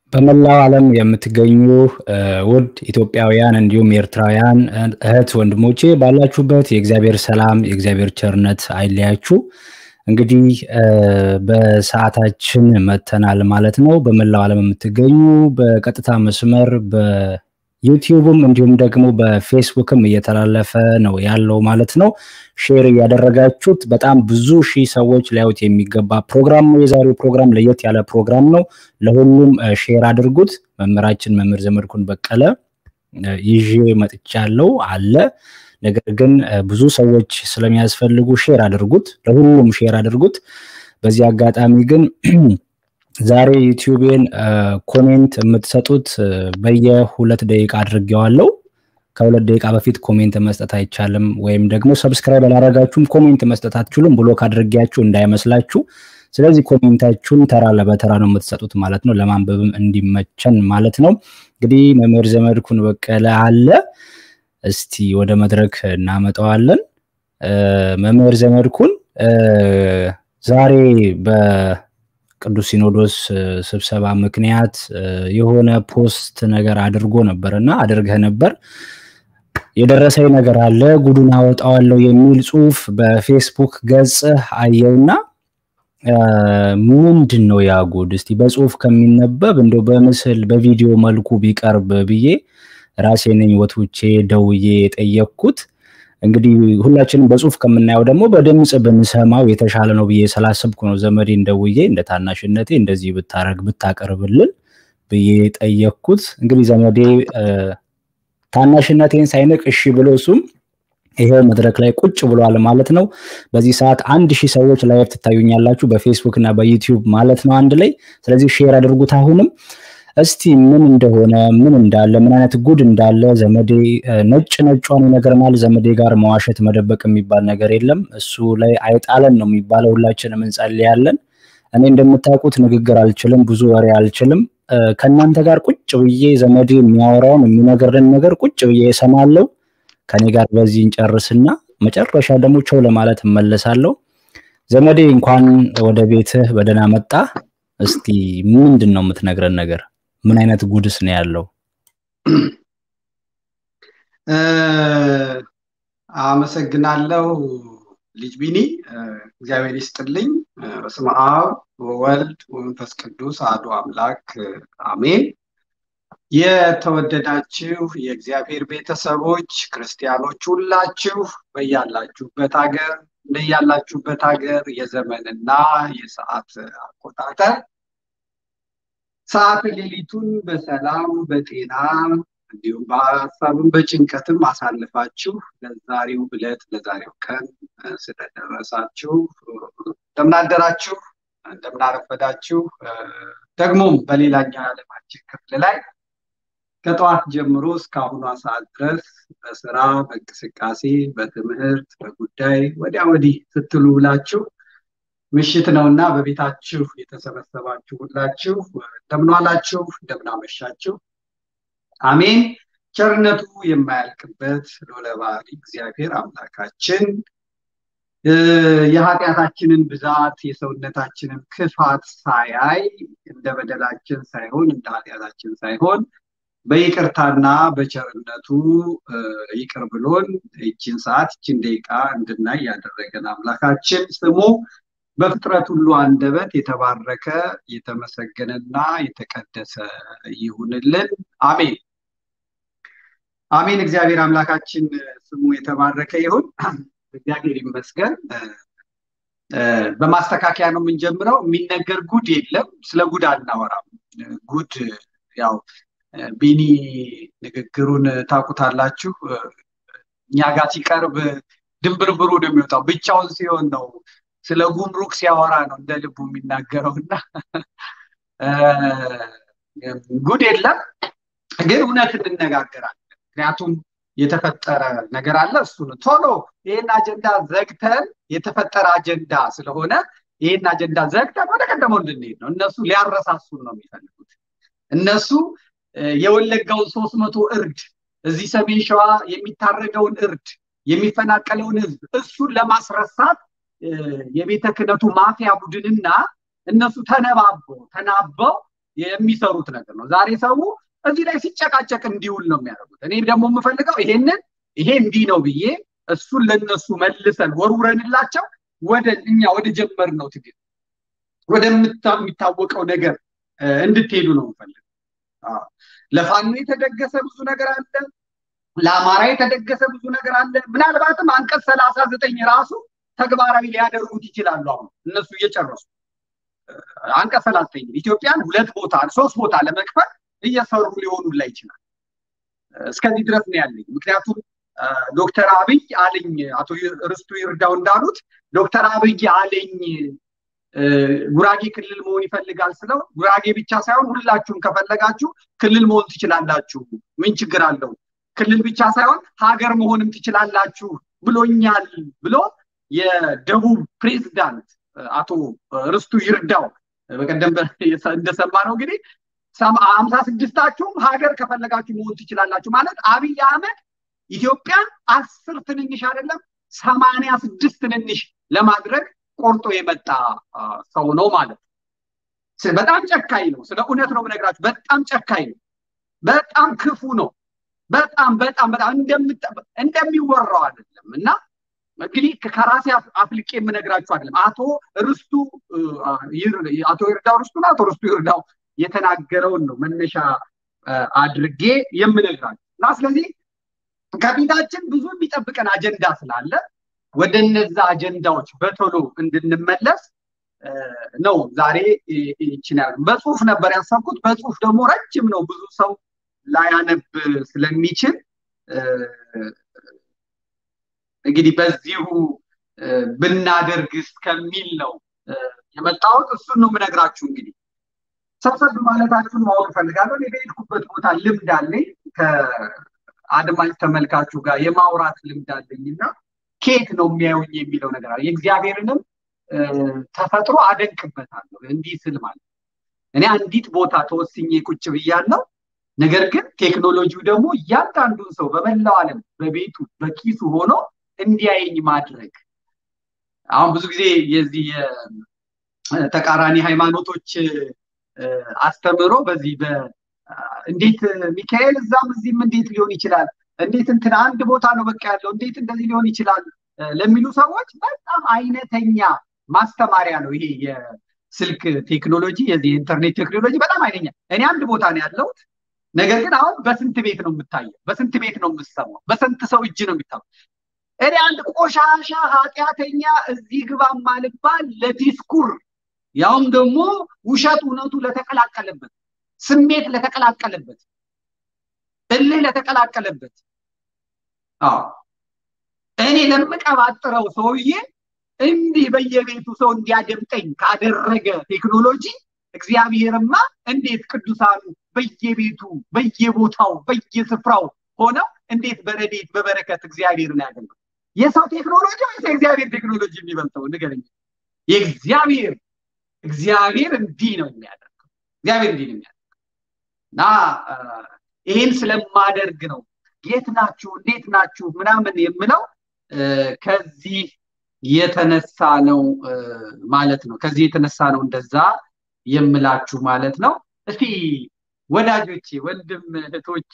በመላው ዓለም የምትገኙ ውድ ኢትዮጵያውያን እንዲሁም ኤርትራውያን እህት ወንድሞቼ ባላችሁበት የእግዚአብሔር ሰላም የእግዚአብሔር ቸርነት አይለያችሁ። እንግዲህ በሰዓታችን መተናል ማለት ነው። በመላው ዓለም የምትገኙ በቀጥታ መስመር በዩቲዩብም እንዲሁም ደግሞ በፌስቡክም እየተላለፈ ነው ያለው ማለት ነው። ሼር እያደረጋችሁት በጣም ብዙ ሺህ ሰዎች ሊያዩት የሚገባ ፕሮግራም ነው። የዛሬው ፕሮግራም ለየት ያለ ፕሮግራም ነው። ለሁሉም ሼር አድርጉት። መምህራችን መምህር ዘመድኩን በቀለ ይዤ መጥቻለሁ አለ ነገር ግን ብዙ ሰዎች ስለሚያስፈልጉ ሼር አድርጉት፣ ለሁሉም ሼር አድርጉት። በዚህ አጋጣሚ ግን ዛሬ ዩቲዩቤን ኮሜንት የምትሰጡት በየሁለት ደቂቃ አድርጌዋለሁ። ከሁለት ደቂቃ በፊት ኮሜንት መስጠት አይቻልም፣ ወይም ደግሞ ሰብስክራይብ አላረጋችሁም ኮሜንት መስጠት አትችሉም። ብሎክ አድርጌያችሁ እንዳይመስላችሁ። ስለዚህ ኮሜንታችሁን ተራ ለበተራ ነው የምትሰጡት ማለት ነው፣ ለማንበብም እንዲመቸን ማለት ነው። እንግዲህ መምህር ዘመድኩን በቀለ አለ እስቲ ወደ መድረክ እናመጣዋለን። መምህር ዘመድኩን ዛሬ በቅዱስ ሲኖዶስ ስብሰባ ምክንያት የሆነ ፖስት ነገር አድርጎ ነበር እና አድርገህ ነበር የደረሰኝ ነገር አለ ጉዱን አወጣዋለሁ የሚል ጽሁፍ በፌስቡክ ገጽህ አየውና ምንድን ነው ያ ጉድ? እስቲ በጽሁፍ ከሚነበብ እንደው በምስል በቪዲዮ መልኩ ቢቀርብ ብዬ ራሴ ነኝ ወትውቼ ደውዬ የጠየቅኩት። እንግዲህ ሁላችንም በጽሁፍ ከምናየው ደግሞ በድምፅ ብንሰማው የተሻለ ነው ብዬ ስላሰብኩ ነው ዘመዴን ደውዬ እንደ ታናሽነቴ እንደዚህ ብታረግ ብታቀርብልን ብዬ ጠየቅኩት። እንግዲህ ዘመዴ ታናሽነቴን ሳይንቅ እሺ ብሎ እሱም ይሄው መድረክ ላይ ቁጭ ብሏል ማለት ነው። በዚህ ሰዓት አንድ ሺህ ሰዎች ላይቭ ትታዩኛላችሁ በፌስቡክ እና በዩቲዩብ ማለት ነው አንድ ላይ። ስለዚህ ሼር አድርጉት አሁንም እስቲ ምን እንደሆነ ምን እንዳለ ምን አይነት ጉድ እንዳለ ዘመዴ ነጭ ነጯን ይነግረናል። ዘመዴ ጋር መዋሸት መደበቅ የሚባል ነገር የለም። እሱ ላይ አይጣለን ነው የሚባለው። ሁላችንም እንጸልያለን። እኔ እንደምታውቁት ንግግር አልችልም፣ ብዙ ወሬ አልችልም። ከእናንተ ጋር ቁጭ ብዬ ዘመዴ የሚያወራውን የሚነግረን ነገር ቁጭ ብዬ እሰማለሁ። ከኔ ጋር በዚህ እንጨርስና መጨረሻ ደግሞ ቸው ለማለት እመለሳለሁ። ዘመዴ እንኳን ወደ ቤትህ በደህና መጣ። እስቲ ምንድን ነው የምትነግረን ነገር? ምን አይነት ጉድስ ነው ያለው? አመሰግናለሁ ልጅ ቢኒ፣ እግዚአብሔር ይስጥልኝ። በስመ አብ ወወልድ ወመንፈስ ቅዱስ አሐዱ አምላክ አሜን። የተወደዳችሁ የእግዚአብሔር ቤተሰቦች ክርስቲያኖች ሁላችሁ በያላችሁበት ሀገር እንደያላችሁበት ሀገር የዘመንና የሰዓት አቆጣጠር ሰዓት ሌሊቱን በሰላም በጤና እንዲሁም በሀሳብም በጭንቀትም አሳልፋችሁ ለዛሬው ዕለት ለዛሬው ቀን ስለደረሳችሁ እንደምናደራችሁ እንደምናረፈዳችሁ ደግሞም በሌላኛው የዓለማችን ክፍል ላይ ከጠዋት ጀምሮ እስካሁኗ ሰዓት ድረስ በስራ በእንቅስቃሴ በትምህርት በጉዳይ ወዲያ ወዲህ ስትሉ ብላችሁ ምሽት ነውና በቤታችሁ የተሰበሰባችሁ ሁላችሁ እንደምንዋላችሁ እንደምናመሻችሁ አሜን። ቸርነቱ የማያልቅበት ልዑለ ባሕርይ እግዚአብሔር አምላካችን የኃጢአታችንን ብዛት የሰውነታችንን ክፋት ሳያይ እንደ በደላችን ሳይሆን እንደ ኃጢአታችን ሳይሆን በይቅርታና በቸርነቱ ይቅር ብሎን ይችን ሰዓት ይችን ደቂቃ እንድናይ ያደረገን አምላካችን ስሙ በፍጥረት ሁሉ አንደበት የተባረከ የተመሰገነና የተቀደሰ ይሁንልን። አሜን አሜን። እግዚአብሔር አምላካችን ስሙ የተባረከ ይሁን። እግዚአብሔር ይመስገን። በማስተካከያ ነው የምንጀምረው። የሚነገር ጉድ የለም። ስለ ጉድ አናወራም። ጉድ ያው ቢኒ ንግግሩን ታውቁታላችሁ። እኛ ጋር ሲቀርብ ድንብርብሩ ነው የሚወጣው። ብቻውን ሲሆን ነው ስለ ጉምሩክ ሲያወራ ነው እንደ ልቡ የሚናገረው እና ጉድ የለም ግን እውነት እንነጋገራለን። ምክንያቱም የተፈጠረ ነገር አለ። እሱን ቶሎ ይህን አጀንዳ ዘግተን የተፈጠረ አጀንዳ ስለሆነ ይህን አጀንዳ ዘግተን ወደ ቀደመው እንድንሄድ ነው። እነሱ ሊያረሳሱን ነው የሚፈልጉት። እነሱ የወለጋውን ሶስት መቶ እርድ እዚህ ሰሜን ሸዋ የሚታረገውን እርድ የሚፈናቀለውን ህዝብ እሱን ለማስረሳት የቤተ ክህነቱ ማፊያ ቡድንና እነሱ ተነባበው ተናበው የሚሰሩት ነገር ነው። ዛሬ ሰው እዚህ ላይ ሲጨቃጨቅ እንዲውል ነው የሚያደርጉት። እኔ ደግሞ የምፈልገው ይሄንን ይሄ እንዲህ ነው ብዬ እሱን ለነሱ መልሰን ወርውረንላቸው ወደ እኛ ወደ ጀመር ነው ትግል ወደሚታወቀው ነገር እንድትሄዱ ነው የምፈልገው። ለፋኖ የተደገሰ ብዙ ነገር አለ። ለአማራ የተደገሰ ብዙ ነገር አለ። ምናልባትም አንቀጽ ሰላሳ ዘጠኝ ራሱ ተግባራዊ ሊያደርጉት ይችላሉ። አሁን እነሱ እየጨረሱ አንቀጽ ሰላሳ ዘጠኝ ኢትዮጵያን ሁለት ቦታ ሶስት ቦታ ለመክፈል እየሰሩ ሊሆኑላ ይችላል። እስከዚህ ድረስ ነው ያለኝ። ምክንያቱም ዶክተር አብይ አለኝ አቶ ርስቱ ይርዳው እንዳሉት ዶክተር አብይ አለኝ ጉራጌ ክልል መሆን ይፈልጋል ስለው ጉራጌ ብቻ ሳይሆን ሁላችሁም ከፈለጋችሁ ክልል መሆን ትችላላችሁ፣ ምን ችግር አለው? ክልል ብቻ ሳይሆን ሀገር መሆንም ትችላላችሁ ብሎኛል ብሎ የደቡብ ፕሬዝዳንት አቶ ርስቱ ይርዳው በቀደም እንደሰማ ነው እንግዲህ ሀምሳ ስድስታችሁም ሀገር ከፈለጋችሁ መሆን ትችላላችሁ ማለት አብይ አህመድ ኢትዮጵያን አስር ትንንሽ አይደለም ሰማንያ ስድስት ትንንሽ ለማድረግ ቆርጦ የመጣ ሰው ነው ማለት ነው። በጣም ጨካኝ ነው። ስለ እውነት ነው የምነግራችሁ። በጣም ጨካኝ ነው። በጣም ክፉ ነው። በጣም በጣም በጣም እንደሚወራው አይደለም እና እንግዲህ ከራሴ አፍልቄ የምነግራችሁ አይደለም። አቶ ርስቱ አቶ ይርዳው ርስቱ አቶ ርስቱ ይርዳው የተናገረውን ነው መነሻ አድርጌ የምነግራችሁ እና ስለዚህ ከፊታችን ብዙ የሚጠብቀን አጀንዳ ስላለ ወደ እነዛ አጀንዳዎች በቶሎ እንድንመለስ ነው ዛሬ ይችን በጽሁፍ ነበር ያሰብኩት። በጽሁፍ ደግሞ ረጅም ነው፣ ብዙ ሰው ላያነብ ስለሚችል እንግዲህ በዚሁ ብናደርግ እስከሚል ነው የመጣሁት። እሱን ነው የምነግራችሁ። እንግዲህ ሰብሰብ ማለታችሁን ማወቅ እፈልጋለሁ። እኔ በሄድኩበት ቦታ ልምድ አለኝ፣ ከአድማጭ ተመልካቹ ጋር የማውራት ልምድ አለኝ እና ከየት ነው የሚያዩኝ የሚለው ነገር አለ። የእግዚአብሔርንም ተፈጥሮ አደንቅበታለሁ። እንዲህ ስል ማለት እኔ አንዲት ቦታ ተወስኜ ቁጭ ብያለሁ። ነገር ግን ቴክኖሎጂው ደግሞ እያንዳንዱን ሰው በመላው ዓለም በቤቱ በኪሱ ሆኖ እንዲያየኝ ማድረግ አሁን ብዙ ጊዜ የዚህ ተቃራኒ ሃይማኖቶች አስተምሮ በዚህ እንዴት ሚካኤል እዛም እዚህም እንዴት ሊሆን ይችላል እንዴት እንትን አንድ ቦታ ነው በቃ ያለው እንዴት እንደዚህ ሊሆን ይችላል ለሚሉ ሰዎች በጣም አይነተኛ ማስተማሪያ ነው ይሄ የስልክ ቴክኖሎጂ የዚህ የኢንተርኔት ቴክኖሎጂ በጣም አይነኛ እኔ አንድ ቦታ ነው ያለሁት ነገር ግን አሁን በስንት ቤት ነው የምታየው በስንት ቤት ነው የምሰማው በስንት ሰው እጅ ነው የሚታየው እኔ አንድ ቆሻሻ ኃጢአተኛ እዚህ ግባ ማልባል ለዲስኩር ያውም ደግሞ ውሸት እውነቱ ለተቀላቀለበት ስሜት ለተቀላቀለበት እልህ ለተቀላቀለበት አዎ እኔ ለምቀባጥረው ሰውዬ እንዲህ በየቤቱ ሰው እንዲያደምጠኝ ካደረገ ቴክኖሎጂ እግዚአብሔርማ እንዴት ቅዱሳኑ በየቤቱ በየቦታው በየስፍራው ሆነው እንዴት በረዴት በበረከት እግዚአብሔርን ያገልግሉ የሰው ቴክኖሎጂ ወይስ የእግዚአብሔር ቴክኖሎጂ የሚበልጠው ንገረኝ የእግዚአብሔር እግዚአብሔር እንዲህ ነው የሚያደርገው እግዚአብሔር እንዲህ ነው የሚያደርገው እና ይህን ስለማደርግ ነው የት ናችሁ እንዴት ናችሁ ምናምን የምለው ከዚህ የተነሳ ነው ማለት ነው ከዚህ የተነሳ ነው እንደዛ የምላችሁ ማለት ነው እስቲ ወዳጆቼ ወንድም እህቶቼ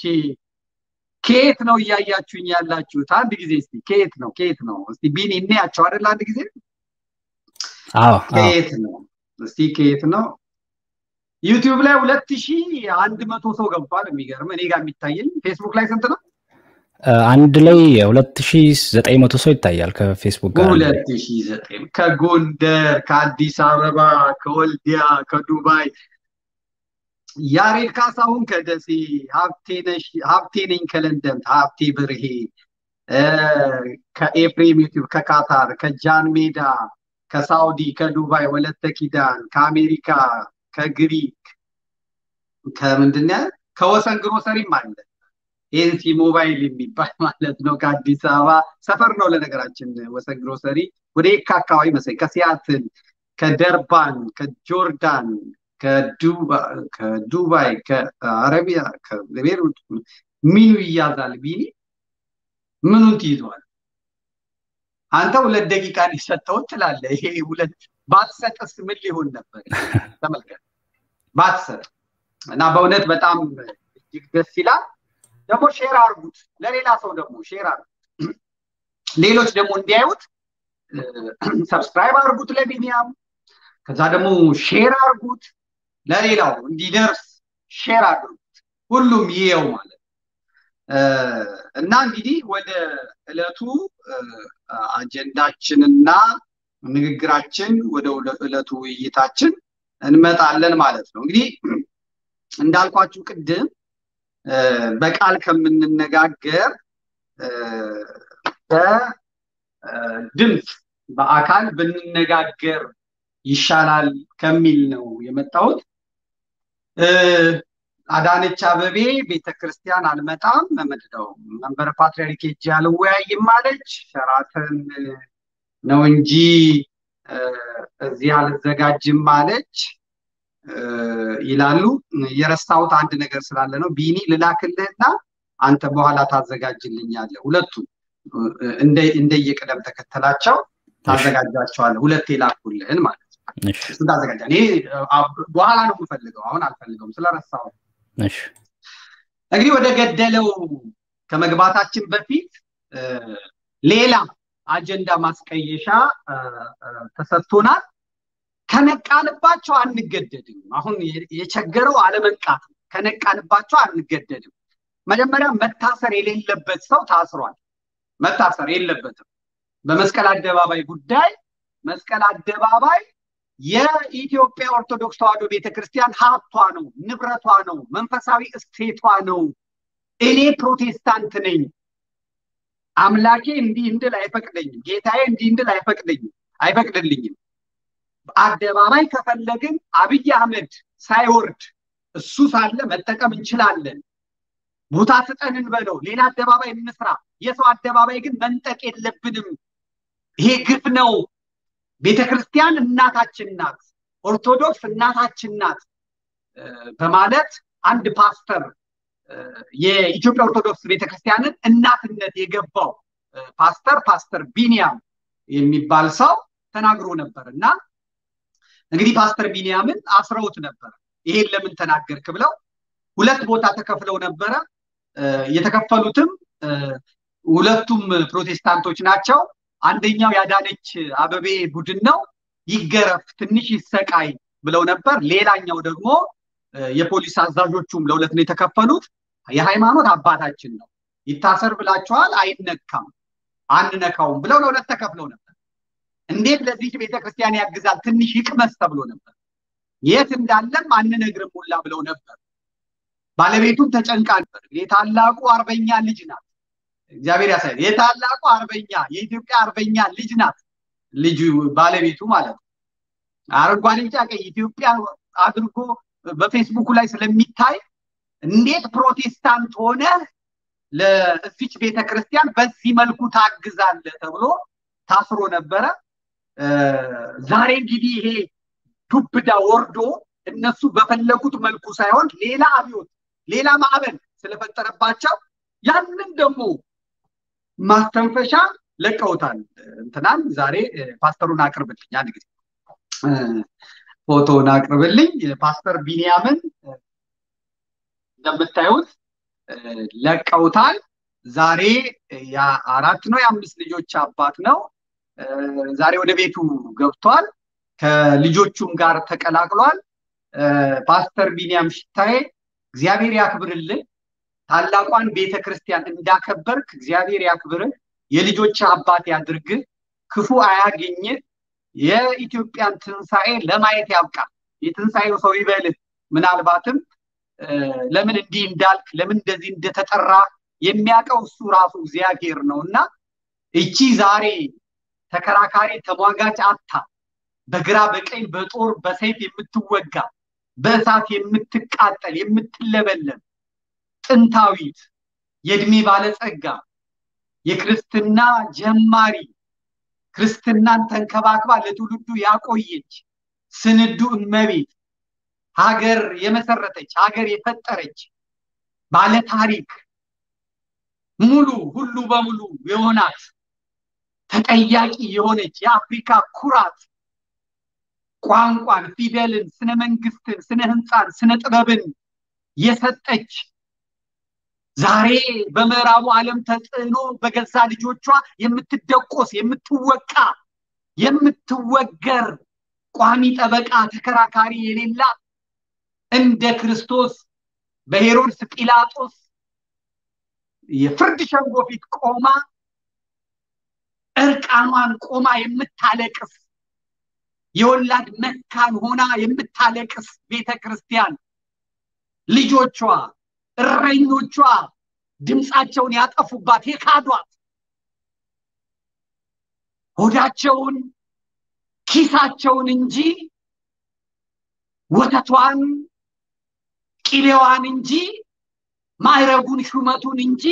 ከየት ነው እያያችሁኝ ያላችሁት አንድ ጊዜ እስቲ ከየት ነው ከየት ነው እስቲ ቢኒ እናያቸው አይደል አንድ ጊዜ ከየት ነው እስቲ ከየት ነው ዩቲዩብ ላይ ሁለት ሺ አንድ መቶ ሰው ገብቷል የሚገርም እኔ ጋር የሚታየኝ ፌስቡክ ላይ ስንት ነው አንድ ላይ ሁለት ሺ ዘጠኝ መቶ ሰው ይታያል ከፌስቡክ ጋር ሁለት ሺ ዘጠኝ ከጎንደር ከአዲስ አበባ ከወልዲያ ከዱባይ ያሬድ ካሳሁን ከደሴ ሀብቴ ነኝ ከለንደን ሀብቴ ብርሄ ከኤፍሬም ዩቲዩብ ከካታር ከጃን ሜዳ ከሳውዲ ከዱባይ ወለተ ኪዳን ከአሜሪካ ከግሪክ ከምንድን ከወሰን ግሮሰሪም አለ ኤንሲ ሞባይል የሚባል ማለት ነው ከአዲስ አበባ ሰፈር ነው ለነገራችን ወሰን ግሮሰሪ ወደ የካ አካባቢ መሰለኝ ከሲያትል ከደርባን ከጆርዳን ከዱባይ ከአረቢያ ከቤሩት ሚኑ ይያዛል ቢኒ ምኑን ትይዘዋል አንተ ሁለት ደቂቃ ሊሰጠው ትላለ ይሄ ሁለት ባትሰጥስ ምን ሊሆን ነበር ተመልከት ባትሰጥ እና በእውነት በጣም እጅግ ደስ ይላል። ደግሞ ሼር አርጉት፣ ለሌላ ሰው ደግሞ ሼር አርጉት። ሌሎች ደግሞ እንዲያዩት ሰብስክራይብ አርጉት ለቢኒያም፣ ከዛ ደግሞ ሼር አርጉት ለሌላው እንዲደርስ ሼር አድርጉት፣ ሁሉም ይየው ማለት እና እንግዲህ ወደ ዕለቱ አጀንዳችንና ንግግራችን ወደ ዕለቱ ውይይታችን እንመጣለን ማለት ነው። እንግዲህ እንዳልኳችሁ ቅድም በቃል ከምንነጋገር በድምፅ በአካል ብንነጋገር ይሻላል ከሚል ነው የመጣሁት። አዳነች አበቤ ቤተክርስቲያን አልመጣም መምድነው መንበረ ፓትርያርክ ሄጄ አልወያይም አለች። ሸራተን ነው እንጂ እዚህ አልዘጋጅም አለች ይላሉ። የረሳሁት አንድ ነገር ስላለ ነው። ቢኒ ልላክልህና አንተ በኋላ ታዘጋጅልኛለህ። ሁለቱም እንደየቅደም ተከተላቸው ታዘጋጃቸዋለህ። ሁለት የላኩልህን ማለት ነው። እሱ ታዘጋጃ። እኔ በኋላ ነው የምፈልገው፣ አሁን አልፈልገውም ስለረሳው። እንግዲህ ወደ ገደለው ከመግባታችን በፊት ሌላ አጀንዳ ማስቀየሻ ተሰጥቶናል። ከነቃንባቸው አንገደድም። አሁን የቸገረው አለመንቃት ነው። ከነቃንባቸው አንገደድም። መጀመሪያ መታሰር የሌለበት ሰው ታስሯል። መታሰር የለበትም። በመስቀል አደባባይ ጉዳይ መስቀል አደባባይ የኢትዮጵያ ኦርቶዶክስ ተዋሕዶ ቤተክርስቲያን ሀብቷ ነው፣ ንብረቷ ነው፣ መንፈሳዊ እሴቷ ነው። እኔ ፕሮቴስታንት ነኝ፣ አምላኬ እንዲህ እንድል አይፈቅደኝም፣ ጌታዬ እንዲህ እንድል አይፈቅደኝም አይፈቅድልኝም። አደባባይ ከፈለግን አብይ አህመድ ሳይወርድ እሱ ሳለ መጠቀም እንችላለን። ቦታ ስጠን እንበለው፣ ሌላ አደባባይ እንስራ። የሰው አደባባይ ግን መንጠቅ የለብንም። ይሄ ግፍ ነው። ቤተ ክርስቲያን እናታችን ናት፣ ኦርቶዶክስ እናታችን ናት በማለት አንድ ፓስተር የኢትዮጵያ ኦርቶዶክስ ቤተክርስቲያንን እናትነት የገባው ፓስተር ፓስተር ቢኒያም የሚባል ሰው ተናግሮ ነበር እና እንግዲህ ፓስተር ቢኒያምን አስረውት ነበር። ይሄን ለምን ተናገርክ ብለው ሁለት ቦታ ተከፍለው ነበረ። የተከፈሉትም ሁለቱም ፕሮቴስታንቶች ናቸው። አንደኛው ያዳነች አበቤ ቡድን ነው፣ ይገረፍ ትንሽ ይሰቃይ ብለው ነበር። ሌላኛው ደግሞ የፖሊስ አዛዦቹም ለሁለት ነው የተከፈሉት። የሃይማኖት አባታችን ነው፣ ይታሰር ብላችኋል፣ አይነካም፣ አንነካውም ብለው ለሁለት ተከፍለው ነበር። እንዴት ለዚች ቤተክርስቲያን ያግዛል ትንሽ ይቅመስ ተብሎ ነበር። የት እንዳለም አንነግርም ሁላ ብለው ነበር። ባለቤቱም ተጨንቃ ነበር። የታላቁ አርበኛ ልጅ ናት። እግዚአብሔር ያሳይ። የታላቁ አርበኛ የኢትዮጵያ አርበኛ ልጅ ናት። ልጁ ባለቤቱ ማለት ነው። አረንጓዴ፣ ቢጫ፣ ቀይ ኢትዮጵያ አድርጎ በፌስቡኩ ላይ ስለሚታይ እንዴት ፕሮቴስታንት ሆነ ለዚች ቤተክርስቲያን በዚህ መልኩ ታግዛለህ ተብሎ ታስሮ ነበረ። ዛሬ እንግዲህ ይሄ ዱብዳ ወርዶ እነሱ በፈለጉት መልኩ ሳይሆን ሌላ አብዮት፣ ሌላ ማዕበል ስለፈጠረባቸው ያንን ደግሞ ማስተንፈሻ ለቀውታል። እንትናን ዛሬ ፓስተሩን አቅርብልኝ፣ አንድ ጊዜ ፎቶውን አቅርብልኝ። ፓስተር ቢንያምን እንደምታዩት ለቀውታል። ዛሬ አራት ነው የአምስት ልጆች አባት ነው። ዛሬ ወደ ቤቱ ገብቷል። ከልጆቹም ጋር ተቀላቅሏል። ፓስተር ቢንያም ሽታዬ እግዚአብሔር ያክብርልን። ታላቋን ቤተ ክርስቲያን እንዳከበርክ እግዚአብሔር ያክብርህ። የልጆች አባት ያድርግህ። ክፉ አያገኝህ። የኢትዮጵያን ትንሣኤ ለማየት ያብቃ። የትንሣኤው ሰው ይበልህ። ምናልባትም ለምን እንዲህ እንዳልክ ለምን እንደዚህ እንደተጠራ የሚያውቀው እሱ ራሱ እግዚአብሔር ነው እና እቺ ዛሬ ተከራካሪ ተሟጋች አታ በግራ በቀኝ በጦር በሰይፍ የምትወጋ በእሳት የምትቃጠል የምትለበለም ጥንታዊት የእድሜ ባለጸጋ የክርስትና ጀማሪ ክርስትናን ተንከባክባ ለትውልዱ ያቆየች ስንዱ እመቤት ሀገር የመሰረተች ሀገር የፈጠረች ባለ ታሪክ ሙሉ ሁሉ በሙሉ የሆናት ተጠያቂ የሆነች የአፍሪካ ኩራት ቋንቋን፣ ፊደልን፣ ስነ መንግስትን፣ ስነ ህንፃን፣ ስነ ጥበብን የሰጠች ዛሬ በምዕራቡ ዓለም ተጽዕኖ በገዛ ልጆቿ የምትደቆስ የምትወቃ የምትወገር ቋሚ ጠበቃ ተከራካሪ የሌላት እንደ ክርስቶስ በሄሮድስ ጲላጦስ የፍርድ ሸንጎ ፊት ቆማ እርቃኗን ቆማ የምታለቅስ የወላድ መካን ሆና የምታለቅስ ቤተ ክርስቲያን ልጆቿ እረኞቿ ድምፃቸውን ያጠፉባት የካዷት ሆዳቸውን ኪሳቸውን እንጂ ወተቷን ቂሌዋን እንጂ ማዕረጉን ሹመቱን እንጂ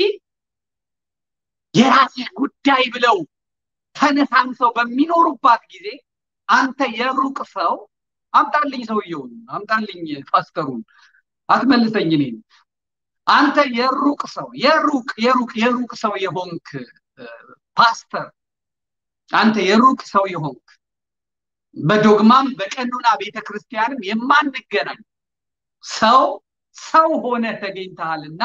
የራስህ ጉዳይ ብለው ተነሳንሰው በሚኖሩባት ጊዜ አንተ የሩቅ ሰው አምጣልኝ ሰውየውን አምጣልኝ ፓስተሩን አትመልሰኝ እኔን አንተ የሩቅ ሰው የሩቅ የሩቅ የሩቅ ሰው የሆንክ ፓስተር አንተ የሩቅ ሰው የሆንክ በዶግማም በቀኖና ቤተክርስቲያንም የማንገናኝ ሰው ሰው ሆነ ተገኝተሃልና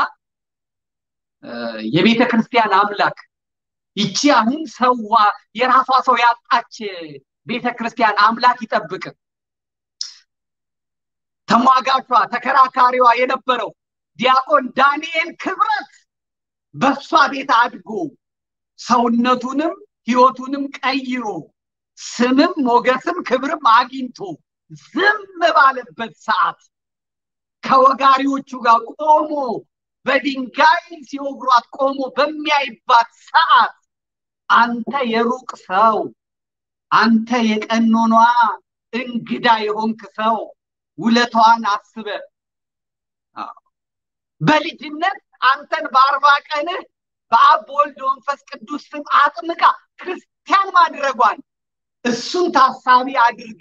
የቤተ ክርስቲያን አምላክ ይቺ አሁን ሰዋ የራሷ ሰው ያጣች ቤተ ክርስቲያን አምላክ ይጠብቅ። ተሟጋቿ ተከራካሪዋ የነበረው ዲያቆን ዳንኤል ክብረት በሷ ቤት አድጎ ሰውነቱንም ህይወቱንም ቀይሮ ስምም ሞገስም ክብርም አግኝቶ ዝም ባለበት ሰዓት ከወጋሪዎቹ ጋር ቆሞ በድንጋይ ሲወግሯት ቆሞ በሚያይባት ሰዓት አንተ የሩቅ ሰው፣ አንተ የቀኖኗ እንግዳ የሆንክ ሰው ውለታዋን አስበ በልጅነት አንተን በአርባ ቀንህ በአብ በወልድ መንፈስ ቅዱስ ስም አጥምቃ ክርስቲያን ማድረጓን እሱን ታሳቢ አድርገ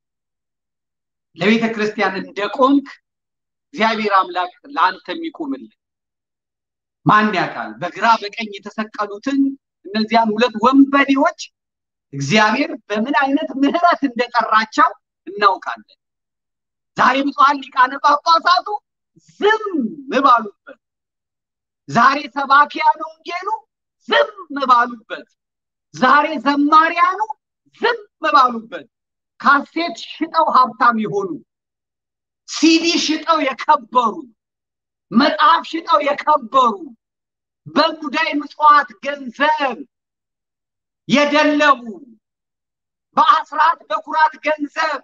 ለቤተ ክርስቲያን እንደቆምክ እግዚአብሔር አምላክ ለአንተ የሚቆምልን ማን ያውቃል? በግራ በቀኝ የተሰቀሉትን እነዚያን ሁለት ወንበዴዎች እግዚአብሔር በምን አይነት ምሕረት እንደጠራቸው እናውቃለን። ዛሬ ብፁዓን ሊቃነ ጳጳሳቱ ዝም ባሉበት፣ ዛሬ ሰባኪያኑ ወንጌሉ ዝም ባሉበት፣ ዛሬ ዘማሪያኑ ዝም ባሉበት፣ ካሴት ሽጠው ሀብታም የሆኑ ሲዲ ሽጠው የከበሩ መጽሐፍ ሽጠው የከበሩ በሙዳይ ምጽዋት ገንዘብ የደለቡ በአስራት በኩራት ገንዘብ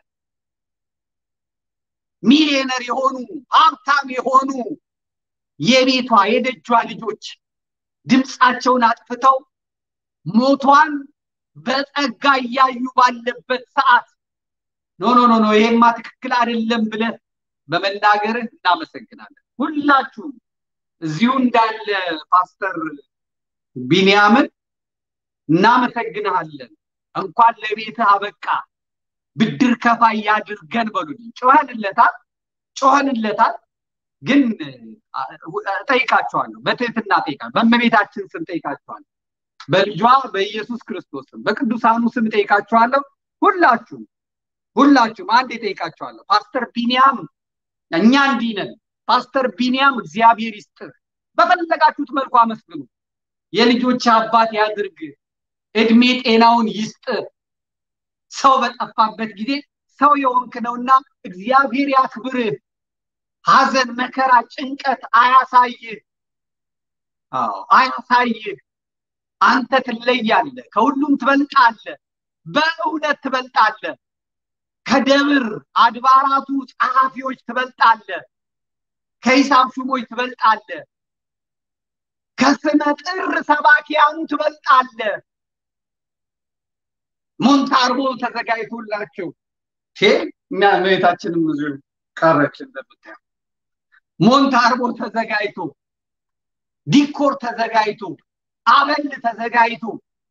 ሚሊዮነር የሆኑ ሀብታም የሆኑ የቤቷ የደጇ ልጆች ድምፃቸውን አጥፍተው ሞቷን በጸጋ እያዩ ባለበት ሰዓት ኖ ኖ ኖ ኖ ይሄማ ትክክል አይደለም ብለህ በመናገርህ እናመሰግናለን። ሁላችሁም እዚሁ እንዳለ ፓስተር ቢንያምን እናመሰግንሃለን። እንኳን ለቤትህ አበቃ ብድር ከፋይ ያድርገን በሉልኝ። ጮኸንለታል ጮኸንለታል። ግን ጠይቃቸዋለሁ፣ በትህትና ጠይቃለሁ፣ በእመቤታችን ስም ጠይቃቸዋለሁ፣ በልጇ በኢየሱስ ክርስቶስ ስም በቅዱሳኑ ስም ጠይቃቸዋለሁ። ሁላችሁም ሁላችሁም አንድ ጠይቃቸዋለሁ። ፓስተር ቢንያም እኛ እንዲህ ነን። ፓስተር ቢንያም እግዚአብሔር ይስጥህ፣ በፈለጋችሁት መልኩ አመስግኑ። የልጆች አባት ያድርግ፣ እድሜ ጤናውን ይስጥህ። ሰው በጠፋበት ጊዜ ሰው የሆንክ ነውና እግዚአብሔር ያክብርህ። ሐዘን፣ መከራ፣ ጭንቀት አያሳይህ። አዎ አያሳይህ። አንተ ትለያለህ፣ ከሁሉም ትበልጣለህ፣ በእውነት ትበልጣለህ። ከደብር አድባራቱ ጸሐፊዎች ትበልጣለህ። ከሂሳብ ሹሞች ትበልጣለህ። ከስመ ጥር ሰባኪያኑ ትበልጣለህ። ሞንታርቦ ተዘጋጅቶላቸው እመቤታችንም ብዙ ቀረች እንደምታየው ሞንታርቦ ተዘጋጅቶ ዲኮር ተዘጋጅቶ አበል ተዘጋጅቶ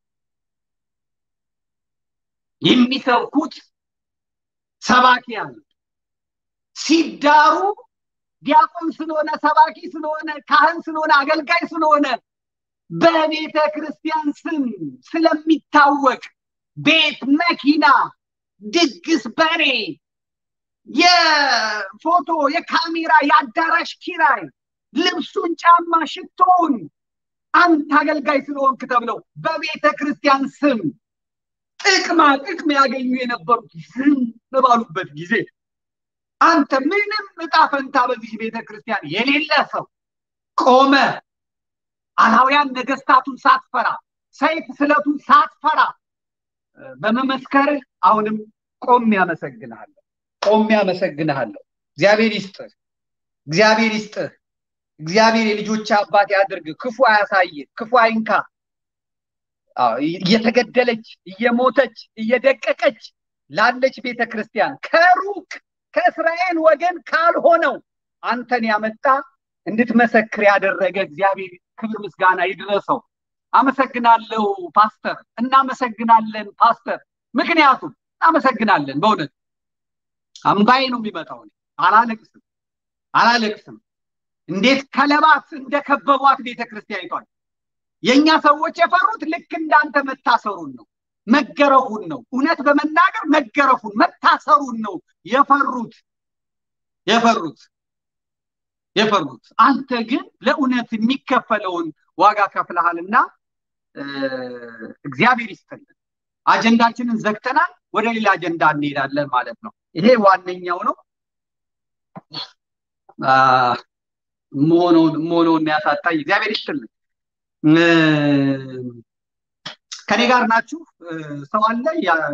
የሚሰብኩት ሰባኪያን ሲዳሩ ዲያቆን ስለሆነ ሰባኪ ስለሆነ ካህን ስለሆነ አገልጋይ ስለሆነ በቤተ ክርስቲያን ስም ስለሚታወቅ ቤት፣ መኪና፣ ድግስ፣ በሬ የፎቶ የካሜራ የአዳራሽ ኪራይ ልብሱን ጫማ ሽቶውን አንተ አገልጋይ ስለሆንክ ተብለው በቤተ ክርስቲያን ስም ጥቅማ ጥቅም ያገኙ የነበሩት ዝም ባሉበት ጊዜ አንተ ምንም እጣ ፈንታ በዚህ ቤተ ክርስቲያን የሌለ ሰው ቆመ አላውያን ነገስታቱን ሳትፈራ ሰይፍ ስለቱን ሳትፈራ በመመስከርህ አሁንም ቆም ያመሰግንሃለሁ ቆም ያመሰግንሃለሁ እግዚአብሔር ይስጥህ እግዚአብሔር ይስጥህ እግዚአብሔር የልጆች አባት ያድርግ ክፉ አያሳይ ክፉ አይንካ እየተገደለች እየሞተች እየደቀቀች ላለች ቤተ ክርስቲያን ከሩቅ ከእስራኤል ወገን ካልሆነው አንተን ያመጣ እንድትመሰክር ያደረገ እግዚአብሔር ክብር ምስጋና ይድረሰው አመሰግናለሁ ፓስተር እናመሰግናለን ፓስተር ምክንያቱም እናመሰግናለን በእውነት አምባዬ ነው የሚመጣው አላለቅስም አላለቅስም እንዴት ከለባት እንደከበቧት ቤተ ክርስቲያኒቷን የእኛ ሰዎች የፈሩት ልክ እንዳንተ መታሰሩን ነው መገረፉን ነው እውነት በመናገር መገረፉን መታሰሩን ነው የፈሩት የፈሩት የፈሩት አንተ ግን ለእውነት የሚከፈለውን ዋጋ ከፍለሃልና እግዚአብሔር ይስጥልን አጀንዳችንን ዘግተናል ወደ ሌላ አጀንዳ እንሄዳለን ማለት ነው ይሄ ዋነኛው ነው መሆነውን ያሳጣኝ እግዚአብሔር ይስጥልን ከኔ ጋር ናችሁ ሰው አለ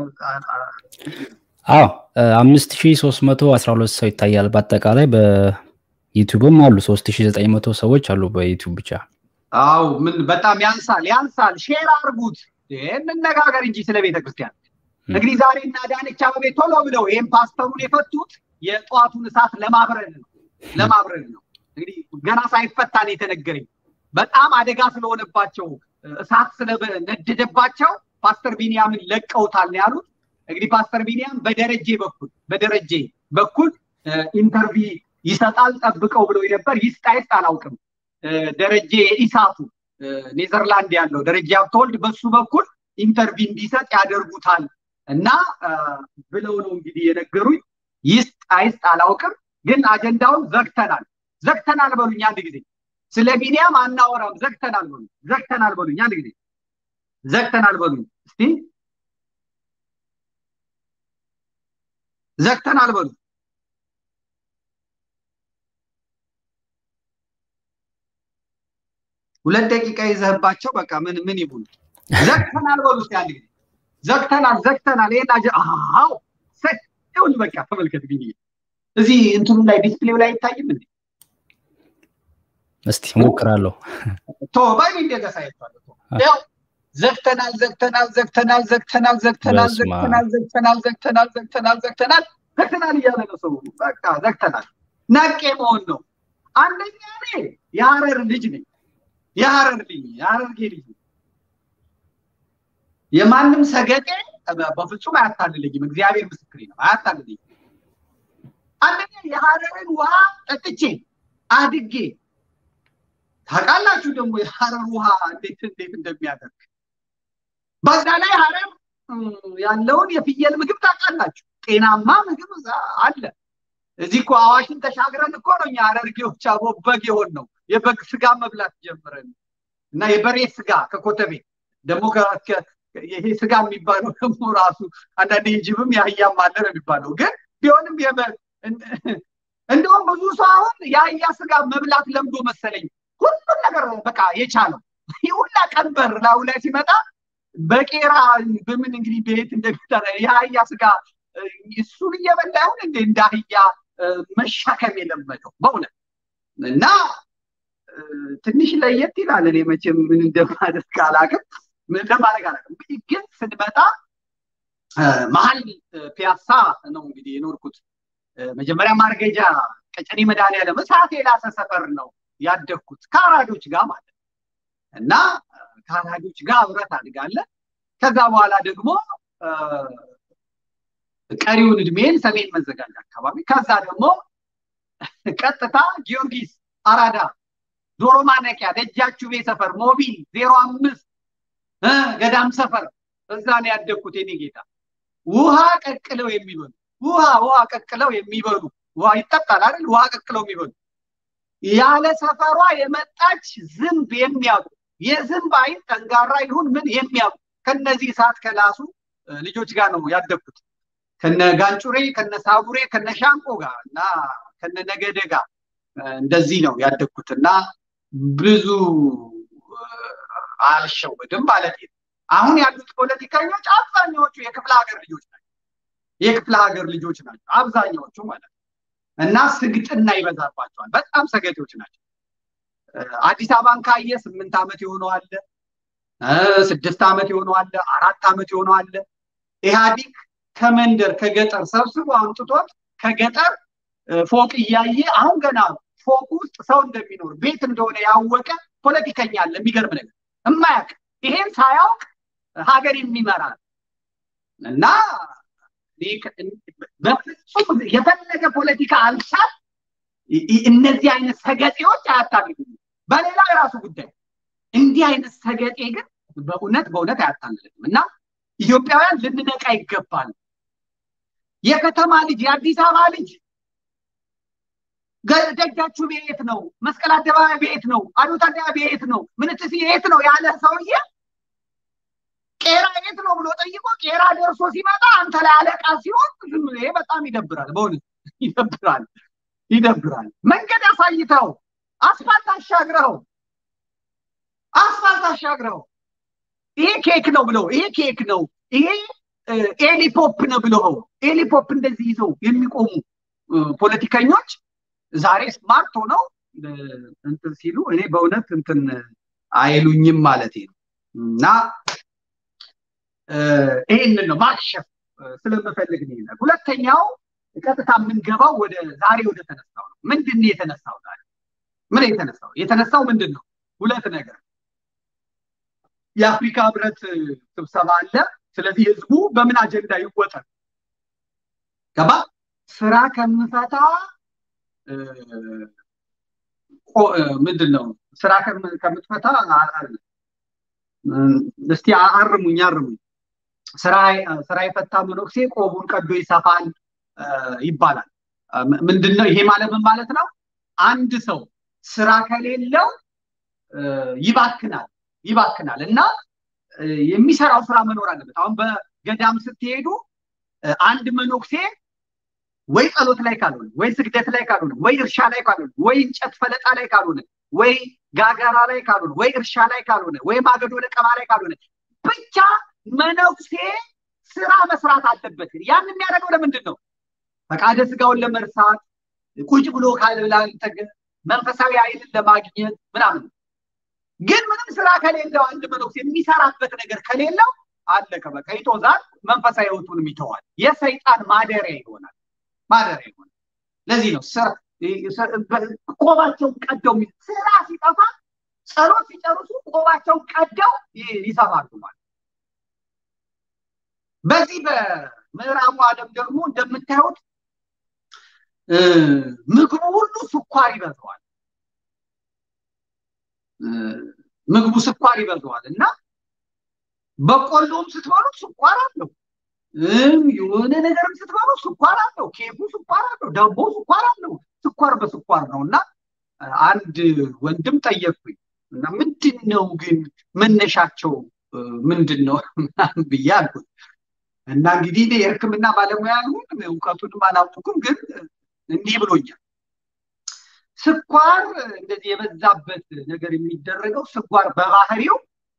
አዎ አምስት ሺ ሶስት መቶ አስራ ሁለት ሰው ይታያል በአጠቃላይ በዩቱብም አሉ ሶስት ሺ ዘጠኝ መቶ ሰዎች አሉ በዩቱብ ብቻ አው ምን በጣም ያንሳል ያንሳል ሼር አርጉት እንነጋገር እንጂ ስለ ቤተ ክርስቲያን እንግዲህ ዛሬ እና ዳንቻ አበቤ ቶሎ ብለው ይህም ፓስተሩን የፈቱት የጠዋቱን እሳት ለማብረድ ነው ለማብረድ ነው እንግዲህ ገና ሳይፈታ ነው የተነገረኝ በጣም አደጋ ስለሆነባቸው እሳት ስለነደደባቸው ፓስተር ቢኒያምን ለቀውታል ነው ያሉት እንግዲህ ፓስተር ቢኒያም በደረጀ በኩል በደረጀ በኩል ኢንተርቪ ይሰጣል ጠብቀው ብለው ነበር ይስጣ ይስጥ አላውቅም ደረጀ ኢሳቱ ኔዘርላንድ ያለው ደረጀ ሀብተወልድ በሱ በኩል ኢንተርቪ እንዲሰጥ ያደርጉታል እና ብለው ነው እንግዲህ የነገሩኝ ይስጥ አይስጥ አላውቅም ግን አጀንዳውን ዘግተናል ዘግተናል በሉኝ አንድ ጊዜ ስለ ቢኒያም አናወራም ዘግተናል በሉኝ ዘግተናል በሉኝ አንድ ጊዜ ዘግተናል በሉኝ እስቲ ዘግተናል በሉ ሁለት ደቂቃ ይዘህባቸው በቃ ምን ምን ይቡን ዘግተናል በሉ እስቲ አንድ ጊዜ ዘግተናል ዘግተናል ይሄን አጀ አዎ ሰውን በቃ ተመልከት ቢኒ እዚህ እንትኑ ላይ ዲስፕሌው ላይ አይታይም እንዴ እስቲ ሞክራለሁ ቶ ባይ እንደዛ ሳይቷል ያው ዘግተናል ዘግተናል ዘግተናል ዘግተናል ዘግተናል ዘግተናል ዘግተናል ዘግተናል ዘግተናል ዘግተናል ዘግተናል እያለ ነው ሰው በቃ ዘግተናል ነቄ መሆን ነው አንደኛ እኔ የሀረር ልጅ ነኝ የሀረር ልጅ የሀረርጌ ልጅ የማንም ሰገጤ በፍጹም አያታልልኝም እግዚአብሔር ምስክሬ ነው አያታልልኝም አንደኛ የሀረርን ውሃ ጠጥቼ አድጌ ታውቃላችሁ ደግሞ የሀረር ውሃ እንዴት እንዴት እንደሚያደርግ በዛ ላይ ሀረር ያለውን የፍየል ምግብ ታውቃላችሁ ጤናማ ምግብ አለ እዚህ እኮ አዋሽን ተሻግረን እኮ ነው እኛ ሀረርጌዎች አቦ በግ የሆን ነው የበግ ስጋ መብላት ጀምረን እና የበሬ ስጋ ከኮተቤ ደግሞ ይሄ ስጋ የሚባለው ደግሞ ራሱ አንዳንድ የጅብም የአህያም አለ ነው የሚባለው ግን ቢሆንም እንደውም ብዙ ሰው አሁን የአህያ ስጋ መብላት ለምዶ መሰለኝ ሁሉን ነገር በቃ የቻለው ሁላ ቀንበር ላዩ ላይ ሲመጣ በቄራ በምን እንግዲህ ቤት እንደሚጠራ የአህያ ስጋ እሱን እየበላ ይሁን እንደ እንደ አህያ መሻከም የለመደው በእውነት እና ትንሽ ለየት ይላል እኔ መቼም ምን እንደማደርግ አላቅም ምን እንደማድረግ አላቅም ግን ስንመጣ መሀል ፒያሳ ነው እንግዲህ የኖርኩት መጀመሪያ ማርገጃ ቀጨኔ መድኃኒዓለም እሳት የላሰ ሰፈር ነው ያደግኩት ከአራዶች ጋር ማለት እና ከአራዶች ጋር አብረት አድጋለ ከዛ በኋላ ደግሞ ቀሪውን እድሜን ሰሜን መዘጋጃ አካባቢ ከዛ ደግሞ ቀጥታ ጊዮርጊስ አራዳ ዶሮ ማነቂያ ደጃችሁ ቤ ሰፈር ሞቢል ዜሮ አምስት ገዳም ሰፈር እዛ ነው ያደግኩት የኔ ጌታ ውሃ ቀቅለው የሚሉን ውሃ ውሃ ቀቅለው የሚበሉ ውሃ ይጠጣል አይደል? ውሃ ቀቅለው የሚበሉ ያለ ሰፈሯ የመጣች ዝንብ የሚያውቁ የዝንብ አይን ጠንጋራ ይሁን ምን የሚያውቁ ከነዚህ እሳት ከላሱ ልጆች ጋር ነው ያደግኩት። ከነ ጋንጩሬ፣ ከነ ሳቡሬ፣ ከነ ሻንቆ ጋር እና ከነ ነገደ ጋር እንደዚህ ነው ያደግኩት እና ብዙ አልሸወድም ማለት ነው። አሁን ያሉት ፖለቲከኞች አብዛኛዎቹ የክፍለ ሀገር ልጆች ናቸው። የክፍለ ሀገር ልጆች ናቸው አብዛኛዎቹ ማለት ነው እና ስግጥና ይበዛባቸዋል። በጣም ሰገጤዎች ናቸው። አዲስ አበባን ካየ ስምንት ዓመት የሆነው አለ፣ ስድስት ዓመት የሆነው አለ፣ አራት ዓመት የሆነው አለ። ኢህአዲግ ከመንደር ከገጠር ሰብስቦ አምጥቶት ከገጠር ፎቅ እያየ አሁን ገና ፎቅ ውስጥ ሰው እንደሚኖር ቤት እንደሆነ ያወቀ ፖለቲከኛ አለ። የሚገርም ነገር እማያውቅ ይሄን ሳያውቅ ሀገር የሚመራ እና በፍጹም የፈለገ ፖለቲካ አልሳት እነዚህ አይነት ሰገጤዎች አያታልሉም። በሌላ የራሱ ጉዳይ እንዲህ አይነት ሰገጤ ግን በእውነት በእውነት አያታልልም እና ኢትዮጵያውያን ልንነቃ ይገባል። የከተማ ልጅ የአዲስ አበባ ልጅ ደጃችሁ ቤት ነው፣ መስቀል አደባባይ ቤት ነው፣ አዶት አደባባይ ቤት ነው፣ ምንትስ የት ነው ያለ ሰውዬ ቄራ የት ነው ብሎ ጠይቆ ቄራ ደርሶ ሲመጣ አንተ ላይ አለቃ ሲሆን ዝም ይሄ በጣም ይደብራል። በእውነት ይደብራል፣ ይደብራል። መንገድ አሳይተው አስፋልት አሻግረው አስፋልት አሻግረው ይሄ ኬክ ነው ብለው ይሄ ኬክ ነው ይሄ ኤሊፖፕ ነው ብለው ኤሊፖፕ እንደዚህ ይዘው የሚቆሙ ፖለቲከኞች ዛሬ ስማርት ሆነው እንትን ሲሉ እኔ በእውነት እንትን አይሉኝም ማለት ነው እና ይህንን ነው ማክሸፍ ስለምፈልግ ነው ይላል። ሁለተኛው ቀጥታ የምንገባው ወደ ዛሬ ወደ ተነሳው ነው። ምንድን ነው የተነሳው ዛሬ? ምን የተነሳው የተነሳው ምንድን ነው? ሁለት ነገር የአፍሪካ ህብረት ስብሰባ አለ። ስለዚህ ህዝቡ በምን አጀንዳ ይወጠር ገባ ስራ ከምፈታ ምንድን ነው ስራ ከምትፈታ እስቲ አርሙኝ አርሙኝ ስራ የፈታ መነኩሴ ቆቡን ቀዶ ይሰፋል ይባላል። ምንድን ነው ይሄ ማለት ምን ማለት ነው? አንድ ሰው ስራ ከሌለው ይባክናል ይባክናል እና የሚሰራው ስራ መኖር አለበት። አሁን በገዳም ስትሄዱ አንድ መነኩሴ ወይ ጸሎት ላይ ካልሆነ ወይ ስግደት ላይ ካልሆነ ወይ እርሻ ላይ ካልሆነ ወይ እንጨት ፈለጣ ላይ ካልሆነ ወይ ጋጋራ ላይ ካልሆነ ወይ እርሻ ላይ ካልሆነ ወይ ማገዶ ለቀማ ላይ ካልሆነ ብቻ መነኩሴ ስራ መስራት አለበት። ያን የሚያደርገው ለምንድን ነው? ፈቃደ ስጋውን ለመርሳት ቁጭ ብሎ ካልብላልተገ መንፈሳዊ ኃይልን ለማግኘት ምናምን። ግን ምንም ስራ ከሌለው አንድ መነኩሴ የሚሰራበት ነገር ከሌለው አለቀ በቃ ይጦዛል። መንፈሳዊ ህይወቱንም ይተዋል። የሰይጣን ማደሪያ ይሆናል ማደሪያ ይሆናል። ለዚህ ነው ቆባቸውን ቀደው ስራ ሲጠፋ ጸሎት ሲጨርሱ ቆባቸውን ቀደው ይሰፋሉ ማለት በዚህ በምዕራቡ ዓለም ደግሞ እንደምታዩት ምግቡ ሁሉ ስኳር ይበዛዋል። ምግቡ ስኳር ይበዛዋል እና በቆሎም ስትበሉት ስኳር አለው። የሆነ ነገርም ስትበሉ ስኳር አለው። ኬኩ ስኳር አለው። ዳቦ ስኳር አለው። ስኳር በስኳር ነው እና አንድ ወንድም ጠየቅኩኝ እና ምንድን ነው ግን መነሻቸው ምንድን ነው ብዬ አልኩት። እና እንግዲህ እኔ የሕክምና ባለሙያ አልሆን እውቀቱንም አላውቅኩም፣ ግን እንዲህ ብሎኛል። ስኳር እንደዚህ የበዛበት ነገር የሚደረገው ስኳር በባህሪው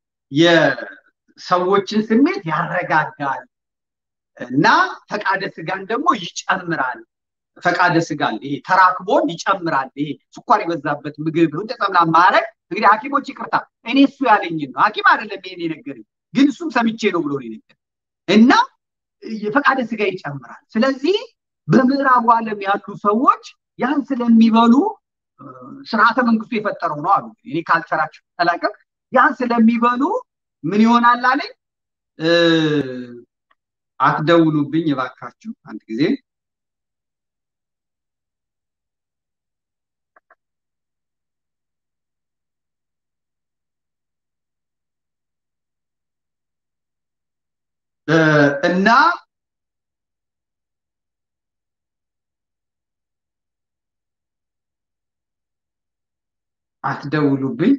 የሰዎችን ስሜት ያረጋጋል እና ፈቃደ ስጋን ደግሞ ይጨምራል። ፈቃደ ስጋን ይሄ ተራክቦን ይጨምራል። ይሄ ስኳር የበዛበት ምግብ እንደጸምና ማድረግ እንግዲህ ሐኪሞች ይቅርታ እኔ እሱ ያለኝን ነው ሐኪም አይደለም ይሄን የነገረኝ ግን እሱም ሰምቼ ነው ብሎ ነገር እና የፈቃደ ስጋ ይጨምራል። ስለዚህ በምዕራቡ ዓለም ያሉ ሰዎች ያን ስለሚበሉ ስርዓተ መንግስቱ የፈጠረው ነው አሉ። እኔ ካልቸራቸው አላውቅም። ያን ስለሚበሉ ምን ይሆናል አለኝ። አትደውሉብኝ እባካችሁ አንድ ጊዜ እና አትደውሉብኝ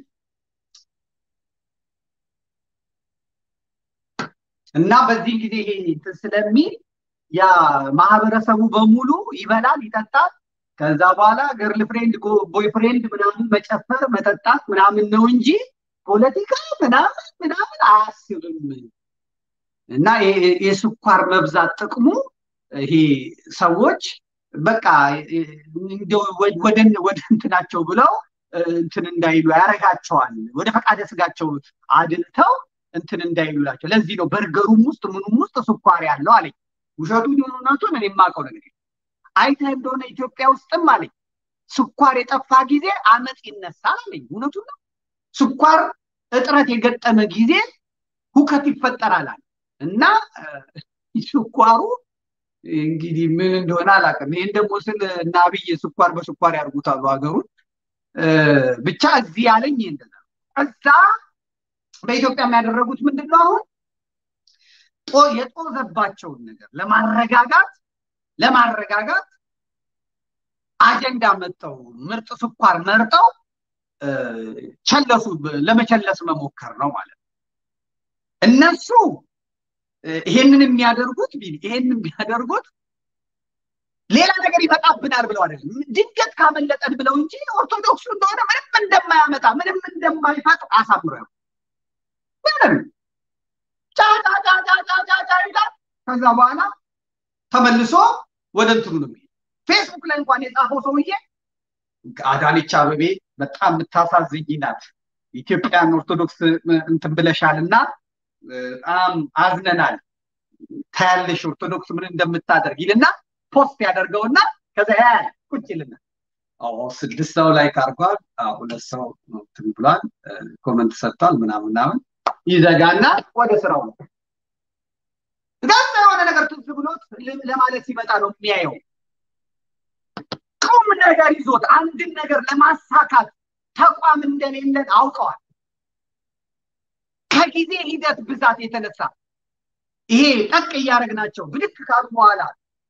እና በዚህ ጊዜ ይሄ እንትን ስለሚል ያ ማህበረሰቡ በሙሉ ይበላል ይጠጣል ከዛ በኋላ ገርል ፍሬንድ ቦይ ፍሬንድ ምናምን መጨፈር መጠጣት ምናምን ነው እንጂ ፖለቲካ ምናምን ምናምን አያስብም እና የስኳር መብዛት ጥቅሙ ይሄ ሰዎች በቃ ወደ እንትናቸው ብለው እንትን እንዳይሉ ያረጋቸዋል ወደ ፈቃደ ስጋቸው አድልተው እንትን እንዳይሉላቸው ለዚህ ነው በርገሩም ውስጥ ምኑም ውስጥ ስኳር ያለው አለኝ ውሸቱ እውነቱን እኔ የማውቀው ነገር አይተህ እንደሆነ ኢትዮጵያ ውስጥም አለኝ ስኳር የጠፋ ጊዜ አመፅ ይነሳል አለኝ እውነቱን ነው ስኳር እጥረት የገጠመ ጊዜ ሁከት ይፈጠራል አለ እና ስኳሩ እንግዲህ ምን እንደሆነ አላውቅም ይህን ደግሞ ስል እና አብይ ስኳር በስኳር ያርጉታሉ ሀገሩን ብቻ እዚህ ያለኝ ይህ እንደዛ እዛ በኢትዮጵያ የሚያደረጉት ምንድን ነው አሁን የጦዘባቸውን ነገር ለማረጋጋት ለማረጋጋት አጀንዳ መጠው ምርጥ ስኳር መርጠው ቸለሱ ለመቸለስ መሞከር ነው ማለት ነው እነሱ ይሄንን የሚያደርጉት ይሄንን የሚያደርጉት ሌላ ነገር ይመጣብናል ብለው አይደለም ድንገት ካመለጠን ብለው እንጂ ኦርቶዶክሱ እንደሆነ ምንም እንደማያመጣ ምንም እንደማይፈጥ አሳምረው ምንም ጫጫጫጫጫጫጫ ይላል ከዛ በኋላ ተመልሶ ወደ እንትኑ ነው የሚሄድ ፌስቡክ ላይ እንኳን የጻፈው ሰውዬ አዳነች አበቤ በጣም የምታሳዝኝ ናት ኢትዮጵያን ኦርቶዶክስ እንትን ብለሻል እና በጣም አዝነናል ታያለሽ ኦርቶዶክስ ምን እንደምታደርግ ይልና ፖስት ያደርገውና ከዛ ያ ቁጭ ይልና ስድስት ሰው ላይ ካርጓል ሁለት ሰው እንትን ብሏል ኮመንት ሰጥቷል ምናምን ምናምን ይዘጋና ወደ ስራው ነው ጋዛ የሆነ ነገር ትዝ ብሎት ለማለት ሲመጣ ነው የሚያየው ቁም ነገር ይዞት አንድን ነገር ለማሳካት ተቋም እንደሌለን አውቀዋል ከጊዜ ሂደት ብዛት የተነሳ ይሄ ጠቅ እያደረግናቸው ብድክ ካሉ በኋላ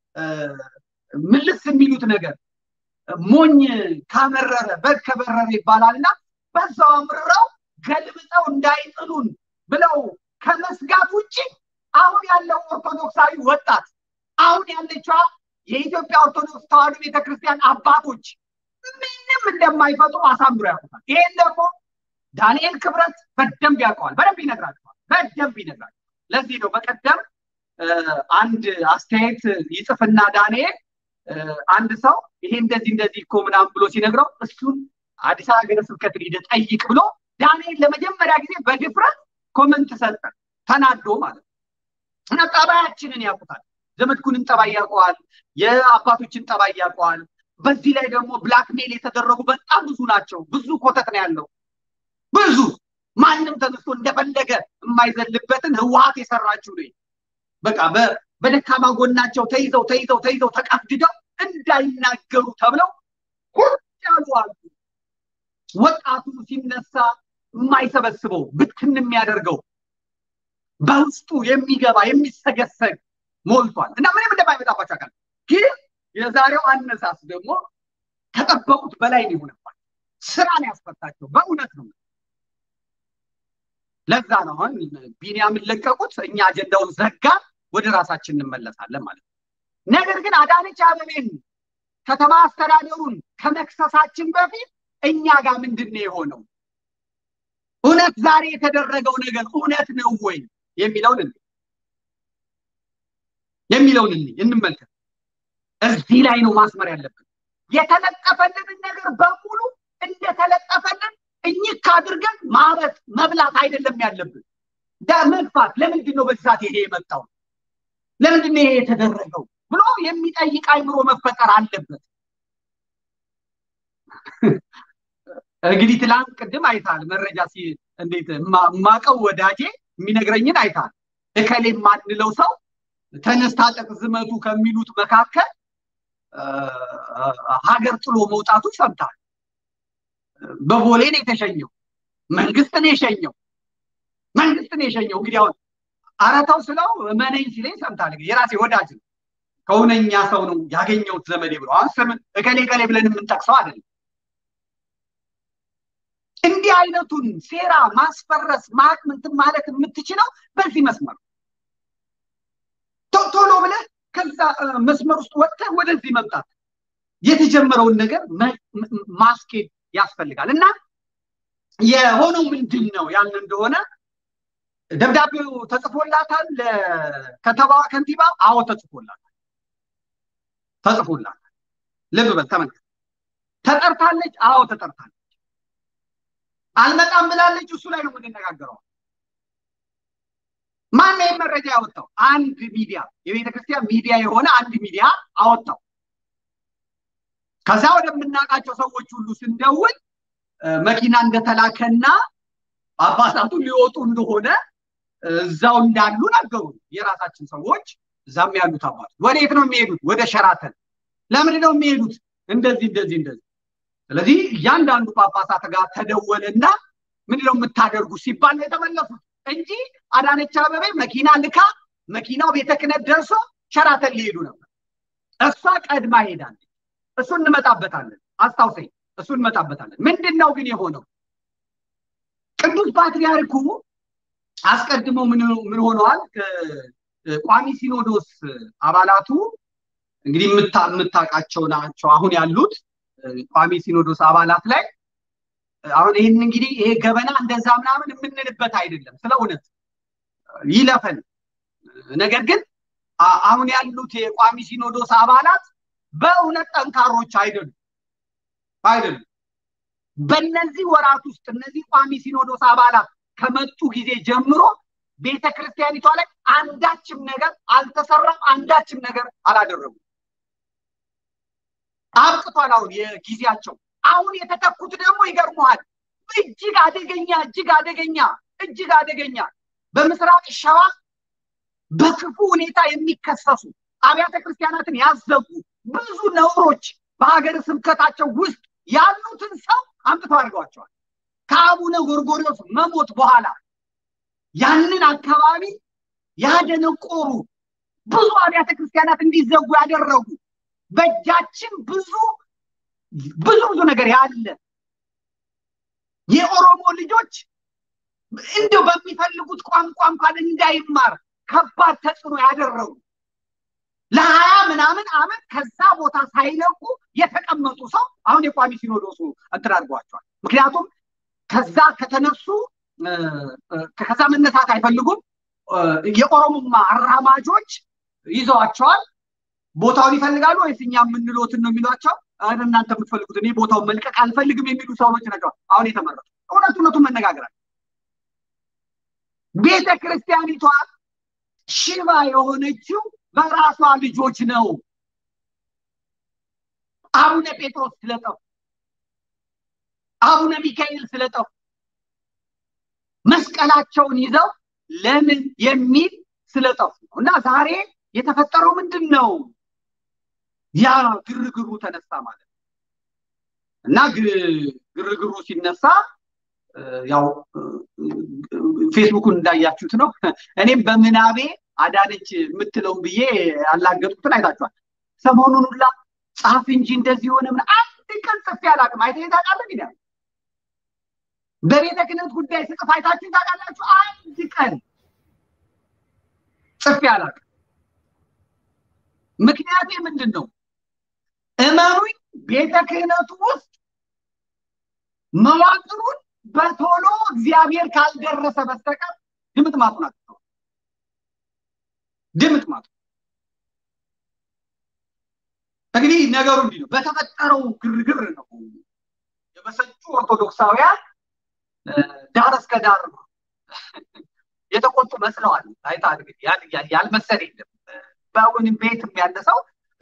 ምልስ የሚሉት ነገር ሞኝ ካመረረ በግ ከበረረ ይባላል እና በዛው አምርረው ገልብጠው እንዳይጥሉን ብለው ከመስጋት ውጭ አሁን ያለው ኦርቶዶክሳዊ ወጣት አሁን ያለችዋ የኢትዮጵያ ኦርቶዶክስ ተዋሕዶ ቤተክርስቲያን አባቶች ምንም እንደማይፈጥሩ አሳምሮ ያውቁታል። ይሄን ደግሞ ዳንኤል ክብረት በደንብ ያውቀዋል፣ በደንብ ይነግራቸዋል፣ በደንብ ይነግራቸዋል። ለዚህ ነው በቀደም አንድ አስተያየት ይጽፍና ዳንኤል አንድ ሰው ይሄ እንደዚህ እንደዚህ እኮ ምናምን ብሎ ሲነግረው እሱን አዲስ አበባ ሀገረ ስብከትን ሂደህ ጠይቅ ብሎ ዳንኤል ለመጀመሪያ ጊዜ በድፍረት ኮመንት ሰጠ፣ ተናዶ ማለት ነው። እና ጠባያችንን ያውቁታል። ዘመድኩንን ጠባይ ያውቀዋል፣ የአባቶችን ጠባይ ያውቀዋል። በዚህ ላይ ደግሞ ብላክሜል የተደረጉ በጣም ብዙ ናቸው። ብዙ ኮተት ነው ያለው፣ ብዙ ማንም ተነስቶ እንደፈለገ የማይዘልበትን ህወሀት የሰራችው ነው። በቃ በደካማ ጎናቸው ተይዘው ተይዘው ተይዘው ተቀፍድደው እንዳይናገሩ ተብለው ቁጭ ያሉ አሉ። ወጣቱ ሲነሳ የማይሰበስበው ብትን የሚያደርገው በውስጡ የሚገባ የሚሰገሰግ ሞልቷል እና ምንም እንደማይመጣባቸው አካል ግን የዛሬው አነሳስ ደግሞ ከጠበቁት በላይ ነው የሆነባቸው። ስራን ያስፈታቸው በእውነት ነው። ለዛ ነው አሁን ቢኒያምን ለቀቁት፣ እኛ አጀንዳውን ዘጋን፣ ወደ ራሳችን እንመለሳለን ማለት ነው። ነገር ግን አዳነች አበቤን ከተማ አስተዳደሩን ከመክሰሳችን በፊት እኛ ጋር ምንድን ነው የሆነው? እውነት ዛሬ የተደረገው ነገር እውነት ነው ወይ የሚለውን እንይ የሚለውን እንይ እንመልከት። እዚህ ላይ ነው ማስመር ያለብን። የተለጠፈልንን ነገር በሙሉ እንደተለጠፈልን እኝክ አድርገን ማረት መብላት አይደለም ያለብን፣ መግፋት። ለምንድን ነው በዚህ ሰዓት ይሄ የመጣው? ለምንድን ነው ይሄ የተደረገው ብሎ የሚጠይቅ አይምሮ መፈጠር አለበት። እንግዲህ ትላንት ቅድም አይታል መረጃ እንዴት ማቀው ወዳጄ የሚነግረኝን አይታል። እከሌ የማንለው ሰው ተነስ ታጠቅ ዝመቱ ከሚሉት መካከል ሀገር ጥሎ መውጣቱ ሰምታል። በቦሌ ነው የተሸኘው። መንግስት ነው የሸኘው። መንግስት ነው የሸኘው። እንግዲህ አሁን አረታው ስለው መነኝ ሲለኝ ሰምታል። የራሴ ወዳጅ ነው ከእውነኛ ሰው ነው ያገኘሁት ዘመዴ ብሎ አሁን ስም እከሌ እከሌ ብለን የምንጠቅሰው አይደለም። እንዲህ አይነቱን ሴራ ማስፈረስ ማቅምንትን ማለት የምትችለው በዚህ መስመር ቶሎ ብለህ ከዛ መስመር ውስጥ ወጥተህ ወደዚህ መምጣት የተጀመረው ነገር ማስኬድ ያስፈልጋል እና የሆነው ምንድን ነው ያን እንደሆነ ደብዳቤው ተጽፎላታል ለከተማዋ ከንቲባ አዎ ተጽፎላታል ተጽፎላታል ልብ በል ተመልከት ተጠርታለች አዎ ተጠርታለች አልመጣም ብላለች እሱ ላይ ነው የምንነጋገረው ማን ይህን መረጃ ያወጣው አንድ ሚዲያ የቤተ ክርስቲያን ሚዲያ የሆነ አንድ ሚዲያ አወጣው ከዛ ወደምናውቃቸው ሰዎች ሁሉ ስንደውል መኪና እንደተላከና አባሳቱ ሊወጡ እንደሆነ እዛው እንዳሉ ነገሩ የራሳችን ሰዎች እዛም ያሉት አባቶች ወዴት ነው የሚሄዱት ወደ ሸራተን ለምንድን ነው የሚሄዱት እንደዚህ እንደዚህ እንደዚህ ስለዚህ እያንዳንዱ ጳጳሳት ጋር ተደወለና ምንድነው የምታደርጉ ሲባል ነው የተመለሱት እንጂ አዳነች አበቤ መኪና ልካ መኪናው ቤተ ክህነት ደርሶ ሸራተን ሊሄዱ ነበር እሷ ቀድማ ሄዳለች እሱ እንመጣበታለን አስታውሰኝ እሱ እንመጣበታለን ምንድን ነው ግን የሆነው ቅዱስ ፓትሪያርኩ አስቀድሞ ምን ሆነዋል ቋሚ ሲኖዶስ አባላቱ እንግዲህ የምታውቃቸው ናቸው አሁን ያሉት ቋሚ ሲኖዶስ አባላት ላይ አሁን ይህን እንግዲህ ይሄ ገበና እንደዛ ምናምን የምንልበት አይደለም ስለ እውነት ይለፈን ነገር ግን አሁን ያሉት የቋሚ ሲኖዶስ አባላት በእውነት ጠንካሮች አይደሉም አይደሉም በእነዚህ ወራት ውስጥ እነዚህ ቋሚ ሲኖዶስ አባላት ከመጡ ጊዜ ጀምሮ ቤተ ክርስቲያኒቷ ላይ አንዳችም ነገር አልተሰራም አንዳችም ነገር አላደረጉም አብቅቷል አሁን የጊዜያቸው አሁን የተተኩት ደግሞ ይገርመዋል እጅግ አደገኛ እጅግ አደገኛ እጅግ አደገኛ በምስራቅ ሸዋ በክፉ ሁኔታ የሚከሰሱ አብያተ ክርስቲያናትን ያዘጉ ብዙ ነውሮች በሀገር ስብከታቸው ውስጥ ያሉትን ሰው አምጥተው አድርገዋቸዋል ከአቡነ ጎርጎሪዎስ መሞት በኋላ ያንን አካባቢ ያደነቆሩ ብዙ አብያተ ክርስቲያናት እንዲዘጉ ያደረጉ በእጃችን ብዙ ብዙ ብዙ ነገር ያለ የኦሮሞ ልጆች እንደው በሚፈልጉት ቋንቋ እንኳን እንዳይማር ከባድ ተጽዕኖ ያደረጉ ለሀያ ምናምን አመት ከዛ ቦታ ሳይለቁ የተቀመጡ ሰው አሁን የቋሚ ሲኖዶሱ እንትን አድርገዋቸዋል ምክንያቱም ከዛ ከተነሱ ከዛ መነሳት አይፈልጉም የኦሮሞማ አራማጆች ይዘዋቸዋል ቦታውን ይፈልጋሉ ወይስ እኛ የምንሎትን ነው የሚሏቸው እናንተ የምትፈልጉት እኔ ቦታውን መልቀቅ አልፈልግም የሚሉ ሰዎች ነገር አሁን የተመረጡ እውነት እውነቱን መነጋገራል ቤተ ክርስቲያኒቷ ሽባ የሆነችው በራሷ ልጆች ነው አቡነ ጴጥሮስ ስለጠፉ አቡነ ሚካኤል ስለጠፉ መስቀላቸውን ይዘው ለምን የሚል ስለጠፉ እና ዛሬ የተፈጠረው ምንድን ነው ያ ግርግሩ ተነሳ ማለት ነው እና ግርግሩ ሲነሳ ያው ፌስቡኩን እንዳያችሁት ነው እኔም በምናቤ አዳነች የምትለው ብዬ ያላገጥኩትን አይታችኋል ሰሞኑን ሁላ ጻፍ እንጂ እንደዚህ ሆነ ምን አንድ ቀን ጽፌ አላውቅም አይተ ታውቃለህ እንግዲህ በቤተ ክህነት ጉዳይ ስጽፍ አይታችሁ ታውቃላችሁ አንድ ቀን ጽፌ አላውቅም ምክንያቴ ምንድን ነው እመኑኝ ቤተ ክህነቱ ውስጥ መዋቅሩን በቶሎ እግዚአብሔር ካልደረሰ በስተቀር ድምጥ ማጡን አጥተው ድምጥ ማጡ እንግዲህ ነገሩ እንዲህ ነው በተፈጠረው ግርግር ነው የበሰጩ ኦርቶዶክሳውያን ዳር እስከ ዳር የተቆጡ መስለዋል አይታ እንግዲህ ያልመሰል የለም በአሁን ቤትም ያለ ሰው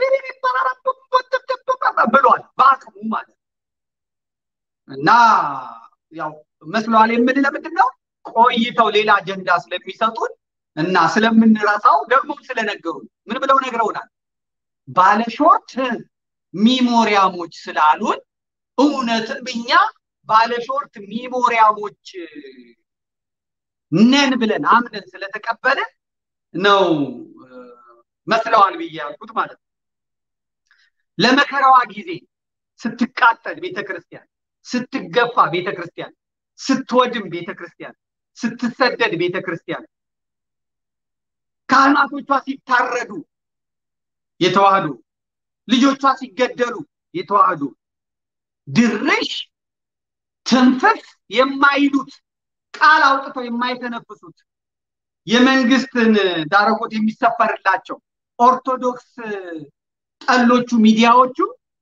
ብሏል በአቅሙ ማለት እና ያው መስለዋል የምን ለምንድን ነው ቆይተው ሌላ አጀንዳ ስለሚሰጡን እና ስለምንረሳው ደግሞ ስለነገሩ ምን ብለው ነግረውናል ባለሾርት ሚሞሪያሞች ስላሉን እውነትም እኛ ባለሾርት ሚሞሪያሞች ነን ብለን አምነን ስለተቀበለ ነው መስለዋል ብዬ ያልኩት ማለት ነው ለመከራዋ ጊዜ ስትቃጠል ቤተክርስቲያን ስትገፋ ቤተክርስቲያን ስትወድም ቤተክርስቲያን፣ ስትሰደድ ቤተክርስቲያን፣ ካህናቶቿ ሲታረዱ የተዋህዶ ልጆቿ ሲገደሉ የተዋህዶ ድርሽ ትንፍፍ የማይሉት ቃል አውጥተው የማይተነፍሱት የመንግስትን ዳረጎት የሚሰፈርላቸው ኦርቶዶክስ ጠሎቹ ሚዲያዎቹ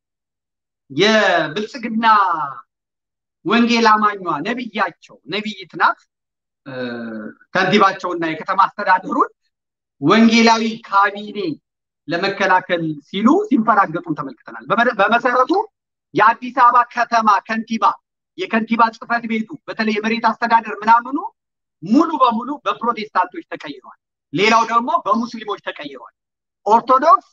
የብልጽግና ወንጌል አማኟ ነቢያቸው ነቢይት ናት ከንቲባቸውና የከተማ አስተዳደሩን ወንጌላዊ ካቢኔ ለመከላከል ሲሉ ሲንፈራገጡን ተመልክተናል። በመሰረቱ የአዲስ አበባ ከተማ ከንቲባ የከንቲባ ጽህፈት ቤቱ በተለይ የመሬት አስተዳደር ምናምኑ ሙሉ በሙሉ በፕሮቴስታንቶች ተቀይሯል። ሌላው ደግሞ በሙስሊሞች ተቀይሯል። ኦርቶዶክስ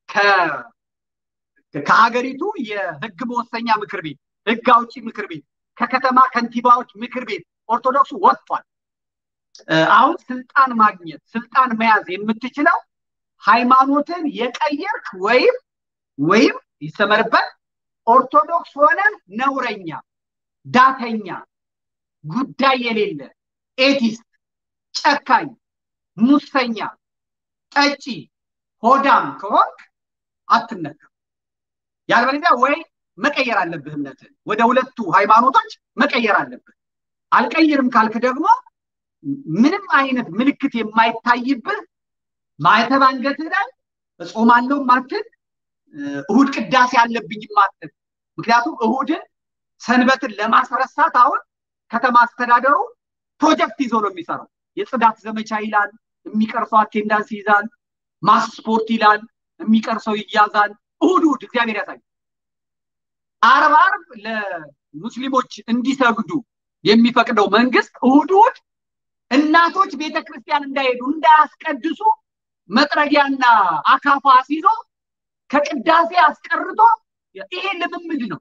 ከሀገሪቱ የህግ መወሰኛ ምክር ቤት፣ ህግ አውጪ ምክር ቤት፣ ከከተማ ከንቲባዎች ምክር ቤት ኦርቶዶክሱ ወጥቷል። አሁን ስልጣን ማግኘት ስልጣን መያዝ የምትችለው ሃይማኖትን የቀየርክ ወይም ወይም ይሰመርበት ኦርቶዶክስ ሆነ ነውረኛ፣ ዳተኛ፣ ጉዳይ የሌለ ኤቲስት፣ ጨካኝ፣ ሙሰኛ፣ ጠጪ፣ ሆዳም ከሆንክ አትነካም። ያልበለዚያ ወይ መቀየር አለብህ እምነትን ወደ ሁለቱ ሃይማኖቶች መቀየር አለብህ። አልቀይርም ካልክ ደግሞ ምንም አይነት ምልክት የማይታይብህ ማዕተብ አንገትህ ላይ እጾማለሁ ማትል እሁድ ቅዳሴ አለብኝ ማትል ምክንያቱም እሁድን ሰንበትን ለማስረሳት አሁን ከተማ አስተዳደሩ ፕሮጀክት ይዞ ነው የሚሰራው። የጽዳት ዘመቻ ይላል፣ የሚቀርሰው አቴንዳንስ ይይዛል። ማስ ስፖርት ይላል፣ የሚቀርሰው ይያዛል። እሁድ እሁድ እግዚአብሔር ያሳይ። አርብ አርብ ለሙስሊሞች እንዲሰግዱ የሚፈቅደው መንግስት እሁድ እሁድ እናቶች ቤተክርስቲያን እንዳይሄዱ እንዳያስቀድሱ መጥረጊያና አካፋ አስይዞ ከቅዳሴ አስቀርቶ ይሄ ልምምድ ነው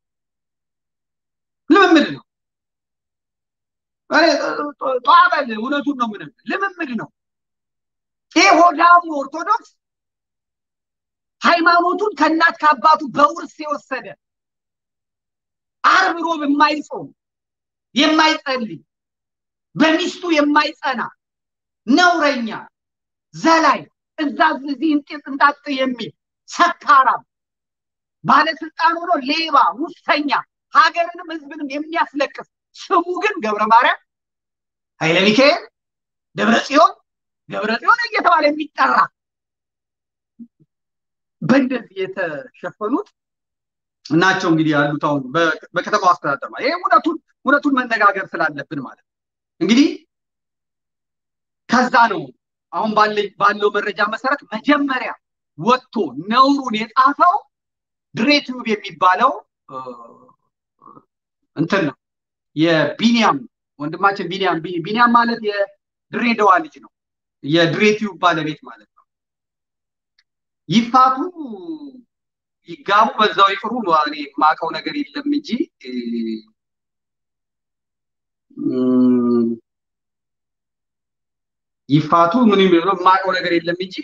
ልምምድ ነው። ጧበል እውነቱን ነው ምንም ልምምድ ነው። ይሄ ሆዳሙ ኦርቶዶክስ ሃይማኖቱን ከእናት ከአባቱ በውርስ የወሰደ አርብ ሮብ የማይጾም የማይጸልይ በሚስቱ የማይጸና ነውረኛ ዘላይ እዛ እዚህ እንጣጥ የሚል ሰካራም ባለስልጣን ሆኖ ሌባ ሙሰኛ ሀገርንም ህዝብንም የሚያስለቅስ ስሙ ግን ገብረ ማርያም ኃይለ ሚካኤል ደብረ ጽዮን ገብረ ጽዮን እየተባለ የሚጠራ በእንደዚህ የተሸፈኑት ናቸው እንግዲህ ያሉት አሁን በከተማው አስተዳደር ማለት ይሄ እውነቱን እውነቱን መነጋገር ስላለብን ማለት ነው። እንግዲህ ከዛ ነው አሁን ባለው መረጃ መሰረት መጀመሪያ ወጥቶ ነውሩን የጻፈው ድሬቲዩብ የሚባለው እንትን ነው የቢኒያም ወንድማችን ቢኒያም ቢኒያም ማለት የድሬዳዋ ልጅ ነው። የድሬቲዩብ ባለቤት ማለት ነው። ይፋቱ ይጋቡ በዛው ይቅሩ እኔ የማውቀው ነገር የለም እንጂ ይፋቱ ምን የሚለው የማውቀው ነገር የለም እንጂ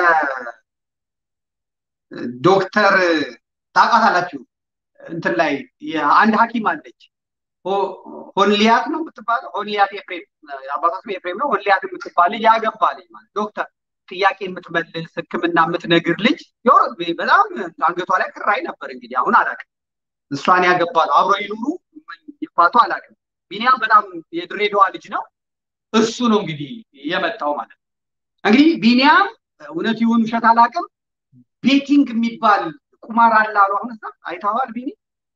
ከዶክተር ታውቃታላችሁ እንትን ላይ አንድ ሐኪም አለች ሆንሊያት ነው የምትባለው ሆንሊያት ኤፍሬም አባቷ ስም ኤፍሬም ነው ሆንሊያት የምትባል ልጅ ያገባ ልጅ ማለት ዶክተር ጥያቄ የምትመልስ ህክምና የምትነግር ልጅ በጣም አንገቷ ላይ ክራይ ነበር እንግዲህ አሁን አላውቅም እሷን ያገባ ነው አብሮ ይኑሩ ይፋቱ አላውቅም ቢኒያም በጣም የድሬዳዋ ልጅ ነው እሱ ነው እንግዲህ የመጣው ማለት ነው እንግዲህ ቢኒያም እውነት ይሁን ውሸት አላውቅም ቤቲንግ የሚባል ቁማር አለ አሉ አሁን አይተዋል ቢኒ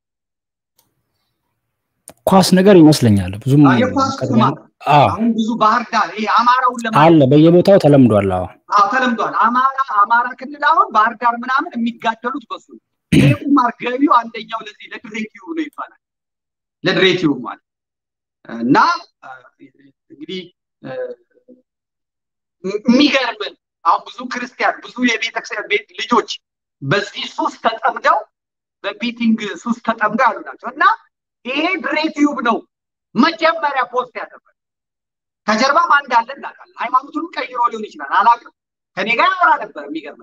ኳስ ነገር ይመስለኛል ብዙም የኳስ ቁማር አሁን ብዙ ባህር ዳር ይሄ አማራውን ለማ አለ በየቦታው ተለምዷል አዎ አዎ ተለምዷል አማራ አማራ ክልል አሁን ባህር ዳር ምናምን የሚጋደሉት በሱ ይሄ ቁማር ገቢው አንደኛው ለዚህ ለድሬቲዩ ነው ይባላል ለድሬቲዩ ማለት እና እንግዲህ የሚገርምን አሁን ብዙ ክርስቲያን ብዙ የቤተክርስቲያን ቤት ልጆች በዚህ ሱስ ተጠምደው በቤቲንግ ሱስ ተጠምደው ያሉ ናቸው እና ይሄ ድሬቲዩብ ነው መጀመሪያ ፖስት ያደረገ ከጀርባ ማን እንዳለ እናውቃለን ሃይማኖቱን ቀይሮ ሊሆን ይችላል አላውቅም ከኔ ጋር ያወራ ነበር የሚገርም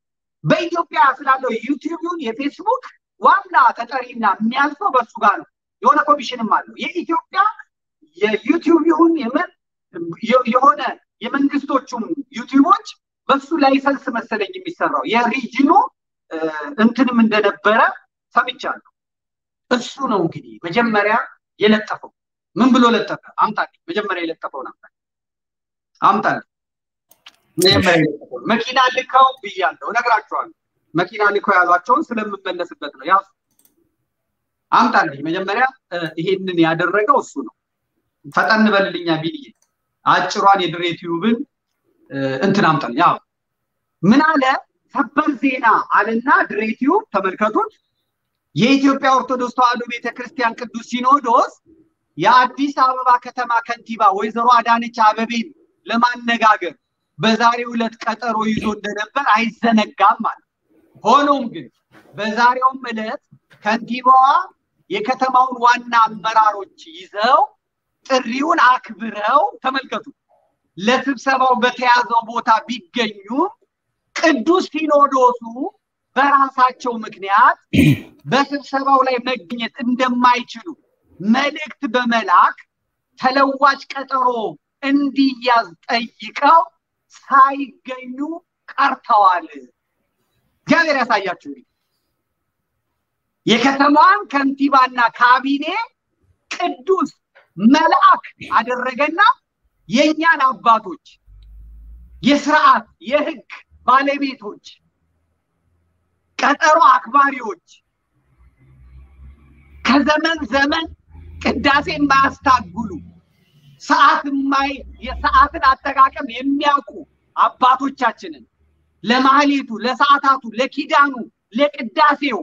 በኢትዮጵያ ስላለው ዩቲዩብ ይሁን የፌስቡክ ዋና ተጠሪና የሚያልፈው በሱ ጋር ነው የሆነ ኮሚሽንም አለው። የኢትዮጵያ የዩቲዩብ ይሁን የምን የሆነ የመንግስቶቹም ዩቲዩቦች በሱ ላይሰንስ መሰለኝ የሚሰራው የሪጅኑ እንትንም እንደነበረ ሰምቻለሁ። እሱ ነው እንግዲህ መጀመሪያ የለጠፈው። ምን ብሎ ለጠፈ? አምጣልኝ። መጀመሪያ የለጠፈው ነበር። አምጣልኝ። መጀመሪያ የለጠፈው መኪና ልከው ብያለሁ፣ እነግራቸዋለሁ። መኪና ልከው ያሏቸውን ስለምመለስበት ነው። ያው አምጣልኝ። መጀመሪያ ይሄንን ያደረገው እሱ ነው። ፈጠን በልልኛ ቢልዬ አጭሯን የድሬ ቲዩብን እንትን አምጣልኝ። ያው ምን አለ ሰበር ዜና አለና ድሬ ቲዩብ ተመልከቱት። የኢትዮጵያ ኦርቶዶክስ ተዋሕዶ ቤተክርስቲያን ቅዱስ ሲኖዶስ የአዲስ አበባ ከተማ ከንቲባ ወይዘሮ አዳነች አበቤን ለማነጋገር በዛሬው ዕለት ቀጠሮ ይዞ እንደነበር አይዘነጋም ማለት። ሆኖም ግን በዛሬውም ዕለት ከንቲባዋ የከተማውን ዋና አመራሮች ይዘው ጥሪውን አክብረው ተመልከቱ፣ ለስብሰባው በተያዘው ቦታ ቢገኙም ቅዱስ ሲኖዶሱ በራሳቸው ምክንያት በስብሰባው ላይ መገኘት እንደማይችሉ መልእክት በመላክ ተለዋጭ ቀጠሮ እንዲያዝ ጠይቀው ሳይገኙ ቀርተዋል። እግዚአብሔር ያሳያችሁ። የከተማዋን ከንቲባና ካቢኔ ቅዱስ መልአክ አደረገና የእኛን አባቶች የስርዓት የህግ ባለቤቶች ቀጠሮ አክባሪዎች ከዘመን ዘመን ቅዳሴ የማያስታጉሉ ሰዓት የማይ የሰዓትን አጠቃቀም የሚያውቁ አባቶቻችንን ለማህሌቱ፣ ለሰዓታቱ፣ ለኪዳኑ፣ ለቅዳሴው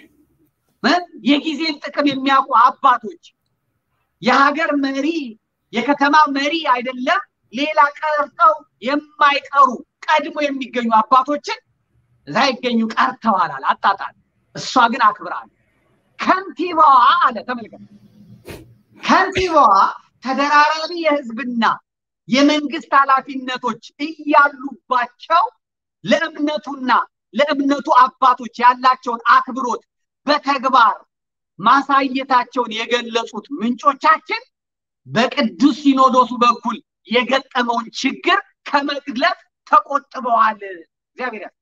የጊዜን ጥቅም የሚያውቁ አባቶች የሀገር መሪ የከተማ መሪ አይደለም ሌላ ቀርተው የማይቀሩ ቀድሞ የሚገኙ አባቶችን እዛ ይገኙ ቀርተዋል አለ አጣጣል። እሷ ግን አክብራል። ከንቲባዋ አለ ተመልከት፣ ከንቲባዋ ተደራራቢ የህዝብና የመንግስት ኃላፊነቶች እያሉባቸው ለእምነቱና ለእምነቱ አባቶች ያላቸውን አክብሮት በተግባር ማሳየታቸውን የገለጹት ምንጮቻችን በቅዱስ ሲኖዶሱ በኩል የገጠመውን ችግር ከመግለጽ ተቆጥበዋል። እግዚአብሔር ያስ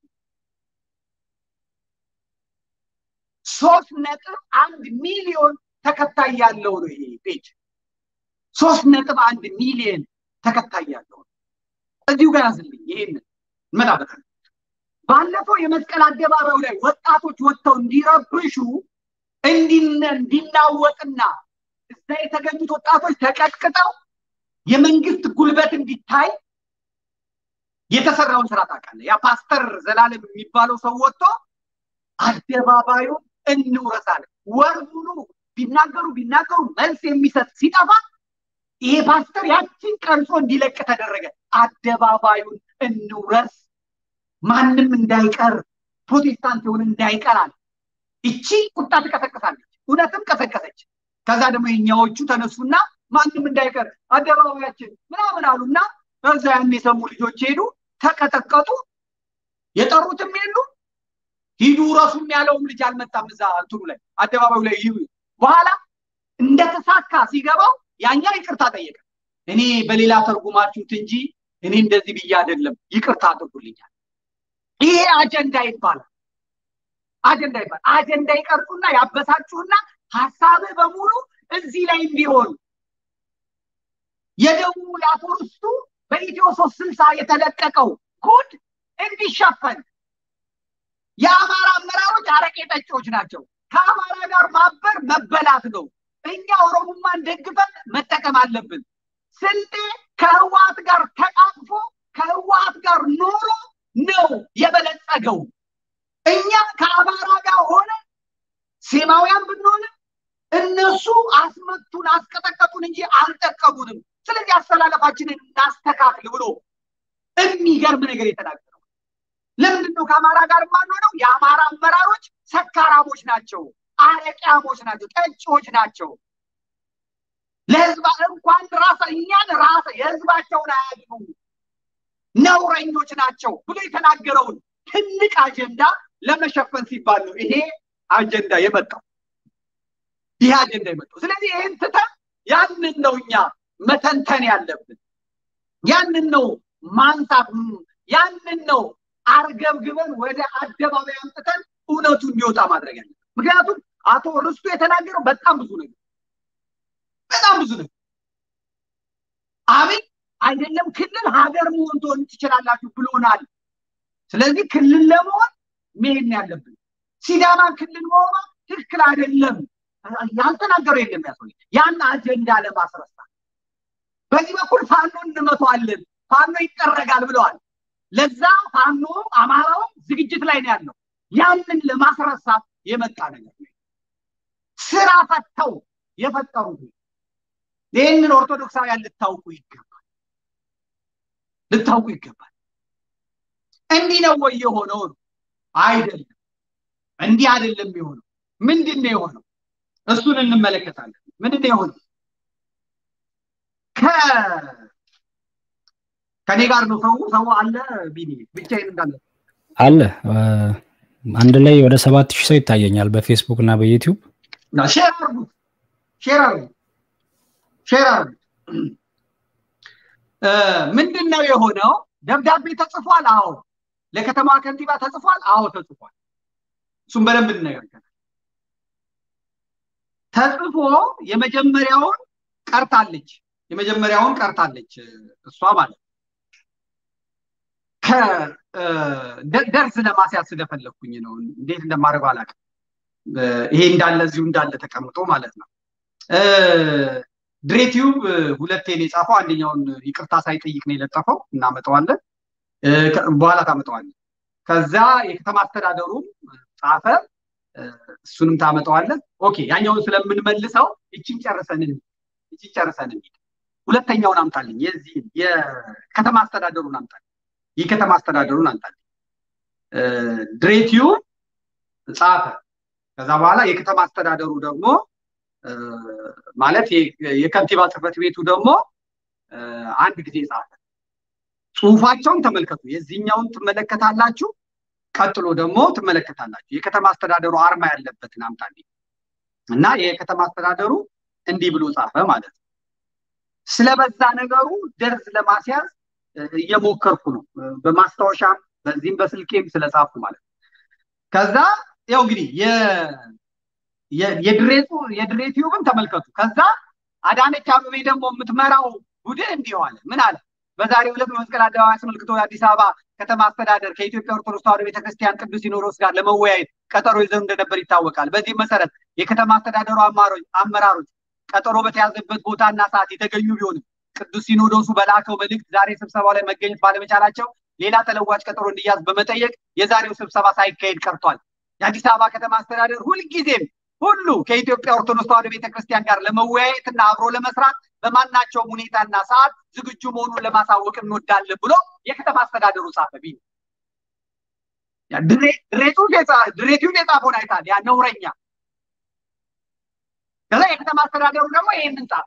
ሶስት ነጥብ አንድ ሚሊዮን ተከታይ ያለው ነው ይሄ ፔጅ። ሶስት ነጥብ አንድ ሚሊዮን ተከታይ ያለው እዚሁ ጋር ያዝልኝ። ይሄንን እንመጣበታለን። ባለፈው የመስቀል አደባባዩ ላይ ወጣቶች ወጥተው እንዲረብሹ እንዲናወጥና እዛ የተገኙት ወጣቶች ተቀጥቅጠው የመንግስት ጉልበት እንዲታይ የተሰራውን ስራ ታውቃለህ። ያ ፓስተር ዘላለም የሚባለው ሰው ወጥቶ አደባባዩን እንውረሳለን። ወር ሙሉ ቢናገሩ ቢናገሩ መልስ የሚሰጥ ሲጠፋ ይሄ ፓስተር ያችን ቀርጾ እንዲለቅ ተደረገ። አደባባዩን እንውረስ፣ ማንም እንዳይቀር፣ ፕሮቴስታንት የሆነ እንዳይቀራል። እቺ ቁጣ ትቀሰቅሳለች። እውነትም ቀሰቀሰች። ከዛ ደግሞ የኛዎቹ ተነሱና ማንም እንዳይቀር አደባባያችን ምናምን አሉና በዛ ያን የሰሙ ልጆች ሄዱ፣ ተቀጠቀጡ። የጠሩትም የሉ ሂዱ ረሱም ያለውም ልጅ አልመጣም። እዛ እንትኑ ላይ አደባባዩ ላይ ይሁ በኋላ እንደተሳካ ሲገባው ያኛ ይቅርታ ጠየቀ። እኔ በሌላ ተርጉማችሁት እንጂ እኔ እንደዚህ ብዬ አይደለም፣ ይቅርታ አድርጉልኛል። ይሄ አጀንዳ ይባላል። አጀንዳ ይባላል። አጀንዳ ይቀርጹና ያበሳችሁና ሀሳብህ በሙሉ እዚህ ላይ እንዲሆን የደቡብ የአፎርስቱ በኢትዮ ሶስት ስልሳ የተለቀቀው ጉድ እንዲሸፈን የአማራ አመራሮች አረቄ ጠጪዎች ናቸው። ከአማራ ጋር ማበር መበላት ነው። እኛ ኦሮሞማን ደግፈን መጠቀም አለብን። ስልጤ ከህወሀት ጋር ተቃቅፎ ከህወሀት ጋር ኖሮ ነው የበለጸገው። እኛ ከአማራ ጋር ሆነ ሴማውያን ብንሆንም እነሱ አስመቱን፣ አስቀጠቀጡን እንጂ አልጠቀሙንም። ስለዚህ አስተላለፋችንን እናስተካክል ብሎ የሚገርም ነገር የተናገረው ለምንድን ነው ከአማራ ጋር የማንሆነው? የአማራ አመራሮች ሰካራሞች ናቸው፣ አረቂያሞች ናቸው፣ ጠጪዎች ናቸው። ለህዝባ እንኳን ራሳ እኛን ራሳ የህዝባቸውን አያድኑ ነውረኞች ናቸው ብሎ የተናገረውን ትልቅ አጀንዳ ለመሸፈን ሲባል ነው ይሄ አጀንዳ የመጣው። ይህ አጀንዳ የመጣው። ስለዚህ ይህን ትተን ያንን ነው እኛ መተንተን ያለብን። ያንን ነው ማንሳት፣ ያንን ነው አርገብግበን ወደ አደባባይ አምጥተን እውነቱ እንዲወጣ ማድረግ ያለብን። ምክንያቱም አቶ ርስቱ የተናገረው በጣም ብዙ ነገር በጣም ብዙ ነገር አብይ አይደለም ክልል ሀገር መሆን ትሆን ትችላላችሁ ብሎናል። ስለዚህ ክልል ለመሆን መሄድ ነው ያለብን። ሲዳማ ክልል መሆኗ ትክክል አይደለም ያልተናገረው የለም ያሰው ያን አጀንዳ ለማስረሳት በዚህ በኩል ፋኖ እንመቷለን፣ ፋኖ ይጠረጋል ብለዋል። ለዛ ፋኖ አማራውም ዝግጅት ላይ ነው ያለው። ያንን ለማስረሳት የመጣ ነገር ነው። ስራ ፈተው የፈጠሩት ይህንን ኦርቶዶክሳውያን ልታውቁ ይገባል፣ ልታውቁ ይገባል። እንዲህ ነው ወይ የሆነው? አይደለም፣ እንዲህ አይደለም የሆነው። ምንድን ነው የሆነው? እሱን እንመለከታለን። ምንድን ነው የሆነው? ከኔ ጋር ነው ሰው ሰው አለ ቢኒ ብቻዬን እንዳለ አለ አንድ ላይ ወደ ሰባት ሺህ ሰው ይታየኛል በፌስቡክ እና በዩቲዩብ ሼር አርጉት ሼር አርጉት ሼር አርጉት ምንድን ነው የሆነው ደብዳቤ ተጽፏል አዎ ለከተማ ከንቲባ ተጽፏል አዎ ተጽፏል እሱም በደንብ እንነጋገራለን ተጽፎ የመጀመሪያውን ቀርታለች የመጀመሪያውን ቀርታለች እሷ ማለት ደርዝ ለማስያዝ ስለፈለግኩኝ ነው። እንዴት እንደማደርገው አላውቅም። ይሄ እንዳለ እዚሁ እንዳለ ተቀምጦ ማለት ነው። ድሬቲዩብ ሁለቴን የጻፈው አንደኛውን ይቅርታ ሳይጠይቅ ነው የለጠፈው። እናመጣዋለን፣ በኋላ ታመጣዋለን። ከዛ የከተማ አስተዳደሩም ጻፈ፣ እሱንም ታመጣዋለን። ኦኬ፣ ያኛውን ስለምንመልሰው ይችን ጨርሰን ይችን ጨርሰን እንሂድ። ሁለተኛውን አምጣልኝ፣ የዚህ የከተማ አስተዳደሩን አምጣልኝ። የከተማ አስተዳደሩን አምጣልኝ። ድሬቲዩ ጻፈ። ከዛ በኋላ የከተማ አስተዳደሩ ደግሞ ማለት የከንቲባ ጽሕፈት ቤቱ ደግሞ አንድ ጊዜ ጻፈ። ጽሁፋቸውን ተመልከቱ። የዚህኛውን ትመለከታላችሁ፣ ቀጥሎ ደግሞ ትመለከታላችሁ። የከተማ አስተዳደሩ አርማ ያለበትን አምጣልኝ እና የከተማ አስተዳደሩ እንዲህ ብሎ ጻፈ ማለት ነው። ስለበዛ ነገሩ ደርዝ ለማስያዝ እየሞከርኩ ነው። በማስታወሻም በዚህም በስልኬም ስለጻፉ ማለት ነው። ከዛ ያው እንግዲህ የድሬ ቲዩብን ተመልከቱ። ከዛ አዳነች አበቤ ደግሞ የምትመራው ቡድን እንዲህ አለ። ምን አለ? በዛሬው ዕለት በመስቀል አደባባይ አስመልክቶ የአዲስ አበባ ከተማ አስተዳደር ከኢትዮጵያ ኦርቶዶክስ ተዋሕዶ ቤተክርስቲያን ቅዱስ ሲኖዶስ ጋር ለመወያየት ቀጠሮ ይዘው እንደነበር ይታወቃል። በዚህ መሰረት የከተማ አስተዳደሩ አመራሮች ቀጠሮ በተያዘበት ቦታና ሰዓት የተገኙ ቢሆንም ቅዱስ ሲኖዶሱ በላከው መልእክት ዛሬ ስብሰባው ላይ መገኘት ባለመቻላቸው ሌላ ተለዋጭ ቀጠሮ እንዲያዝ በመጠየቅ የዛሬው ስብሰባ ሳይካሄድ ቀርቷል። የአዲስ አበባ ከተማ አስተዳደር ሁልጊዜም ሁሉ ከኢትዮጵያ ኦርቶዶክስ ተዋሕዶ ቤተክርስቲያን ጋር ለመወያየት እና አብሮ ለመስራት በማናቸውም ሁኔታና ሰዓት ዝግጁ መሆኑን ለማሳወቅ እንወዳለን ብሎ የከተማ አስተዳደሩ ጻፈ። ቢ ድሬቲዩብ የጻፈውን አይታል ያ ነውረኛ። ከዛ የከተማ አስተዳደሩ ደግሞ ይህንን ጻፈ።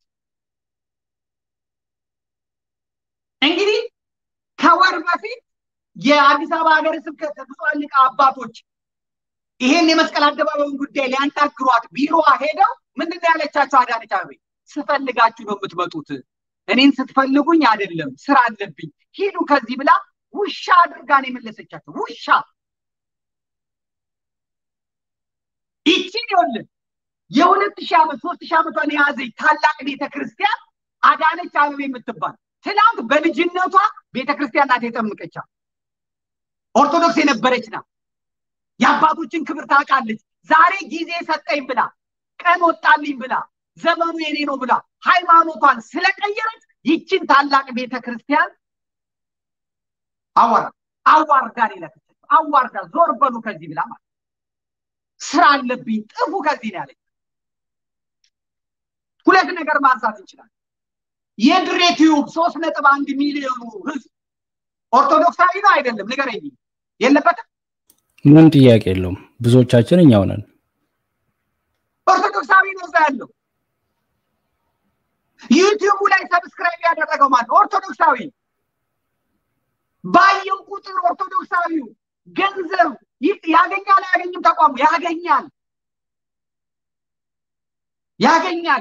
እንግዲህ ከወር በፊት የአዲስ አበባ ሀገረ ስብከት ብፁዓን ሊቃነ አባቶች ይሄን የመስቀል አደባባዩን ጉዳይ ሊያናግሯት ቢሮዋ ሄደው ምንድን ነው ያለቻቸው? አዳነች አቤቤ ስፈልጋችሁ ነው የምትመጡት፣ እኔን ስትፈልጉኝ አይደለም፣ ስራ አለብኝ፣ ሂዱ ከዚህ ብላ ውሻ አድርጋ ነው የመለሰቻቸው። ውሻ ይቺን ይኸውልህ የሁለት ሺህ ዓመት ሶስት ሺህ ዓመቷን የያዘች ታላቅ ቤተ ክርስቲያን አዳነች አቤቤ የምትባል ትናንት በልጅነቷ ቤተ ክርስቲያን ናት የጠምቀቻ ኦርቶዶክስ የነበረች ናት። የአባቶችን ክብር ታውቃለች። ዛሬ ጊዜ ሰጠኝ ብላ ቀን ወጣልኝ ብላ ዘመኑ የኔ ነው ብላ ሃይማኖቷን ስለቀየረች ይችን ታላቅ ቤተ ክርስቲያን አዋራ አዋርዳ ሌለክች አዋርዳ ዞር በሉ ከዚህ ብላ ማለት ስራ አለብኝ ጥፉ ከዚህ ነው ያለች። ሁለት ነገር ማንሳት እንችላለን። የድሬ ቲዩብ ሶስት ነጥብ አንድ ሚሊዮኑ ህዝብ ኦርቶዶክሳዊ ነው አይደለም? ንገረኝ። የለበትም ምንም ጥያቄ የለውም። ብዙዎቻችን እኛው ነን። ኦርቶዶክሳዊ ነው እዛ ያለው። ዩቲዩቡ ላይ ሰብስክራይብ ያደረገው ማለት ኦርቶዶክሳዊ ባየው ቁጥር ኦርቶዶክሳዊው ገንዘብ ያገኛል አያገኝም? ተቋሙ ያገኛል። ያገኛል።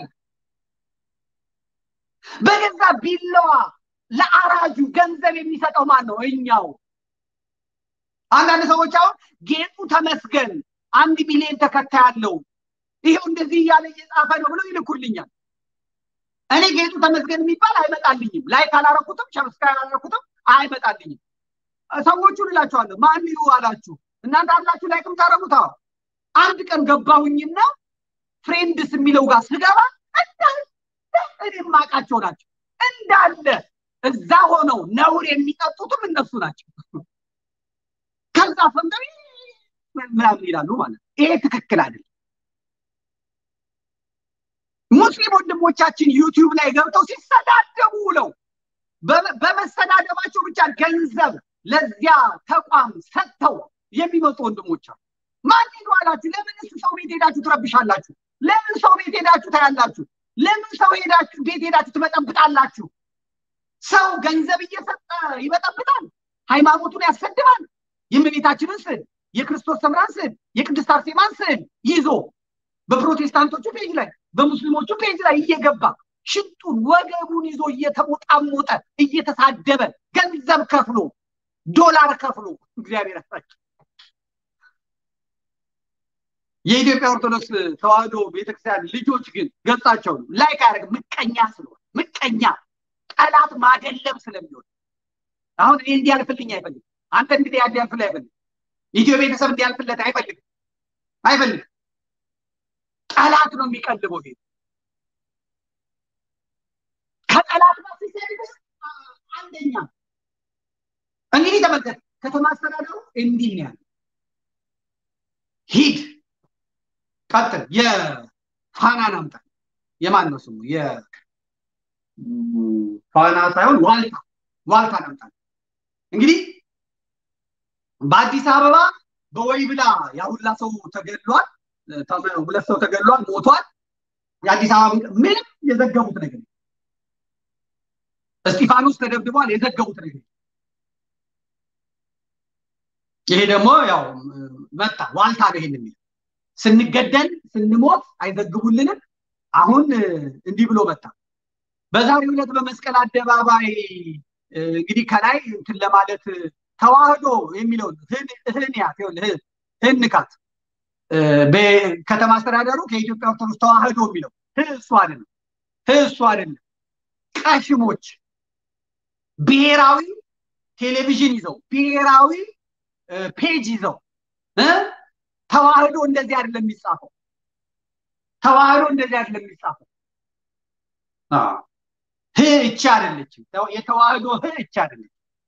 በገዛ ቢላዋ ለአራጁ ገንዘብ የሚሰጠው ማን ነው? እኛው። አንዳንድ ሰዎች አሁን ጌጡ ተመስገን አንድ ሚሊዮን ተከታይ አለው ይሄው እንደዚህ እያለ እየጻፈ ነው ብለው ይልኩልኛል። እኔ ጌጡ ተመስገን የሚባል አይመጣልኝም። ላይክ አላረኩትም፣ ሰብስክራይብ አላረኩትም፣ አይመጣልኝም። ሰዎቹን እላቸዋለሁ ማን ይሁ አላችሁ እናንተ አላችሁ ላይክም ታረጉት። አንድ ቀን ገባሁኝና ፍሬንድስ የሚለው ጋር ስገባ እንዳለ እኔ የማውቃቸው ናቸው እንዳለ እዛ ሆነው ነውር የሚጠጡትም እነሱ ናቸው። ከዛ ሰምተው ምናምን ይላሉ ማለት ነው። ይሄ ትክክል አይደለም። ሙስሊም ወንድሞቻችን ዩቲዩብ ላይ ገብተው ሲሰዳደቡ ውለው በመሰዳደባቸው ብቻ ገንዘብ ለዚያ ተቋም ሰጥተው የሚመጡ ወንድሞች አሉ። ማን ሄዱ አላችሁ? ለምን እሱ ሰው ቤት ሄዳችሁ ትረብሻላችሁ? ለምን ሰው ቤት ሄዳችሁ ታያላችሁ? ለምን ሰው ሄዳችሁ ቤት ሄዳችሁ ትበጠብጣላችሁ? ሰው ገንዘብ እየሰጠ ይበጠብጣል፣ ሃይማኖቱን ያሰድባል። የእመቤታችንን ስዕል፣ የክርስቶስ ሰምራን ስዕል፣ የቅድስት አርሴማን ስዕል ይዞ በፕሮቴስታንቶቹ ፔጅ ላይ በሙስሊሞቹ ፔጅ ላይ እየገባ ሽንጡን ወገቡን ይዞ እየተሞጣሞጠ እየተሳደበ ገንዘብ ከፍሎ ዶላር ከፍሎ እግዚአብሔር ያሳቸው። የኢትዮጵያ ኦርቶዶክስ ተዋህዶ ቤተክርስቲያን ልጆች ግን ገጻቸው ነው ላይክ አያደርግ ምቀኛ ስለሆነ ምቀኛ ጠላት ማደለም ስለሚሆን አሁን እኔ እንዲያልፍልኝ አይፈልግም። አንተ እንግዲህ እንዲያልፍልህ አይፈልግም። ኢትዮ ቤተሰብ እንዲያልፍለት አይፈልግም አይፈልግም። ጠላት ነው የሚቀልበው። ሄ ከጠላት ጋር ሲሰድብ አንደኛ እንግዲህ ተመልከት፣ ከተማ አስተዳደሩ እንዲህ ነው ያለ ሂድ ቀጥል። የፋናን አምጣ። የማን ነው ስሙ? የፋና ሳይሆን ዋልታ ዋልታን አምጣ። እንግዲህ በአዲስ አበባ በወይብላ ያሁላ ሰው ተገድሏል። ሁለት ሰው ተገድሏል፣ ሞቷል። የአዲስ አበባ ምንም የዘገቡት ነገር እስጢፋኖስ ተደብድቧል፣ የዘገቡት ነገር ይሄ ደግሞ ያው መጣ ዋልታ ነው ይሄን የሚል ስንገደል ስንሞት አይዘግቡልንም። አሁን እንዲህ ብሎ መጣ። በዛሬው ዕለት በመስቀል አደባባይ እንግዲህ ከላይ እንትን ለማለት ተዋህዶ የሚለውን ህንያት ህንካት ከተማ አስተዳደሩ ከኢትዮጵያ ኦርቶዶክስ ተዋህዶ የሚለው እሱ አይደለም፣ እሱ አይደለም። ቀሽሞች ብሔራዊ ቴሌቪዥን ይዘው ብሔራዊ ፔጅ ይዘው ተዋህዶ እንደዚህ አይደለም የሚጻፈው። ተዋህዶ እንደዚህ አይደለም የሚጻፈው። ህ እቺ አይደለችም። የተዋህዶ ህ እቺ አይደለችም።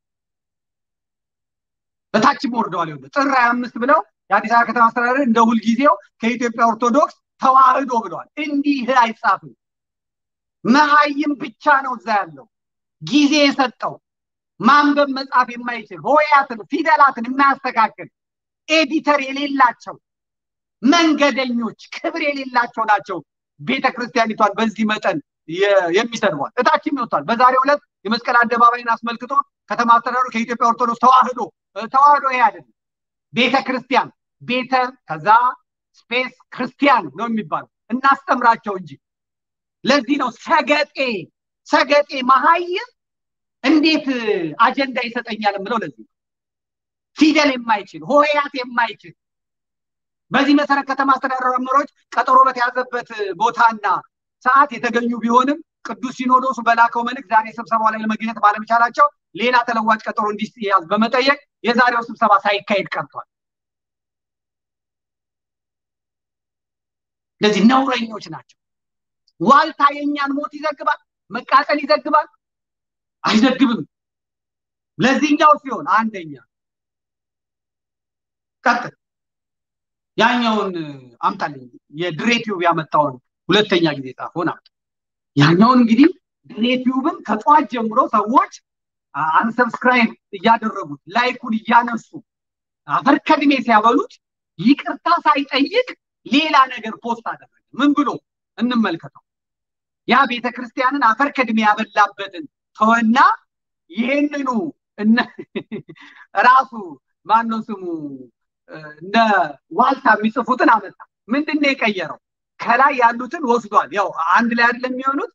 በታችም ወርደዋል። ይኸውልህ ጥር ሀያ አምስት ብለው የአዲስ አበባ ከተማ አስተዳደር እንደ ሁልጊዜው ከኢትዮጵያ ኦርቶዶክስ ተዋህዶ ብለዋል። እንዲህ ህ አይጻፍም። መሀይም ብቻ ነው እዛ ያለው ጊዜ የሰጠው ማንበብ መጻፍ የማይችል ሆያትን ፊደላትን የማያስተካክል ኤዲተር የሌላቸው መንገደኞች ክብር የሌላቸው ናቸው። ቤተ ክርስቲያኒቷን በዚህ መጠን የሚሰድቧል። እታችም ይወጣል። በዛሬው ዕለት የመስቀል አደባባይን አስመልክቶ ከተማ አስተዳደሩ ከኢትዮጵያ ኦርቶዶክስ ተዋህዶ ተዋህዶ ይሄ አይደለም ቤተ ክርስቲያን ቤተ ከዛ ስፔስ ክርስቲያን ነው የሚባለው እናስተምራቸው እንጂ። ለዚህ ነው ሰገጤ ሰገጤ መሀይም እንዴት አጀንዳ ይሰጠኛል የምለው ለዚህ ነው። ፊደል የማይችል ሆሄያት የማይችል በዚህ መሰረት ከተማ አስተዳደር መምህሮች ቀጠሮ በተያዘበት ቦታና ሰዓት የተገኙ ቢሆንም ቅዱስ ሲኖዶሱ በላከው መልእክት ዛሬ ስብሰባው ላይ ለመገኘት ባለመቻላቸው ሌላ ተለዋጭ ቀጠሮ እንዲያዝ በመጠየቅ የዛሬው ስብሰባ ሳይካሄድ ቀርቷል። እንደዚህ ነውረኞች ናቸው። ዋልታ የእኛን ሞት ይዘግባል፣ መቃጠል ይዘግባል፣ አይዘግብም። ለዚህኛው ሲሆን አንደኛ ቀጥል ያኛውን አምጣልኝ የድሬቲዩብ ያመጣውን ሁለተኛ ጊዜ ጻፈውን አምጣ። ያኛውን እንግዲህ ድሬቲዩብን ከጠዋት ጀምሮ ሰዎች አንሰብስክራይብ እያደረጉት ላይኩን እያነሱ አፈር ከድሜ ሲያበሉት ይቅርታ ሳይጠይቅ ሌላ ነገር ፖስት አደረገ። ምን ብሎ እንመልከተው። ያ ቤተ ክርስቲያንን አፈር ከድሜ ያበላበትን ተወና ይህንኑ ራሱ ማነው ስሙ እነ ዋልታ የሚጽፉትን አመጣ። ምንድን ነው የቀየረው? ከላይ ያሉትን ወስዷል። ያው አንድ ላይ አይደለም የሚሆኑት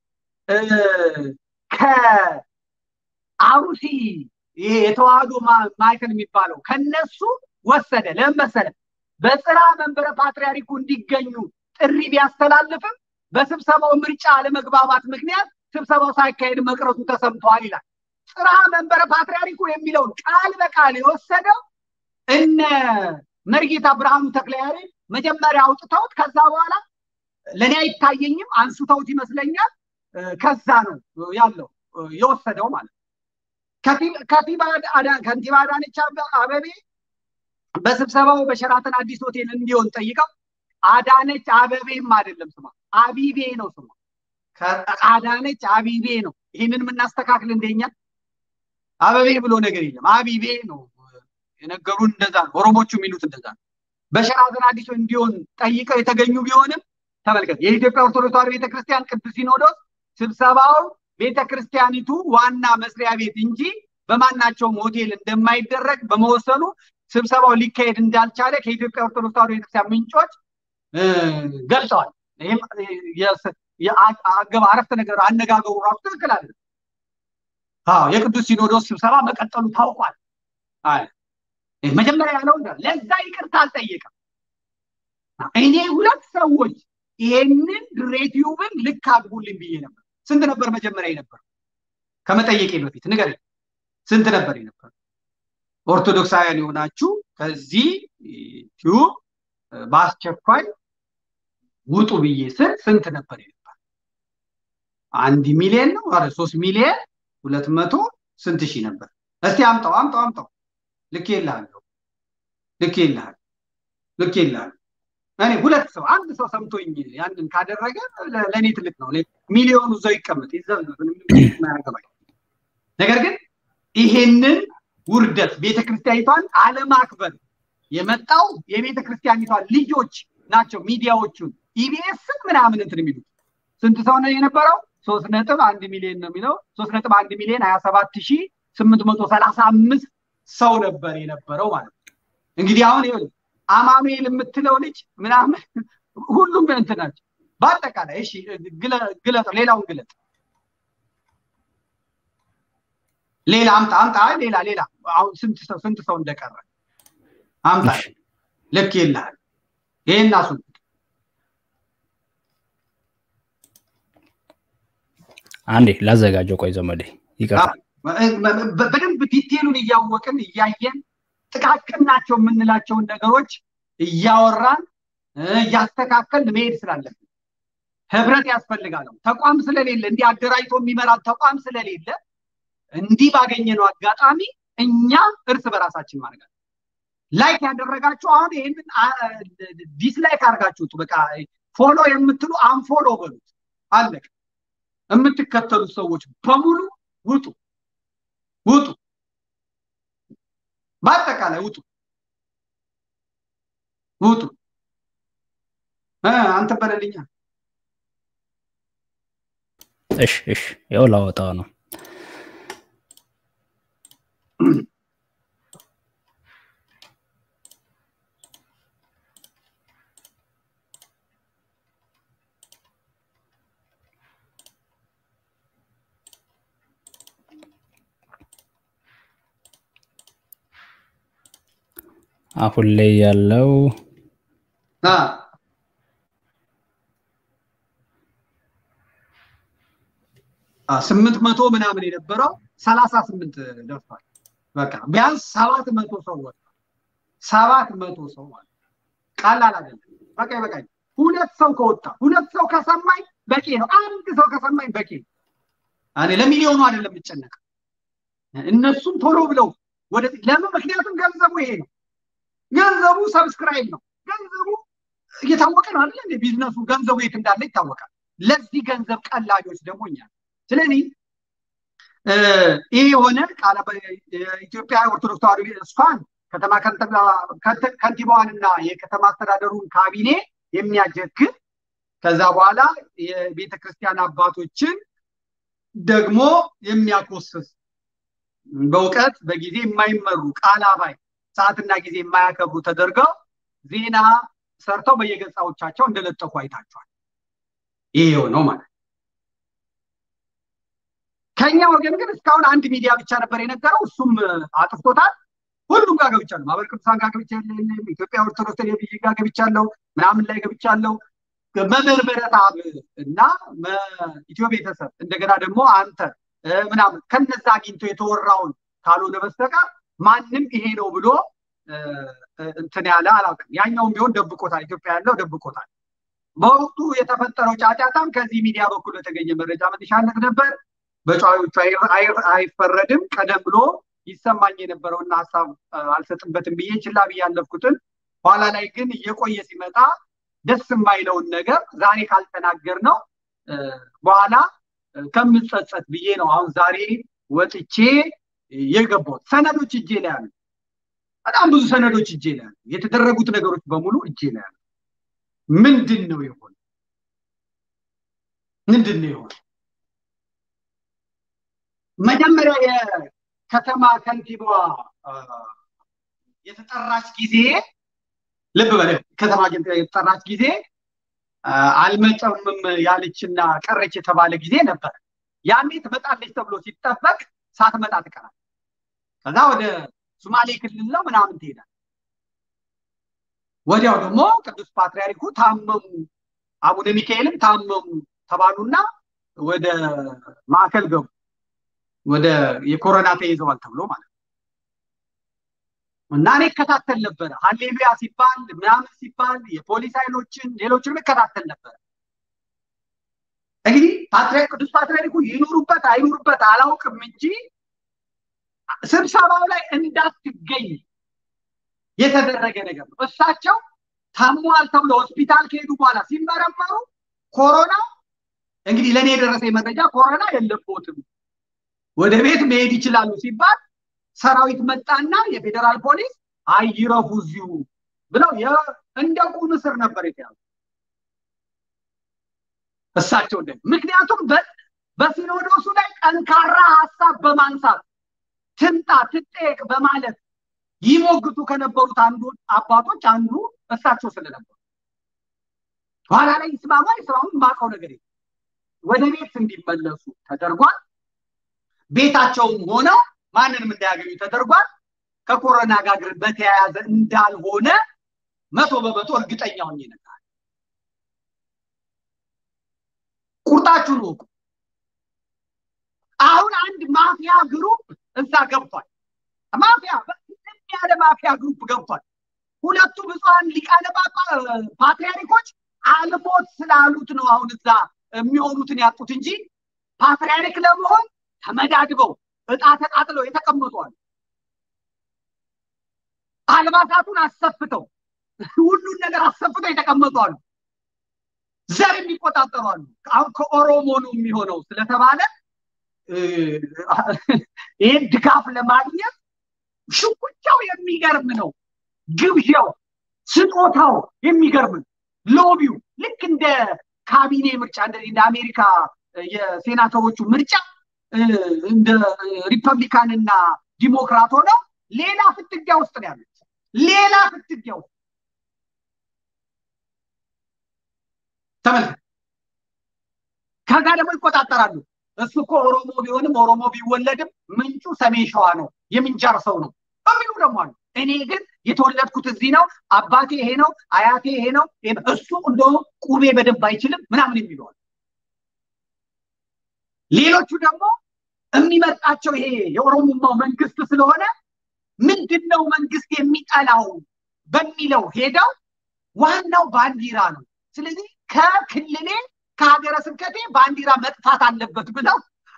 ከአሩሲ ይሄ የተዋህዶ ማዕከል የሚባለው ከነሱ ወሰደ። ለምን መሰለ? በጽርሐ መንበረ ፓትርያርኩ እንዲገኙ ጥሪ ቢያስተላልፍም በስብሰባው ምርጫ አለመግባባት ምክንያት ስብሰባው ሳይካሄድ መቅረቱ ተሰምተዋል ይላል። ጽርሐ መንበረ ፓትርያርኩ የሚለውን ቃል በቃል የወሰደው እነ መርጌታ ብርሃኑ ተክለያሬድ መጀመሪያ አውጥተውት ከዛ በኋላ ለእኔ አይታየኝም አንስተውት ይመስለኛል። ከዛ ነው ያለው የወሰደው ማለት ነው። ከንቲባ አዳነች አበቤ በስብሰባው በሸራተን አዲስ ሆቴል እንዲሆን ጠይቀው አዳነች አበቤም አይደለም ስሟ አቢቤ ነው ስሟ። አዳነች አቢቤ ነው። ይህንን የምናስተካክል እንደኛ አበቤ ብሎ ነገር የለም አቢቤ ነው የነገሩን። እንደዛ ነው ኦሮሞቹ የሚሉት እንደዛ ነው። በሸራተን አዲስ እንዲሆን ጠይቀው የተገኙ ቢሆንም ተመልከት፣ የኢትዮጵያ ኦርቶዶክስ ተዋሕዶ ቤተክርስቲያን ቅዱስ ሲኖዶስ ስብሰባው ቤተክርስቲያኒቱ ዋና መስሪያ ቤት እንጂ በማናቸውም ሆቴል እንደማይደረግ በመወሰኑ ስብሰባው ሊካሄድ እንዳልቻለ ከኢትዮጵያ ኦርቶዶክስ ተዋሕዶ ቤተክርስቲያን ምንጮች ገልጸዋል። ይህም አረፍተ ነገር አነጋገሩ ራሱ ትክክል አለ። የቅዱስ ሲኖዶስ ስብሰባ መቀጠሉ ታውቋል። መጀመሪያ ያለው ለዛ ይቅርታ አልጠየቀም። እኔ ሁለት ሰዎች ይሄንን ድሬቲዩብን ልክ አድርጉልኝ ብዬ ነበር። ስንት ነበር መጀመሪያ የነበረው? ከመጠየቄ በፊት ንገረኝ፣ ስንት ነበር የነበረው? ኦርቶዶክሳውያን የሆናችሁ ከዚህ ቲዩብ በአስቸኳይ ውጡ ብዬ ስል ስንት ነበር የነበር? አንድ ሚሊዮን ነው? ኧረ ሶስት ሚሊዮን ሁለት መቶ ስንት ሺህ ነበር? እስቲ አምጣው አምጣው አምጣው። ልክ የልሃለሁ ልክ የልሃለሁ ልክ የልሃለሁ። እኔ ሁለት ሰው አንድ ሰው ሰምቶኝ ያንን ካደረገ ለእኔ ትልቅ ነው። ሚሊዮኑ እዛው ይቀመጥ ይዘማያገባኝ። ነገር ግን ይሄንን ውርደት ቤተክርስቲያኒቷን አለማክበር የመጣው የቤተክርስቲያኒቷን ልጆች ናቸው። ሚዲያዎቹን ኢቢኤስን ምናምን እንትን የሚሉት ስንት ሰው ነው የነበረው? ሶስት ነጥብ አንድ ሚሊዮን ነው የሚለው ሶስት ነጥብ አንድ ሚሊዮን ሀያ ሰባት ሺ ስምንት መቶ ሰላሳ አምስት ሰው ነበር የነበረው ማለት ነው። እንግዲህ አሁን ይኸውልህ አማኑኤል የምትለው ልጅ ምናምን ሁሉም እንትን ናቸው። በአጠቃላይ እሺ ግለጥ፣ ሌላውን ግለጥ። ሌላ አምጣ አምጣ፣ ሌላ ሌላ። አሁን ስንት ሰው ስንት ሰው እንደቀረ አምጣ። ልክ ይልሃል። ይሄን አሱ አንዴ ላዘጋጀው። ቆይ ዘመዴ ይቀርታል። በደንብ ዲቴሉን እያወቅን እያየን ጥቃቅን ናቸው የምንላቸውን ነገሮች እያወራን እያስተካከል መሄድ ስላለብን ህብረት ያስፈልጋል። ተቋም ስለሌለ እንዲህ አደራጅቶ የሚመራ ተቋም ስለሌለ እንዲህ ባገኘነው አጋጣሚ እኛ እርስ በራሳችን ማድረግ ላይክ ያደረጋችሁ አሁን ይህንን ዲስላይክ አድርጋችሁት በቃ ፎሎ የምትሉ አንፎሎ በሉት። አለቅ የምትከተሉት ሰዎች በሙሉ ውጡ ውጡ፣ በአጠቃላይ ውጡ ውጡ። አንተ በለልኛ። እሽ እሽ፣ ያው ላወጣው ነው። አሁን ላይ ያለው ስምንት መቶ ምናምን የነበረው ሰላሳ ስምንት ደርሷል። በቃ ቢያንስ ሰባት መቶ ሰው ወጥቷል። ሰባት መቶ ሰው ማለት ቀላል አይደለም። በቃ በቃ ሁለት ሰው ከወጣ ሁለት ሰው ከሰማኝ በቂ ነው። አንድ ሰው ከሰማኝ በቂ ነው። እኔ ለሚሊዮኑ አይደለም የምጨነቅ እነሱም ቶሎ ብለው ወደ ለምን? ምክንያቱም ገንዘቡ ይሄ ነው። ገንዘቡ ሰብስክራይብ ነው። ገንዘቡ እየታወቀ ነው አይደለ? እንደ ቢዝነሱ ገንዘቡ የት እንዳለ ይታወቃል። ለዚህ ገንዘብ ቀላጆች ደግሞ እኛ ስለዚህ ይህ የሆነ ቃለ ኢትዮጵያ ኦርቶዶክስ ተዋሕዶ እሷን ከተማ ከንቲባዋንና የከተማ አስተዳደሩን ካቢኔ የሚያጀግን ከዛ በኋላ የቤተ ክርስቲያን አባቶችን ደግሞ የሚያኮስስ በእውቀት በጊዜ የማይመሩ ቃል አባይ ሰዓትና ጊዜ የማያከብሩ ተደርገው ዜና ሰርተው በየገጻዎቻቸው እንደለጠፉ አይታችኋል። ይሄ የሆነው ማለት ከኛ ወገን ግን እስካሁን አንድ ሚዲያ ብቻ ነበር የነገረው እሱም አጥፍቶታል ሁሉም ጋር ገብቻለሁ ማህበረ ቅዱሳን ጋር ገብቻለሁ ኢትዮጵያ ኦርቶዶክስ ቴሌቪዥን ጋር ገብቻለሁ ምናምን ላይ ገብቻለሁ መምህር ምህረተአብ እና ኢትዮ ቤተሰብ እንደገና ደግሞ አንተ ምናምን ከነዛ አግኝቶ የተወራውን ካልሆነ በስተቀር ማንም ይሄ ነው ብሎ እንትን ያለ አላውቅም። ያኛውም ቢሆን ደብቆታል። ኢትዮጵያ ያለው ደብቆታል። በወቅቱ የተፈጠረው ጫጫታም ከዚህ ሚዲያ በኩል በተገኘ መረጃ መነሻነት ነበር። በጨዋዮቹ አይፈረድም። ቀደም ብሎ ይሰማኝ የነበረውና ሀሳብ አልሰጥበትም ብዬ ችላ ብዬ ያለፍኩትን ኋላ ላይ ግን እየቆየ ሲመጣ ደስ የማይለውን ነገር ዛሬ ካልተናገር ነው በኋላ ከምጸጸት ብዬ ነው አሁን ዛሬ ወጥቼ የገባሁት። ሰነዶች እጄ ላይ አሉ። በጣም ብዙ ሰነዶች እጄ ላይ አሉ። የተደረጉት ነገሮች በሙሉ እጄ ላይ አሉ። ምንድን ነው የሆነ? ምንድን ነው የሆነ? መጀመሪያ የከተማ ከንቲባዋ የተጠራች ጊዜ ልብ በለ ከተማ የተጠራች ጊዜ አልመጠምም ያለችና ቀረች የተባለ ጊዜ ነበር። ያኔ ትመጣለች ተብሎ ሲጠበቅ ሳትመጣ ትቀራል። ከዛ ወደ ሶማሌ ክልል ነው ምናምን ትሄዳል። ወዲያው ደግሞ ቅዱስ ፓትርያርኩ ታመሙ፣ አቡነ ሚካኤልም ታመሙ ተባሉና ወደ ማዕከል ገቡ። ወደ የኮሮና ተይዘዋል ተብሎ ማለት ነው። እና እኔ እከታተል ነበረ። ሀሌሉያ ሲባል ምናምን ሲባል የፖሊስ ኃይሎችን ሌሎችንም እከታተል ነበረ። እንግዲህ ፓትርያርክ ቅዱስ ፓትርያርኩ ይኑሩበት አይኑሩበት አላውቅም እንጂ ስብሰባው ላይ እንዳትገኝ የተደረገ ነገር ነው። እሳቸው ታሟል ተብሎ ሆስፒታል ከሄዱ በኋላ ሲመረመሩ ኮሮና እንግዲህ ለእኔ የደረሰ መረጃ ኮሮና የለቦትም ወደ ቤት መሄድ ይችላሉ ሲባል ሰራዊት መጣና የፌዴራል ፖሊስ አይረፉ እዚሁ ብለው እንደ ቁም እስር ነበር የተያዙ እሳቸው እንደ ምክንያቱም በሲኖዶሱ ላይ ጠንካራ ሀሳብ በማንሳት ትምጣ ትጠየቅ በማለት ይሞግቱ ከነበሩት አንዱ አባቶች አንዱ እሳቸው ስለነበሩ ኋላ ላይ ይስማማ ይስማሙ የማውቀው ነገር ወደ ቤት እንዲመለሱ ተደርጓል። ቤታቸውም ሆነው ማንንም እንዳያገኙ ተደርጓል። ከኮሮና ጋር በተያያዘ እንዳልሆነ መቶ በመቶ እርግጠኛ ሆኜ ነበር። ቁርጣችሁን ወቁ። አሁን አንድ ማፊያ ግሩፕ እዛ ገብቷል። ማፊያ ያለ ማፊያ ግሩፕ ገብቷል። ሁለቱ ብፁዓን ሊቃነ ፓትርያርኮች አልሞት ስላሉት ነው አሁን እዛ የሚሆኑትን ያጡት እንጂ ፓትርያርክ ለመሆን ተመዳድበው እጣ ተጣጥለው የተቀመጡ አሉ። አልባሳቱን አሰፍተው ሁሉን ነገር አሰፍተው የተቀመጡ አሉ። ዘር የሚቆጣጠሩ አሉ። አሁን ከኦሮሞ ነው የሚሆነው ስለተባለ ይህን ድጋፍ ለማግኘት ሽኩቻው የሚገርም ነው። ግብዣው፣ ስጦታው የሚገርም ነው። ሎቢው ልክ እንደ ካቢኔ ምርጫ እንደ አሜሪካ የሴናተሮቹ ምርጫ እንደ ሪፐብሊካን እና ዲሞክራት ሆነው ሌላ ፍትጊያ ውስጥ ነው ያሉት። ሌላ ፍትጊያ ውስጥ ተመልከት። ከዛ ደግሞ ይቆጣጠራሉ። እሱ እኮ ኦሮሞ ቢሆንም ኦሮሞ ቢወለድም ምንጩ ሰሜን ሸዋ ነው፣ የምንጃር ሰው ነው የሚሉ ደግሞ አሉ። እኔ ግን የተወለድኩት እዚህ ነው፣ አባቴ ይሄ ነው፣ አያቴ ይሄ ነው፣ እሱ እንደውም ቁቤ በደንብ አይችልም ምናምን የሚለዋል። ሌሎቹ ደግሞ የሚመጣቸው ይሄ የኦሮሞማው መንግስት ስለሆነ ምንድን ነው መንግስት የሚጠላው በሚለው ሄደው ዋናው ባንዲራ ነው። ስለዚህ ከክልሌ ከሀገረ ስብከቴ ባንዲራ መጥፋት አለበት ብለው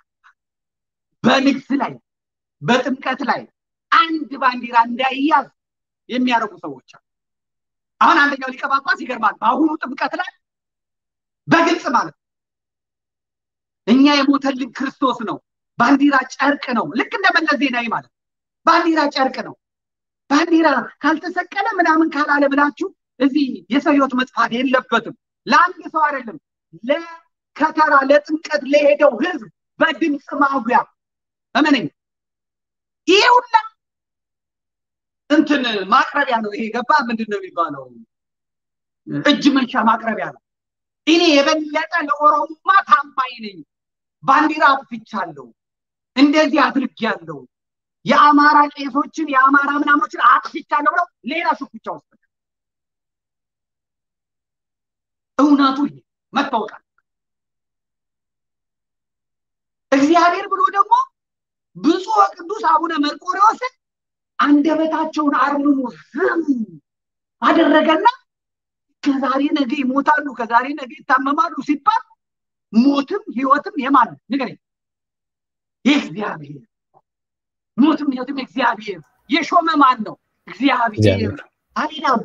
በንግስ ላይ በጥምቀት ላይ አንድ ባንዲራ እንዳይያዝ የሚያደርጉ ሰዎች አሉ። አሁን አንደኛው ሊቀ ጳጳስ ይገርማል። በአሁኑ ጥምቀት ላይ በግልጽ ማለት ነው እኛ የሞተልን ክርስቶስ ነው፣ ባንዲራ ጨርቅ ነው። ልክ እንደ መለስ ዜናዊ ማለት ባንዲራ ጨርቅ ነው። ባንዲራ ካልተሰቀለ ምናምን ካላለ ብላችሁ እዚህ የሰው ህይወት መጥፋት የለበትም። ለአንድ ሰው አይደለም፣ ለከተራ ለጥምቀት ለሄደው ህዝብ በድምፅ ማጉያ እመነኝ። ይሄ ሁላ እንትን ማቅረቢያ ነው። ይሄ ገባ ምንድን ነው የሚባለው? እጅ መንሻ ማቅረቢያ ነው። እኔ የበለጠ ለኦሮሞማ ታማኝ ነኝ፣ ባንዲራ አጥፍቻለሁ፣ እንደዚህ አድርጌያለሁ፣ የአማራ ቄሶችን የአማራ ምናምኖችን አጥፍቻለሁ ብለው ሌላ ሽኩቻ ውስጥ እውነቱ ይሄ መታወቃል። እግዚአብሔር ብሎ ደግሞ ብፁዕ ቅዱስ አቡነ መርቆሬዎስን አንደበታቸውን አርምሞ ዝም አደረገና ከዛሬ ነገ ይሞታሉ፣ ከዛሬ ነገ ይታመማሉ ሲባል ሞትም ህይወትም የማን ንገረኝ? የእግዚአብሔር ሞትም ህይወትም እግዚአብሔር የሾመ ማን ነው? እግዚአብሔር አሌላሉ።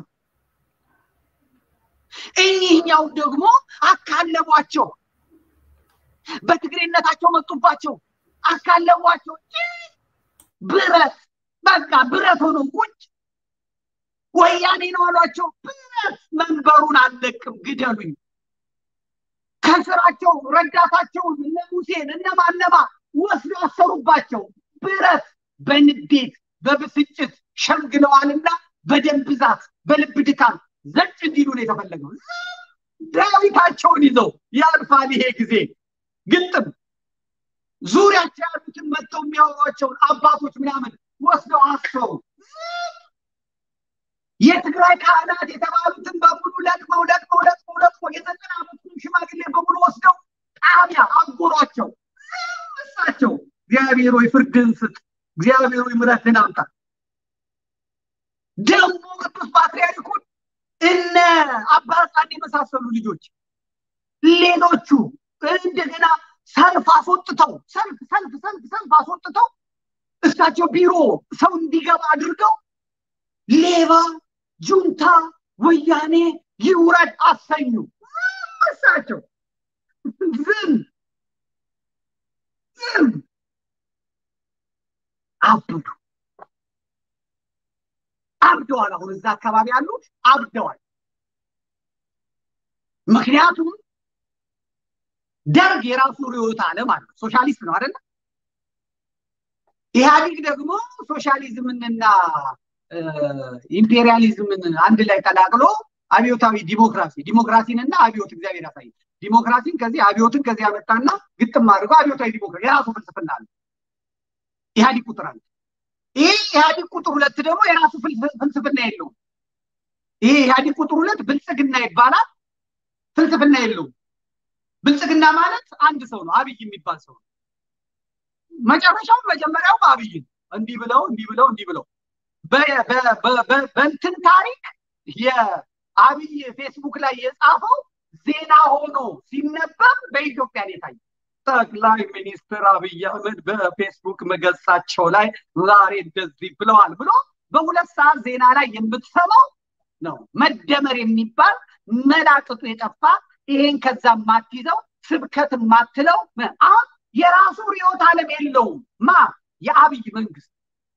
እኚህኛው ደግሞ አካለቧቸው፣ በትግሬነታቸው መጡባቸው፣ አካለቧቸው። ብረት በቃ ብረት ሆኖ ቁጭ ወያኔ ነው አሏቸው። ብረት መንበሩን አልለቅም ግደሉኝ። ከስራቸው ረዳታቸውን እነ ሙሴን እነ ማነማ ወስዶ አሰሩባቸው። ብረት በንዴት በብስጭት ሸምግለዋልና በደም ብዛት በልብ ድካም ዘጭ እንዲሉ ነው የተፈለገው። ዳዊታቸውን ይዘው ያልፋል ይሄ ጊዜ ግጥም ዙሪያቸው ያሉትን መጥተው የሚያወሯቸውን አባቶች ምናምን ወስደው አሰሩ። የትግራይ ካህናት የተባሉትን በሙሉ ለቅመው ለቅመው ለቅመው ለቅመው የዘጠና ዓመቱን ሽማግሌ በሙሉ ወስደው ጣቢያ አጎሯቸው። እሳቸው እግዚአብሔር ሆይ ፍርድን ስጥ፣ እግዚአብሔር ሆይ ምሕረትን አምጣ። ደግሞ ቅዱስ ፓትርያርኩን እነ አባ ሕፃን የመሳሰሉ ልጆች ሌሎቹ እንደገና ሰልፍ አስወጥተው ሰልፍ ሰልፍ ሰልፍ ሰልፍ አስወጥተው እሳቸው ቢሮ ሰው እንዲገባ አድርገው ሌባ ጁንታ ወያኔ ይውረድ አሰኙ። እሳቸው ዝም ዝም አብዱ አብደዋል። አሁን እዛ አካባቢ ያሉት አብደዋል። ምክንያቱም ደርግ የራሱ ርዕዮተ ዓለም አለው። ሶሻሊስት ነው አይደለ? ኢህአዲግ ደግሞ ሶሻሊዝምንና ኢምፔሪያሊዝምን አንድ ላይ ቀላቅሎ አብዮታዊ ዲሞክራሲ ዲሞክራሲንና አብዮት እግዚአብሔር ያሳይ ዲሞክራሲን ከዚህ አብዮትን ከዚህ ያመጣና ግጥም አድርጎ አብዮታዊ ዲሞክራሲ የራሱ ፍልስፍና አለ። ኢህአዲግ ቁጥር አለ። ይህ ኢህአዲግ ቁጥር ሁለት ደግሞ የራሱ ፍልስፍና የለውም። ይሄ ኢህአዲግ ቁጥር ሁለት ብልጽግና ይባላል። ፍልስፍና የለውም። ብልጽግና ማለት አንድ ሰው ነው፣ አብይ የሚባል ሰው ነው። መጨረሻው መጀመሪያውም አብይ እንዲህ ብለው እንዲህ ብለው እንዲህ ብለው በእንትን ታሪክ የአብይ ፌስቡክ ላይ የጻፈው ዜና ሆኖ ሲነበብ በኢትዮጵያ ነው የታየ። ጠቅላይ ሚኒስትር አብይ አህመድ በፌስቡክ መገጻቸው ላይ ዛሬ እንደዚህ ብለዋል ብሎ በሁለት ሰዓት ዜና ላይ የምትሰማው ነው። መደመር የሚባል መላቅጡ የጠፋ ይሄን ከዛ ማትይዘው ስብከት ማትለው አሁን የራሱ ርዕዮተ ዓለም የለውም። ማ የአብይ መንግስት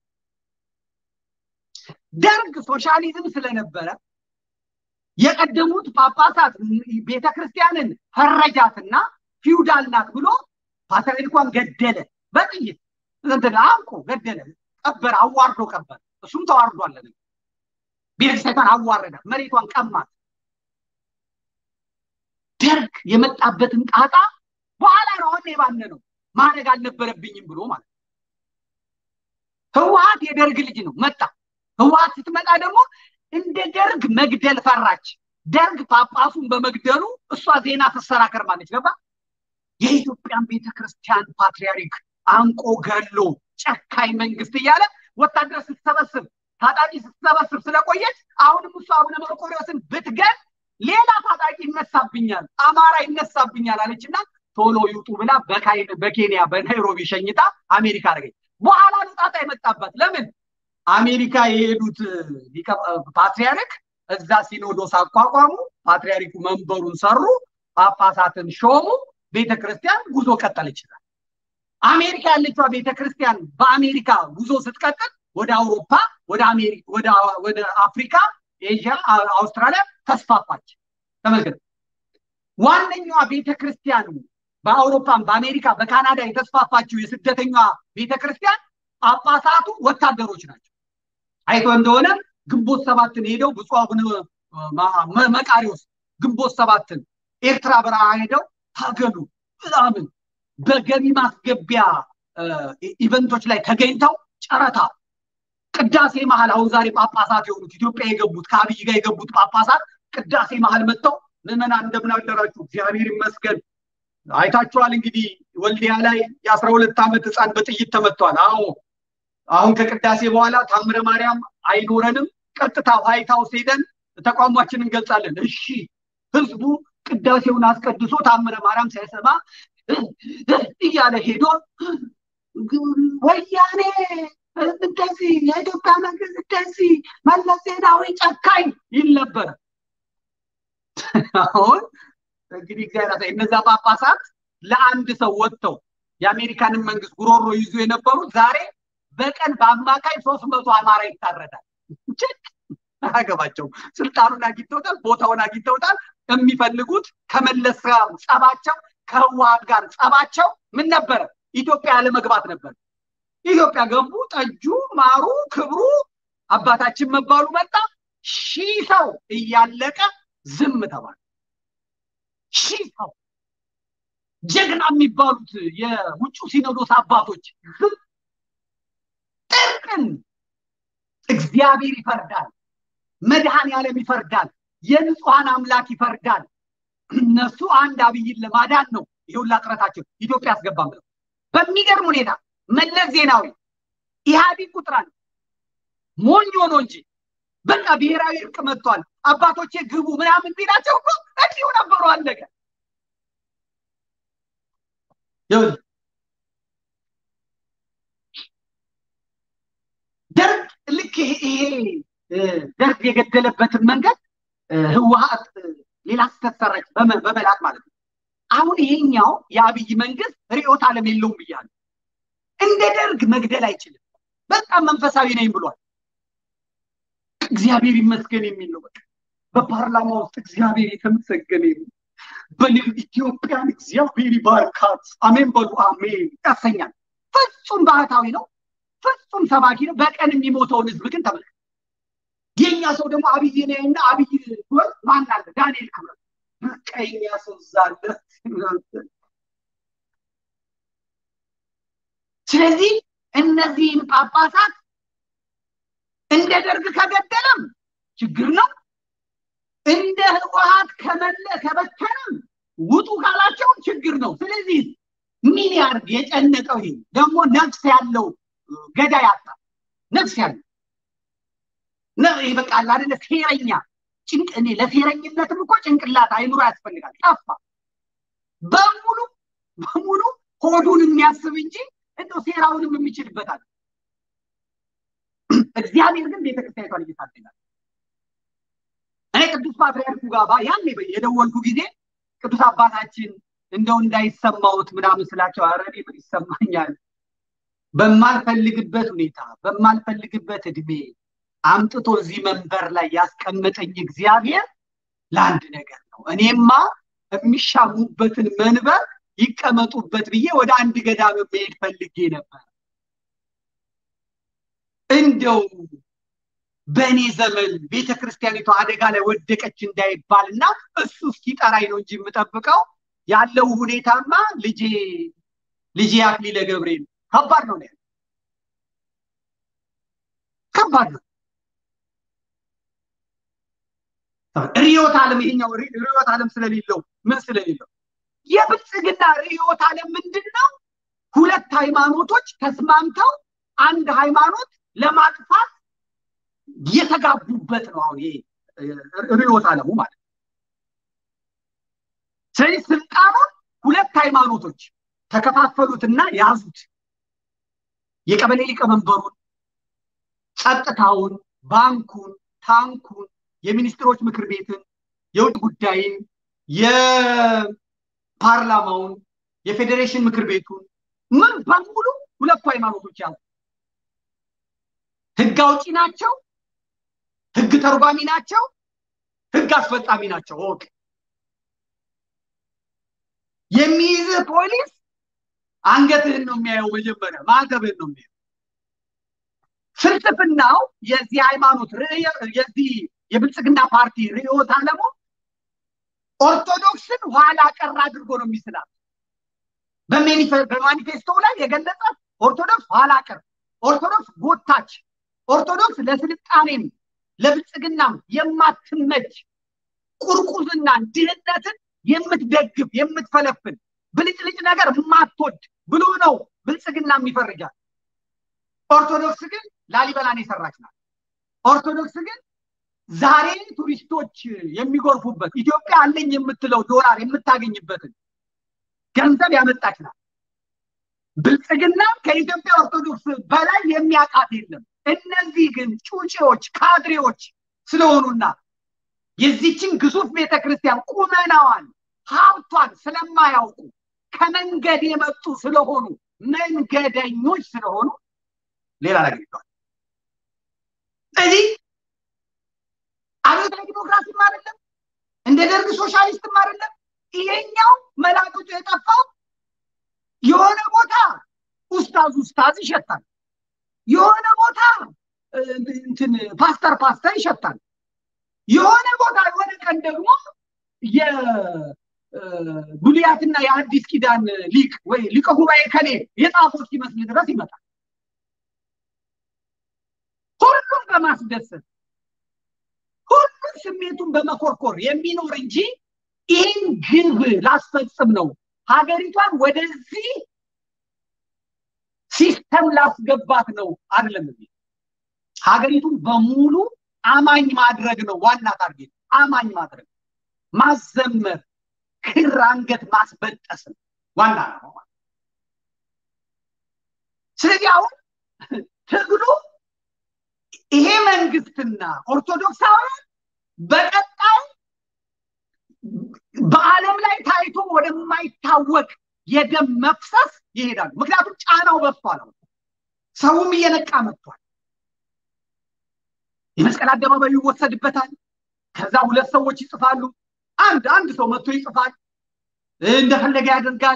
ደርግ ሶሻሊዝም ስለነበረ የቀደሙት ጳጳሳት ቤተክርስቲያንን ፈረጃትና ፊውዳል ናት ብሎ ፓትርያርኳን ገደለ። በጥይት እንትን አንቆ ገደለ፣ ቀበረ፣ አዋርዶ ቀበረ። እሱም ተዋርዷል። ቤተክርስቲያኗን አዋረዳት፣ መሬቷን ቀማት። ደርግ የመጣበትን ጣጣ በኋላ ነው አሁን የባነ ነው ማድረግ አልነበረብኝም ብሎ ማለት ህወሀት የደርግ ልጅ ነው መጣ። ህወሀት ስትመጣ ደግሞ እንደ ደርግ መግደል ፈራች። ደርግ ጳጳሱን በመግደሉ እሷ ዜና ስትሰራ ከርማለች። ገባ የኢትዮጵያን ቤተክርስቲያን ፓትርያርክ አንቆ ገሎ ጨካኝ መንግስት እያለ ወታደር ስትሰበስብ ታጣቂ ስትሰበስብ ስለቆየች አሁንም እሷ አቡነ መርቆሬዎስን ብትገል ሌላ ታጣቂ ይነሳብኛል፣ አማራ ይነሳብኛል አለችና ቶሎ ይውጡ ብላ በኬንያ በናይሮቢ ሸኝታ አሜሪካ አደረገች። በኋላ ነው ጣጣ የመጣባት። ለምን አሜሪካ የሄዱት ፓትሪያርክ እዛ ሲኖዶስ አቋቋሙ፣ ፓትሪያርኩ መንበሩን ሰሩ፣ ጳጳሳትን ሾሙ፣ ቤተክርስቲያን ጉዞ ቀጠል ይችላል። አሜሪካ ያለችዋ ቤተክርስቲያን በአሜሪካ ጉዞ ስትቀጥል ወደ አውሮፓ፣ ወደ አፍሪካ፣ ኤዥያ፣ አውስትራሊያ ተስፋፋች። ተመልከት። ዋነኛዋ ቤተክርስቲያን በአውሮፓም በአሜሪካ በካናዳ የተስፋፋችው የስደተኛዋ ቤተክርስቲያን ጳጳሳቱ ወታደሮች ናቸው። አይቶ እንደሆነ ግንቦት ሰባትን ሄደው ብፁዕ አቡነ መቃሪዎስ ግንቦት ሰባትን ኤርትራ በረሃ ሄደው ታገሉ ምናምን በገቢ ማስገቢያ ኢቨንቶች ላይ ተገኝተው ጨረታ ቅዳሴ መሀል አሁን ዛሬ ጳጳሳት የሆኑት ኢትዮጵያ የገቡት ከአብይ ጋር የገቡት ጳጳሳት ቅዳሴ መሀል መጥተው ምዕመናን እንደምን አደራችሁ እግዚአብሔር ይመስገን አይታችኋል እንግዲህ ወልዲያ ላይ የአስራ ሁለት ዓመት ህፃን በጥይት ተመቷል አዎ አሁን ከቅዳሴ በኋላ ታምረ ማርያም አይኖረንም ቀጥታ ዋይት ሀውስ ሄደን ተቋማችን እንገልጻለን እሺ ህዝቡ ቅዳሴውን አስቀድሶ ታምረ ማርያም ሳይሰማ እያለ ሄዶ ወያኔ እንደዚህ የኢትዮጵያ መንግስት እንደዚህ መለስ ዜናዊ ጨካኝ ይል ነበር አሁን እንግዲህ እግዚአብሔር እነዛ ጳጳሳት ለአንድ ሰው ወጥተው የአሜሪካንን መንግስት ጉሮሮ ይዞ የነበሩት ዛሬ በቀን በአማካይ ሶስት መቶ አማራ ይታረዳል አያገባቸው ስልጣኑን አግኝተውታል ቦታውን አግኝተውታል የሚፈልጉት ከመለስ ጋር ጸባቸው ከህወሀት ጋር ጸባቸው ምን ነበረ ኢትዮጵያ ያለመግባት ነበር ኢትዮጵያ ገቡ ጠጁ ማሩ ክብሩ አባታችን መባሉ መጣ ሺህ ሰው እያለቀ ዝም ተባለ ሺህ ሰው ጀግና የሚባሉት የውጭ ሲኖዶስ አባቶች ዝም ጥርቅን እግዚአብሔር ይፈርዳል መድኃኔ ዓለም ይፈርዳል የንጹሐን አምላክ ይፈርዳል እነሱ አንድ አብይን ለማዳን ነው ይሁላ ጥረታቸው ኢትዮጵያ ያስገባም ብለው በሚገርም ሁኔታ መለስ ዜናዊ ኢህአዲግ ቁጥራን ሞኝ ሆኖ እንጂ በቃ ብሔራዊ እርቅ መጥቷል አባቶቼ ግቡ ምናምን ቢላቸው እኮ እንዲሁ ነበሩ አለቀ ደርግ ልክ ይሄ ደርግ የገደለበትን መንገድ ህወሀት ሌላ ስህተት ሰራች በመላክ ማለት ነው አሁን ይሄኛው የአብይ መንግስት ርዕዮተ ዓለም የለውም ብያለሁ እንደ ደርግ መግደል አይችልም በጣም መንፈሳዊ ነኝ ብሏል እግዚአብሔር ይመስገን የሚል ነው በቃ በፓርላማ ውስጥ እግዚአብሔር የተመሰገነ ይሁን በልብ ኢትዮጵያን እግዚአብሔር ይባርካት አሜን በሉ አሜን ያሰኛል ፍጹም ባህታዊ ነው ፍጹም ሰባኪ ነው በቀን የሚሞተውን ህዝብ ግን ተመልከት የኛ ሰው ደግሞ አብይ ነና አብይ ወር ማን አለ ዳንኤል ክብረት ቀኛ ሰው ዛለ ስለዚህ እነዚህን ጳጳሳት እንደ ደርግ ከገደለም ችግር ነው እንደ ህወሀት ከመለ ከበተንም ውጡ ካላቸው ችግር ነው ስለዚህ ምን ያርግ የጨነቀው ይሄ ደግሞ ነፍስ ያለው ገዳ ያጣ ነፍስ ያለው ይሄ በቃ አይደለ ሴረኛ ጭንቅ እኔ ለሴረኝነትም እኮ ጭንቅላት አይምሮ ያስፈልጋል ጠፋ በሙሉ በሙሉ ሆዱን የሚያስብ እንጂ እንደው ሴራውንም የሚችልበታል እግዚአብሔር ግን ቤተክርስቲያኒቷን እየታደጋል እኔ ቅዱስ ፓትርያርኩ ጋር ያኔ የደወልኩ ጊዜ ቅዱስ አባታችን እንደው እንዳይሰማውት ምናምን ስላቸው አረኔ ምን ይሰማኛል በማልፈልግበት ሁኔታ በማልፈልግበት እድሜ አምጥቶ እዚህ መንበር ላይ ያስቀመጠኝ እግዚአብሔር ለአንድ ነገር ነው እኔማ የሚሻሙበትን መንበር ይቀመጡበት ብዬ ወደ አንድ ገዳም መሄድ ፈልጌ ነበር እንደው በእኔ ዘመን ቤተ ክርስቲያኒቷ አደጋ ላይ ወደቀች እንዳይባል እና እሱ እስኪጠራኝ ነው እንጂ የምጠብቀው ያለው ሁኔታማ ልጄ ልጄ አክሊለ ገብርኤል ከባድ ነው ያለ ከባድ ነው ርዕዮተ ዓለም ይሄኛው ርዕዮተ ዓለም ስለሌለው ምን ስለሌለው የብልጽግና ርዕዮተ ዓለም ምንድን ነው ሁለት ሃይማኖቶች ተስማምተው አንድ ሃይማኖት ለማጥፋት የተጋቡበት ነው አሁን ይሄ ርዕዮተ ዓለሙ ማለት ስለዚህ ስልጣኑን ሁለት ሃይማኖቶች ተከፋፈሉትና ያዙት የቀበሌ ሊቀመንበሩን ጸጥታውን ባንኩን ታንኩን የሚኒስትሮች ምክር ቤትን የውጭ ጉዳይን የፓርላማውን የፌዴሬሽን ምክር ቤቱን ምን በሙሉ ሁለቱ ሃይማኖቶች ያዙ ህግ አውጪ ናቸው ህግ ተርጓሚ ናቸው ህግ አስፈጻሚ ናቸው ኦኬ የሚይዝህ ፖሊስ አንገትህን ነው የሚያየው መጀመሪያ ማዕተብህን ነው የሚያየው ፍልስፍናው የዚህ ሃይማኖት የዚህ የብልጽግና ፓርቲ ርዕዮተ ዓለሙ ኦርቶዶክስን ኋላ ቀር አድርጎ ነው የሚስላት። በማኒፌስቶ ላይ የገለጻት ኦርቶዶክስ ኋላ ቀር፣ ኦርቶዶክስ ጎታች፣ ኦርቶዶክስ ለስልጣኔም ለብልጽግናም የማትመች ቁርቁዝናን፣ ድህነትን የምትደግፍ የምትፈለፍል ብልጭልጭ ነገር የማትወድ ብሎ ነው ብልጽግና የሚፈርጃል። ኦርቶዶክስ ግን ላሊበላን የሰራች ናት። ኦርቶዶክስ ግን ዛሬ ቱሪስቶች የሚጎርፉበት ኢትዮጵያ አለኝ የምትለው ዶላር የምታገኝበትን ገንዘብ ያመጣች ናት። ብልጽግና ከኢትዮጵያ ኦርቶዶክስ በላይ የሚያውቃት የለም። እነዚህ ግን ጩጬዎች፣ ካድሬዎች ስለሆኑና የዚችን ግዙፍ ቤተክርስቲያን ቁመናዋን ሀብቷን ስለማያውቁ ከመንገድ የመጡ ስለሆኑ መንገደኞች ስለሆኑ ሌላ ነገር ይለዋል። እዚህ አብዮታዊ ዲሞክራሲም አይደለም፣ እንደ ደርግ ሶሻሊስትም አይደለም። ይሄኛው መላቅጡ የጠፋው የሆነ ቦታ ኡስታዝ ኡስታዝ ይሸታል፣ የሆነ ቦታ እንትን ፓስተር ፓስተር ይሸታል፣ የሆነ ቦታ የሆነ ቀን ደግሞ የብሉያትና የአዲስ ኪዳን ሊቅ ወይ ሊቀ ጉባኤ ከሌ የጻፈው እስኪመስል ድረስ ይመጣል። ሁሉም በማስደሰት ሁሉም ስሜቱን በመኮርኮር የሚኖር እንጂ ይህን ግብ ላስፈጽም ነው ሀገሪቷን ወደዚህ ሲስተም ላስገባት ነው አይደለም። እዚህ ሀገሪቱን በሙሉ አማኝ ማድረግ ነው ዋና ታርጌት። አማኝ ማድረግ ማዘመር፣ ክር አንገት ማስበጠስ ነው ዋና ነው። ስለዚህ አሁን ትግሉ ይሄ መንግስትና ኦርቶዶክሳውያን በቀጣይ በዓለም ላይ ታይቶ ወደማይታወቅ የደም መፍሰስ ይሄዳሉ። ምክንያቱም ጫናው በዝቷል። ሰውም እየነቃ መጥቷል። የመስቀል አደባባዩ ይወሰድበታል። ከዛ ሁለት ሰዎች ይጽፋሉ። አንድ አንድ ሰው መጥቶ ይጽፋል፣ እንደፈለገ ያደርጋል።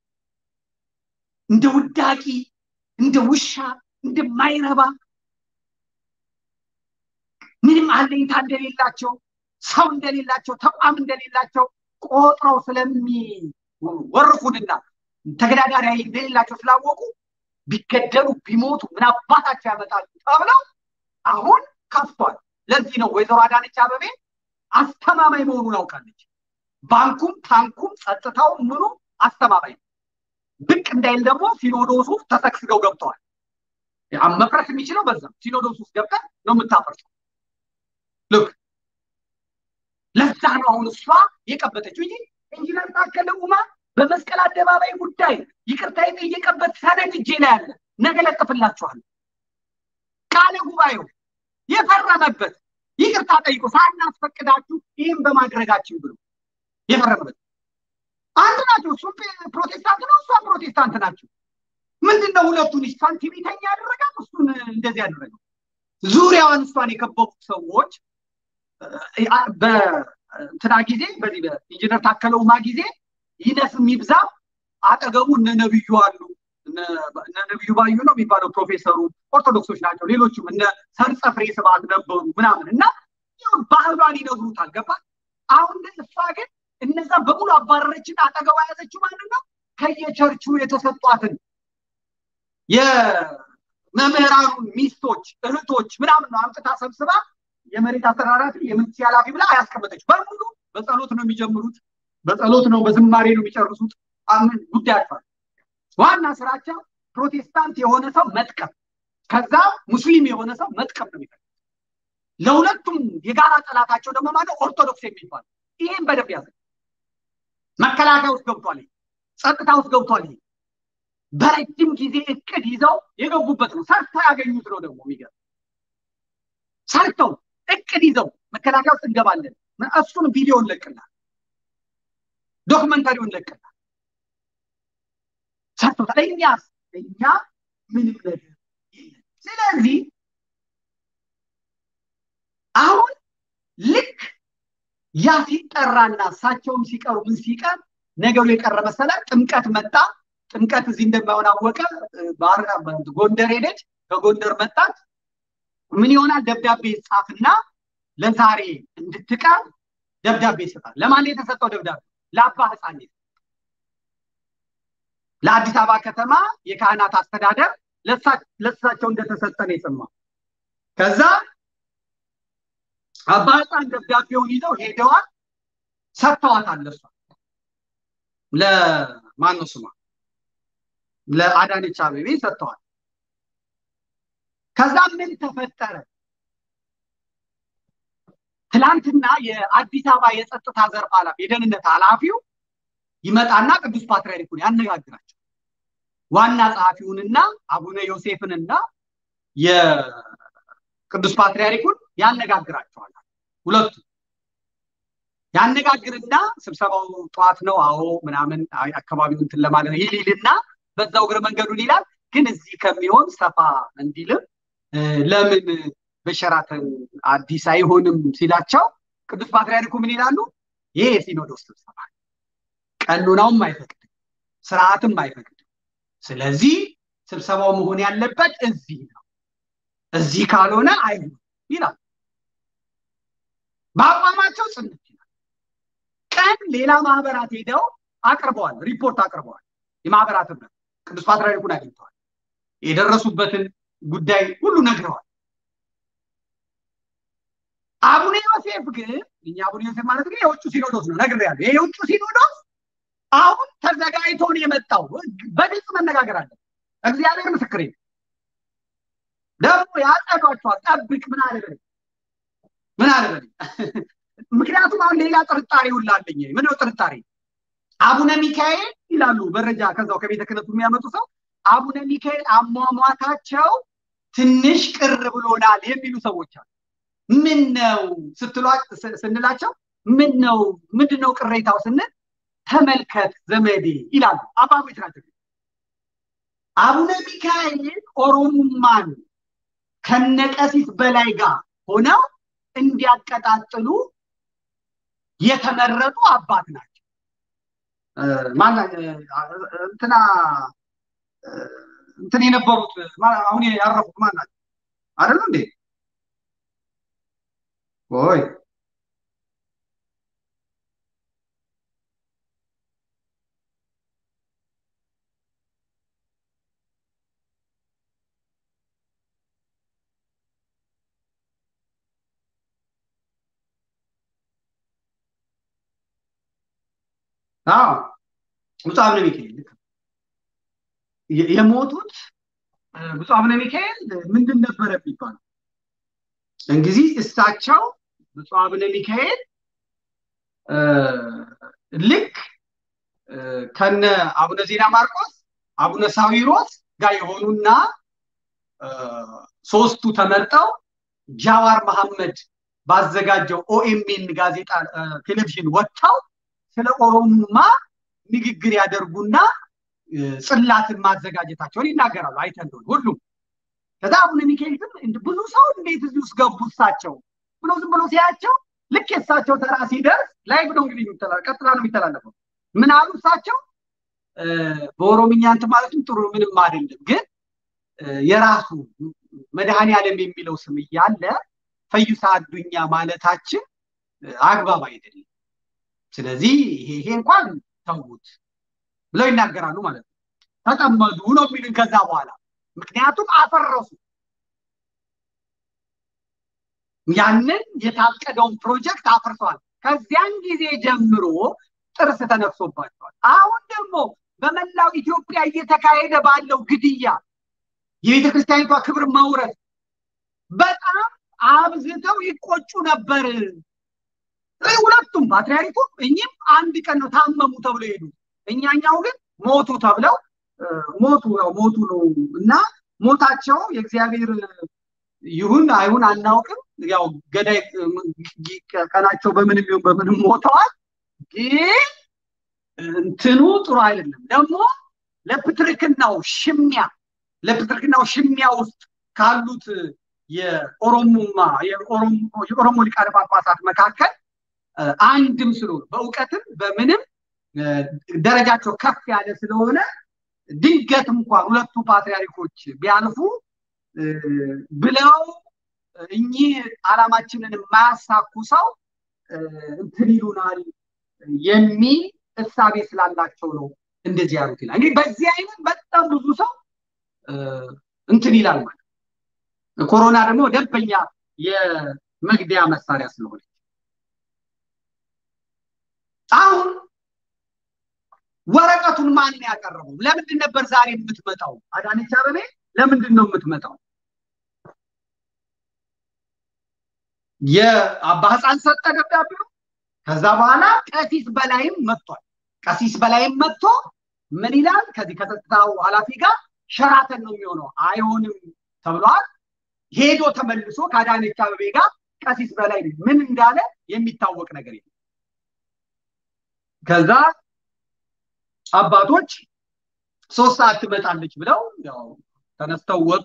እንደ ውዳቂ፣ እንደ ውሻ፣ እንደማይረባ ምንም አለኝታ እንደሌላቸው ሰው እንደሌላቸው ተቋም እንደሌላቸው ቆጥረው ስለሚወርፉንና ተገዳዳሪ ኃይል እንደሌላቸው ስላወቁ ቢገደሉ ቢሞቱ ምን አባታቸው ያመጣሉ ተብለው አሁን ከፍቷል። ለዚህ ነው ወይዘሮ አዳነች አበቤ አስተማማኝ መሆኑን አውቃለች። ባንኩም ታንኩም ጸጥታው ምኑ አስተማማኝ ነው። ብቅ እንዳይል ደግሞ ሲኖዶሱ ተሰግስገው ገብተዋል። መፍረስ የሚችለው በዛ ሲኖዶስ ውስጥ ገብተን ነው የምታፈርሰው። ልክ ለዛ ነው አሁን እሷ የቀበተችው እንጂ ኢንጂነር ታከለ ኡማ በመስቀል አደባባይ ጉዳይ ይቅርታ የጠየቀበት ሰነድ እጄ ላይ አለ። ነገ ለጥፍላችኋለሁ። ቃለ ጉባኤው የፈረመበት ይቅርታ ጠይቆ ሳናስፈቅዳችሁ ይህም በማድረጋችን ብሎ የፈረመበት አንድ ናቸው። እሱም ፕሮቴስታንት ነው፣ እሷም ፕሮቴስታንት ናቸው። ምንድን ነው ሁለቱን እሷን ቲቪተኛ ያደረጋት እሱን እንደዚህ ያደረገው? ዙሪያዋን እሷን የከበቡት ሰዎች በእንትና ጊዜ በዚህ በኢንጂነር ታከለ ኡማ ጊዜ ይነስም ይብዛ አጠገቡ እነ ነብዩ አሉ። እነ ነብዩ ባዩ ነው የሚባለው ፕሮፌሰሩ ኦርቶዶክሶች ናቸው። ሌሎችም እነ ሰርጸ ፍሬ ስብሐት ነበሩ ምናምን እና ባህሏን ይነግሩታል። ገባ አሁን እሷ ግን እነዛ በሙሉ አባረረችን። አጠገቧ ያዘችው ማለት ነው ከየቸርቹ የተሰጧትን የመምህራኑን ሚስቶች እህቶች ምናምን ነው አምጥታ ሰብስባ የመሬት አስተዳዳሪ የምንስ ኃላፊ ብላ አያስቀመጠች። በሙሉ በጸሎት ነው የሚጀምሩት፣ በጸሎት ነው በዝማሬ ነው የሚጨርሱት። አምን ጉዳያቸዋል። ዋና ስራቸው ፕሮቴስታንት የሆነ ሰው መጥቀም፣ ከዛ ሙስሊም የሆነ ሰው መጥቀም ነው የሚፈልግ። ለሁለቱም የጋራ ጠላታቸው ደግሞ ማለት ኦርቶዶክስ የሚባል ይሄን በደንብ ያዘ። መከላከያ ውስጥ ገብቷል፣ ጸጥታ ውስጥ ገብቷል። ይሄ በረጅም ጊዜ እቅድ ይዘው የገቡበት ነው። ሰርተው ያገኙት ነው ደግሞ የሚገርም ሰርተው እቅድ ይዘው መከላከያ ውስጥ እንገባለን። እሱን ቪዲዮ እንለቅናል፣ ዶክመንታሪውን እንለቅናል። ሰርተውታል። እኛስ እኛ ምንም ነገር የለም። ስለዚህ አሁን ልክ ያ ሲጠራና እሳቸውም ሲቀሩ ምን ሲቀር ነገሩ የቀረ መሰለ። ጥምቀት መጣ። ጥምቀት እዚህ እንደማይሆን አወቀ። ጎንደር ሄደች። ከጎንደር መጣች። ምን ይሆናል? ደብዳቤ ጻፍና ለዛሬ እንድትቀር ደብዳቤ ይሰጣል። ለማን የተሰጠው ደብዳቤ? ለአባ ሕፃን ለአዲስ አበባ ከተማ የካህናት አስተዳደር ለእሳቸው እንደተሰጠ ነው የሰማው። ከዛ አባ ሕፃን ደብዳቤውን ይዘው ሄደዋል፣ ሰጥተዋታል። ለእሷ ለማን ነው ስሟ? ለአዳነች አቤቤ ሰጥተዋል። ከዛ ምን ተፈጠረ? ትላንትና የአዲስ አበባ የጸጥታ ዘርፍ ኃላፊ የደህንነት ኃላፊው ይመጣና ቅዱስ ፓትርያርኩን ያነጋግራቸው ዋና ጸሐፊውንና አቡነ ዮሴፍንና የቅዱስ ፓትርያርኩን ያነጋግራቸዋል። ሁለቱ ያነጋግርና ስብሰባው ጠዋት ነው፣ አዎ ምናምን አካባቢውን እንትን ለማለት ይል ይልና በዛው እግረ መንገዱን ይላል። ግን እዚህ ከሚሆን ሰፋ እንዲልም ለምን በሸራተን አዲስ አይሆንም ሲላቸው ቅዱስ ፓትርያርኩ ምን ይላሉ? ይሄ የሲኖዶስ ስብሰባ ቀኖናውም አይፈቅድም፣ ስርዓትም አይፈቅድም። ስለዚህ ስብሰባው መሆን ያለበት እዚህ ነው፣ እዚህ ካልሆነ አይሆንም ይላል። በአቋማቸው ጽንት ይላል። ቀን ሌላ ማህበራት ሄደው አቅርበዋል፣ ሪፖርት አቅርበዋል። የማህበራት ህብረት ቅዱስ ፓትርያርኩን አግኝተዋል። የደረሱበትን ጉዳይ ሁሉ ነግረዋል። አቡነ ዮሴፍ ግን እኛ አቡነ ዮሴፍ ማለት ግን የውጭ ሲኖዶስ ነው ነግሬያለሁ። ይሄ የውጭ ሲኖዶስ አሁን ተዘጋጅቶ ነው የመጣው። በግልጽ መነጋገር አለ። እግዚአብሔር ምስክሬ ደግሞ ያጸዷቸዋል። ጠብቅ ምን አለበል ምን አለበል። ምክንያቱም አሁን ሌላ ጥርጣሬ ሁላለኝ። ምንድነው ጥርጣሬ? አቡነ ሚካኤል ይላሉ መረጃ ከዛው ከቤተ ክህነቱ የሚያመጡ ሰው አቡነ ሚካኤል አሟሟታቸው ትንሽ ቅር ብሎናል የሚሉ ሰዎች አሉ። ምን ነው ስንላቸው ምን ነው ምንድን ነው ቅሬታው ስንል ተመልከት ዘመዴ ይላሉ አባቶች ናቸው። አቡነ ሚካኤል ኦሮሙማን ከነቀሲስ በላይ ጋር ሆነው እንዲያቀጣጥሉ የተመረጡ አባት ናቸው። እንትና እንትን የነበሩት አሁን ያረፉት ማን ናቸው? አይደሉ እንዴ? ወይ አዎ ብፁዕ አቡነ ሚካኤል የሞቱት ብፁዕ አቡነ ሚካኤል ምንድን ነበረ የሚባለው? እንግዲህ እሳቸው ብፁዕ አቡነ ሚካኤል ልክ ከነ አቡነ ዜና ማርቆስ አቡነ ሳዊሮስ ጋር የሆኑና ሶስቱ ተመርጠው ጃዋር መሐመድ ባዘጋጀው ኦኤምኤን ጋዜጣ ቴሌቪዥን ወጥተው ስለ ኦሮሙማ ንግግር ያደርጉና ጽላትን ማዘጋጀታቸውን ይናገራሉ። አይተን እንደሆነ ሁሉም ከዛ አቡነ ሚካኤል ግን ብዙ ሰው እንዴት እዚህ ውስጥ ገቡ እሳቸው ብሎ ዝም ብሎ ሲያቸው ልክ የእሳቸው ተራ ሲደርስ ላይ ብሎ እንግዲህ ቀጥላ ነው የሚተላለፈው። ምን አሉ እሳቸው በኦሮምኛ እንትን ማለትም ጥሩ ምንም አይደለም፣ ግን የራሱ መድኃኔ ዓለም የሚለው ስም እያለ ፈዩሳ አዱኛ ማለታችን አግባብ አይደለም። ስለዚህ ይሄ እንኳን ተዉት ብለው ይናገራሉ ማለት ነው። ተጠመዱ ነው የሚሉን ከዛ በኋላ ምክንያቱም አፈረሱ። ያንን የታቀደውን ፕሮጀክት አፍርሰዋል። ከዚያን ጊዜ ጀምሮ ጥርስ ተነፍሶባቸዋል። አሁን ደግሞ በመላው ኢትዮጵያ እየተካሄደ ባለው ግድያ የቤተ ክርስቲያኒቷ ክብር መውረድ በጣም አብዝተው ይቆጩ ነበር። ሁለቱም ፓትርያርኩም እኚህም አንድ ቀን ነው ታመሙ ተብለው ሄዱ። እኛኛው ግን ሞቱ ተብለው ሞቱ ነው ሞቱ ነው እና ሞታቸው የእግዚአብሔር ይሁን አይሁን አናውቅም። ያው ገዳይ ቀናቸው በምንም ይሁን በምንም ሞተዋል። ግን እንትኑ ጥሩ አይደለም። ደግሞ ለፕትርክናው ሽሚያ ለፕትርክናው ሽሚያ ውስጥ ካሉት የኦሮሞማ የኦሮሞ ሊቃነ ጳጳሳት መካከል አንድም ስለሆነ በእውቀትም በምንም ደረጃቸው ከፍ ያለ ስለሆነ ድንገት እንኳን ሁለቱ ፓትርያርኮች ቢያልፉ ብለው እኚህ ዓላማችንን የማያሳኩ ሰው እንትን ይሉናል የሚል እሳቤ ስላላቸው ነው እንደዚህ ያሉት ይላል። እንግዲህ በዚህ አይነት በጣም ብዙ ሰው እንትን ይላል ማለት ኮሮና ደግሞ ደንበኛ የመግደያ መሳሪያ ስለሆነ አሁን ወረቀቱን ማን ያቀረበው? ለምንድን ነበር ዛሬ የምትመጣው? አዳነች አበቤ ለምንድን ነው የምትመጣው? የአባ ህፃን ሰጠ ደብዳቤው። ከዛ በኋላ ቀሲስ በላይም መጥቷል። ቀሲስ በላይም መጥቶ ምን ይላል? ከዚህ ከጸጥታው ኃላፊ ጋር ሸራተን ነው የሚሆነው፣ አይሆንም ተብሏል። ሄዶ ተመልሶ ከአዳነች አበቤ ጋር ቀሲስ በላይ ምን እንዳለ የሚታወቅ ነገር የለም። ከዛ አባቶች ሶስት ሰዓት ትመጣለች ብለው ያው ተነስተው ወጡ።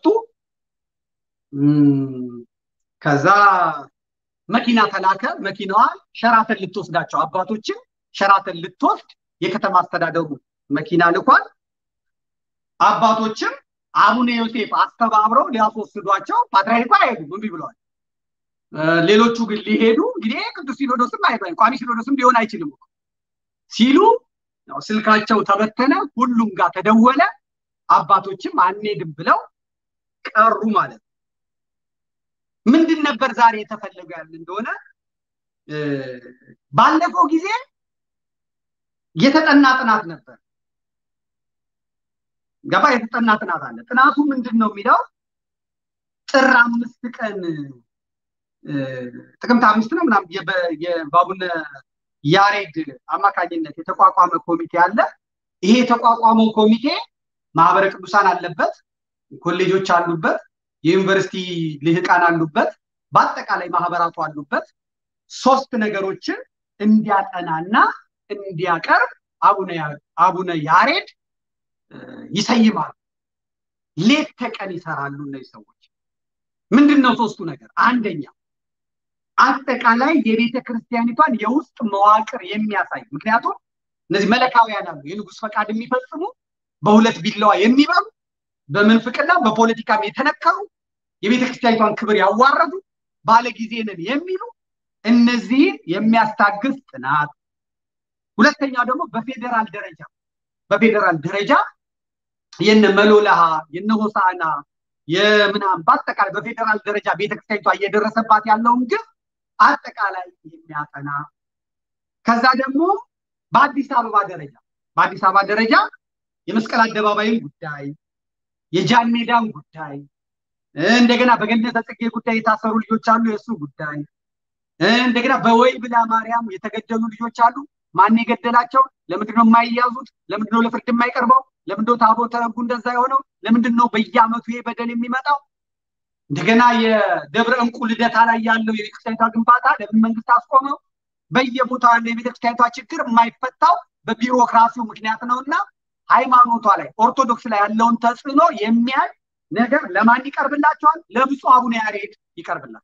ከዛ መኪና ተላከ። መኪናዋ ሸራተን ልትወስዳቸው አባቶችን ሸራተን ልትወስድ የከተማ አስተዳደሩ መኪና ልኳል። አባቶችም አቡነ ዮሴፍ አስተባብረው ሊያስወስዷቸው ፓትርያርኩ አይሄዱም እምቢ ብለዋል። ሌሎቹ ግን ሊሄዱ እንግዲህ ቅዱስ ሲኖዶስም አይባል ቋሚ ሲኖዶስም ሊሆን አይችልም ሲሉ ስልካቸው ተበተነ። ሁሉም ጋር ተደወለ። አባቶችም አንሄድም ብለው ቀሩ ማለት ነው። ምንድን ነበር ዛሬ የተፈለገው ያለ እንደሆነ ባለፈው ጊዜ የተጠና ጥናት ነበር። ገባ የተጠና ጥናት አለ። ጥናቱ ምንድን ነው የሚለው ጥር አምስት ቀን ጥቅምት አምስት ነው ምናምን የባቡነ ያሬድ አማካኝነት የተቋቋመ ኮሚቴ አለ። ይሄ የተቋቋመው ኮሚቴ ማህበረ ቅዱሳን አለበት፣ ኮሌጆች አሉበት፣ የዩኒቨርሲቲ ልህቃን አሉበት፣ በአጠቃላይ ማህበራቱ አሉበት። ሶስት ነገሮችን እንዲያጠናና እንዲያቀርብ አቡነ ያሬድ ይሰይማሉ። ሌት ተቀን ይሰራሉ እነዚህ ሰዎች። ምንድን ነው ሶስቱ ነገር? አንደኛ አጠቃላይ የቤተ ክርስቲያኒቷን የውስጥ መዋቅር የሚያሳይ ምክንያቱም እነዚህ መለካውያን አሉ፣ የንጉሥ ፈቃድ የሚፈጽሙ በሁለት ቢላዋ የሚበሉ በምንፍቅና በፖለቲካም የተነከሩ የቤተ ክርስቲያኒቷን ክብር ያዋረዱ ባለጊዜ ነን የሚሉ እነዚህን የሚያስታግስ ጥናት። ሁለተኛው ደግሞ በፌዴራል ደረጃ በፌዴራል ደረጃ የነ መሎላሃ የነ ሆሳና የምናም በአጠቃላይ በፌዴራል ደረጃ ቤተክርስቲያኒቷ እየደረሰባት ያለውን ግብ አጠቃላይ የሚያጠና ከዛ ደግሞ በአዲስ አበባ ደረጃ በአዲስ አበባ ደረጃ የመስቀል አደባባይን ጉዳይ የጃን ሜዳን ጉዳይ እንደገና በገነተ ጽጌ ጉዳይ የታሰሩ ልጆች አሉ፣ የእሱ ጉዳይ እንደገና በወይብላ ማርያም የተገደሉ ልጆች አሉ። ማን የገደላቸው? ለምንድነው የማይያዙት? ለምንድነው ለፍርድ የማይቀርበው? ለምንድነው ታቦተ ሕጉ እንደዛ የሆነው? ለምንድነው በየአመቱ ይሄ በደል የሚመጣው? እንደገና የደብረ እንቁ ልደታ ላይ ያለው የቤተክርስቲያኒቷ ግንባታ ለምን መንግስት አስቆመው? በየቦታው ያለው የቤተክርስቲያኒቷ ችግር የማይፈታው በቢሮክራሲው ምክንያት ነው እና ሃይማኖቷ ላይ ኦርቶዶክስ ላይ ያለውን ተጽዕኖ የሚያይ ነገር ለማን ይቀርብላቸዋል? ለብፁዕ አቡነ ያሬድ ይቀርብላቸዋል።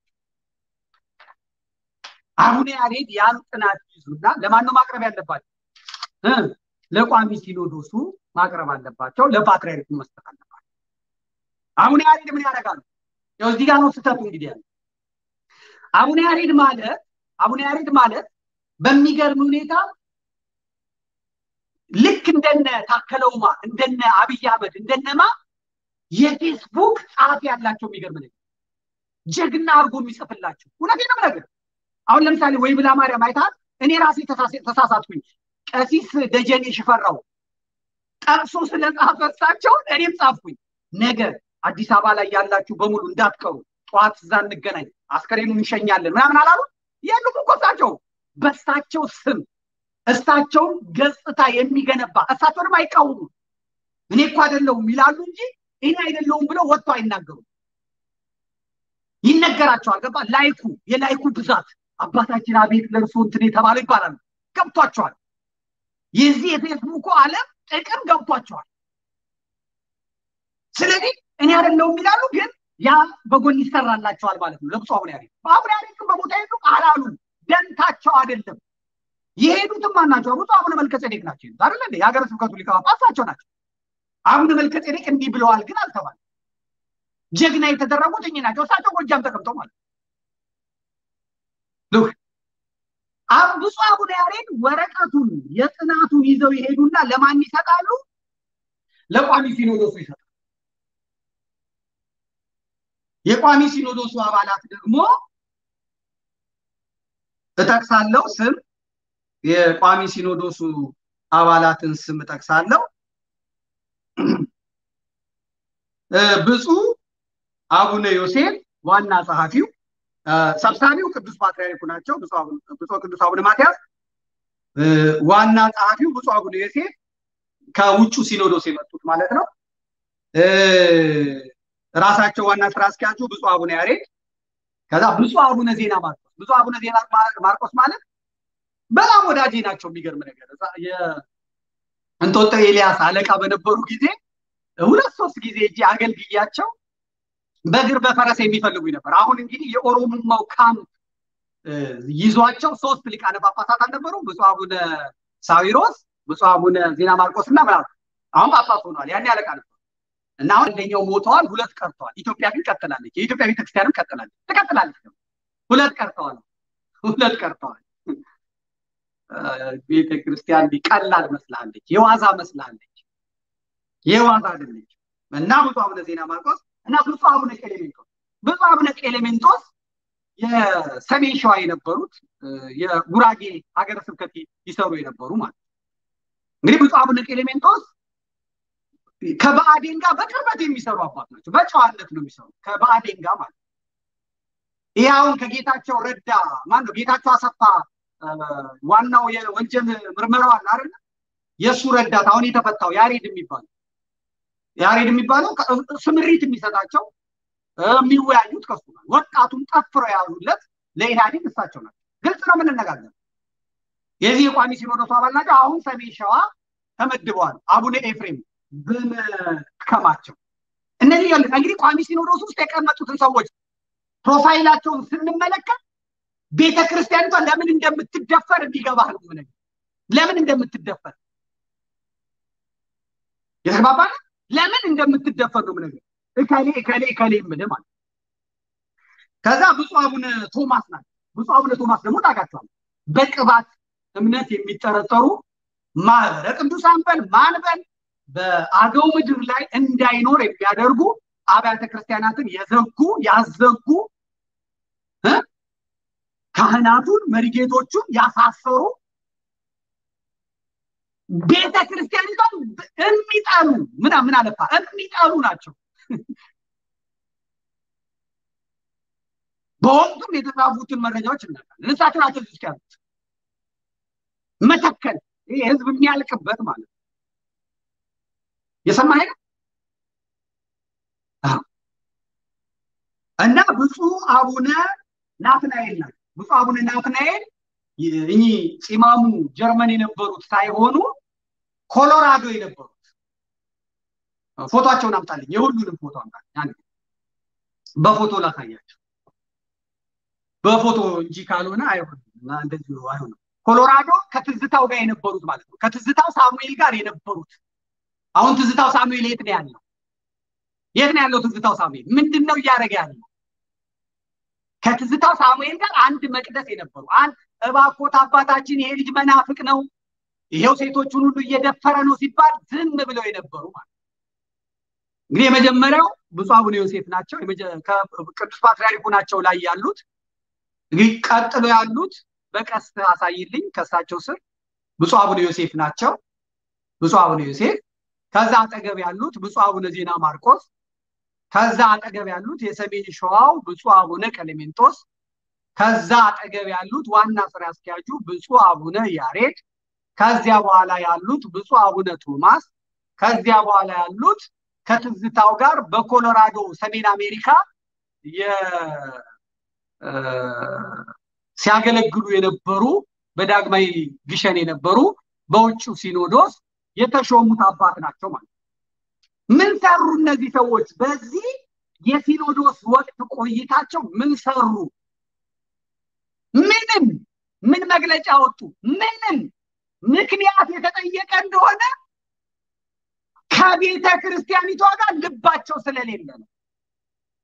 አቡነ ያሬድ ያን ጥናት ይዙና ለማን ነው ማቅረብ ያለባቸው? ለቋሚ ሲኖዶሱ ማቅረብ አለባቸው። ለፓትርያርኩ መስጠት አለባቸው። አቡነ ያሬድ ምን ያደርጋሉ? ያው እዚህ ጋር ነው ስህተቱ እንግዲህ ያለ አቡነ ያሬድ ማለት አቡነ ያሬድ ማለት በሚገርም ሁኔታ ልክ እንደነ ታከለውማ እንደነ አብይ አህመድ እንደነማ የፌስቡክ ጸሐፊ ያላቸው የሚገርም ነገር ጀግና አድርጎ የሚጽፍላቸው እውነቴን ነው ነገር አሁን ለምሳሌ ወይ ብላ ማርያም አይታት እኔ ራሴ ተሳሳትኩኝ ቀሲስ ደጀኔ ሽፈራው ጠቅሶ ስለ ጻፈሳቸው እኔም ጻፍኩኝ ነገር አዲስ አበባ ላይ ያላችሁ በሙሉ እንዳትቀሩ ጠዋት እዛ እንገናኝ አስከሬኑን እንሸኛለን ምናምን አላሉ የሉም እኮ እሳቸው በእሳቸው ስም እሳቸውን ገጽታ የሚገነባ እሳቸውንም አይቃወሙ እኔ እኮ አይደለሁም ይላሉ እንጂ እኔ አይደለሁም ብለው ወጥቶ አይናገሩም ይነገራቸዋል ገባ ላይኩ የላይኩ ብዛት አባታችን አቤት ለእርሶ እንትን የተባለው ይባላሉ ገብቷቸዋል የዚህ የፌስቡኩ አለም ጥቅም ገብቷቸዋል ስለዚህ እኔ አይደለሁም ይላሉ ግን ያ በጎን ይሰራላቸዋል ማለት ነው ለብፁ አቡነ ያሬድ በአቡነ ያሬድ ግን በቦታ ሄዱ አላሉ ደንታቸው አይደለም የሄዱትም ማናቸው ብፁ አቡነ መልከጼዴቅ ናቸው አይደለ እንዴ የሀገረ ስብከቱ ሊቀ ጳጳሳቸው ናቸው አቡነ መልከጼዴቅ እንዲህ ብለዋል ግን አልተባለ ጀግና የተደረጉት እኚህ ናቸው እሳቸው ጎጃም ተቀምጠው ማለት ነው ብፁዕ አቡነ ያሬድ ወረቀቱን የጥናቱን ይዘው ይሄዱና ለማን ይሰጣሉ? ለቋሚ ሲኖዶሱ ይሰጣሉ። የቋሚ ሲኖዶሱ አባላት ደግሞ እጠቅሳለሁ ስም የቋሚ ሲኖዶሱ አባላትን ስም እጠቅሳለሁ። ብፁዕ አቡነ ዮሴፍ ዋና ጸሐፊው፣ ሰብሳቢው ቅዱስ ፓትርያርኩ ናቸው። ብፁዕ ቅዱስ አቡነ ማትያስ ዋና ጸሐፊው፣ ብፁዕ አቡነ ዮሴፍ ከውጩ ሲኖዶስ የመጡት ማለት ነው። ራሳቸው ዋና ስራ አስኪያጁ ብፁዕ አቡነ ያሬድ፣ ከዛ ብፁዕ አቡነ ዜና ማርቆስ። ብፁዕ አቡነ ዜና ማርቆስ ማለት በጣም ወዳጄ ናቸው። የሚገርም ነገር እንጦጦ ኤልያስ አለቃ በነበሩ ጊዜ ሁለት ሶስት ጊዜ እጅ አገልግያቸው በእግር በፈረስ የሚፈልጉኝ ነበር። አሁን እንግዲህ የኦሮሞማው ካምፕ ይዟቸው ሶስት ሊቃነ ጳጳሳት አልነበሩ? ብፁዕ አቡነ ሳዊሮስ፣ ብፁዕ አቡነ ዜና ማርቆስ እና ምናምን አሁን ጳጳስ ሆኗል። ያኔ አለቃ ነበር እና አሁን አንደኛው ሞተዋል፣ ሁለት ቀርተዋል። ኢትዮጵያ ግን ቀጥላለች። የኢትዮጵያ ቤተክርስቲያንም ቀጥላለች፣ ትቀጥላለች። ሁለት ቀርተዋል፣ ሁለት ቀርተዋል። ቤተክርስቲያን ቀላል መስላለች፣ የዋዛ መስላለች፣ የዋዛ አይደለች። እና ብፁዕ አቡነ ዜና ማርቆስ እና ብፁዕ አቡነ ቄሌሜንጦስ ብፁዕ አቡነ ቄሌሜንጦስ የሰሜን ሸዋ የነበሩት የጉራጌ ሀገረ ስብከት ይሰሩ የነበሩ ማለት እንግዲህ ብፁዕ አቡነ ቄሌሜንጦስ ከብአዴን ጋር በቅርበት የሚሰሩ አባት ናቸው። በጨዋነት ነው የሚሰሩ ከብአዴን ጋር ማለት ይህ አሁን ከጌታቸው ረዳ ማን ነው ጌታቸው አሰፋ ዋናው የወንጀል ምርመራው አለ አይደለ? የእሱ ረዳት አሁን የተፈታው ያሬድ የሚባለው ያሬድ የሚባለው ስምሪት የሚሰጣቸው የሚወያዩት ከሱ ጋር ወጣቱን ጠፍረው የያዙለት ለኢህአዴግ እሳቸው ናቸው። ግልጽ ነው የምንነጋገር። የዚህ የቋሚ ሲኖዶሱ አባል ናቸው። አሁን ሰሜን ሸዋ ተመድበዋል። አቡነ ኤፍሬም በመከማቸው እነዚህ እንግዲህ ቋሚ ሲኖዶስ ውስጥ የቀመጡትን ሰዎች ፕሮፋይላቸውን ስንመለከት ቤተ ክርስቲያኒቷ ለምን እንደምትደፈር እንዲገባህ ነው ምን ለምን እንደምትደፈር የተግባባን ለምን እንደምትደፈር ነው ምን እከሌ እከሌ እከሌ የምልህ ማለት ከዛ ብፁዕ አቡነ ቶማስ ናቸው። ብፁዕ አቡነ ቶማስ ደግሞ ታውቃቸዋለህ። በቅባት እምነት የሚጠረጠሩ ማህበረ ቅዱሳን በል ማንበል በአገው ምድር ላይ እንዳይኖር የሚያደርጉ አብያተ ክርስቲያናትን የዘጉ ያዘጉ ካህናቱን መሪጌቶቹን ያሳሰሩ ቤተ ክርስቲያኒቷን የሚጠሉ ምን ምን አለፋ የሚጠሉ ናቸው። በወቅቱም የተጻፉትን መረጃዎች እናውቃለን። እሳቸው ናቸው ውስጥ ያሉት መተከል ይህ ህዝብ የሚያልቅበት ማለት ነው። የሰማኸኝ ነው እና ብፁዕ አቡነ ናትናኤል ናቸው። ብፁዕ አቡነ ናትናኤል እኚህ ፂማሙ ጀርመን የነበሩት ሳይሆኑ ኮሎራዶ የነበሩት ፎቶቸውን አምጣልኝ። የሁሉንም ፎቶ አምጣልኝ። በፎቶ ላሳያቸው። በፎቶ እንጂ ካልሆነ አይሆንም። እንደዚህ አይሆንም። ኮሎራዶ ከትዝታው ጋር የነበሩት ማለት ነው። ከትዝታው ሳሙኤል ጋር የነበሩት አሁን ትዝታው ሳሙኤል የት ነው ያለው? የት ነው ያለው ትዝታው ሳሙኤል? ምንድን ነው እያደረገ ያለው? ከትዝታው ሳሙኤል ጋር አንድ መቅደስ የነበሩ አንድ እባኮት አባታችን ይሄ ልጅ መናፍቅ ነው፣ ይሄው ሴቶቹን ሁሉ እየደፈረ ነው ሲባል ዝም ብለው የነበሩ ማለት እንግዲህ የመጀመሪያው ብፁዕ አቡነ ዮሴፍ ናቸው። ቅዱስ ፓትርያርኩ ናቸው ላይ ያሉት። እንግዲህ ቀጥሎ ያሉት በቀስት አሳይልኝ ከእሳቸው ስር ብፁዕ አቡነ ዮሴፍ ናቸው። ብፁዕ አቡነ ዮሴፍ ከዛ አጠገብ ያሉት ብፁዕ አቡነ ዜና ማርቆስ ከዛ አጠገብ ያሉት የሰሜን ሸዋው ብፁዕ አቡነ ቀሌሜንጦስ ከዛ አጠገብ ያሉት ዋና ስራ አስኪያጁ ብፁዕ አቡነ ያሬድ ከዚያ በኋላ ያሉት ብፁዕ አቡነ ቶማስ ከዚያ በኋላ ያሉት ከትዝታው ጋር በኮሎራዶ ሰሜን አሜሪካ ሲያገለግሉ የነበሩ በዳግማዊ ግሸን የነበሩ በውጭው ሲኖዶስ የተሾሙት አባት ናቸው ማለት ምን ሰሩ እነዚህ ሰዎች በዚህ የሲኖዶስ ወቅት ቆይታቸው ምን ሰሩ ምንም ምን መግለጫ ወጡ ምንም ምክንያት የተጠየቀ እንደሆነ ከቤተ ክርስቲያኒቷ ጋር ልባቸው ስለሌለ ነው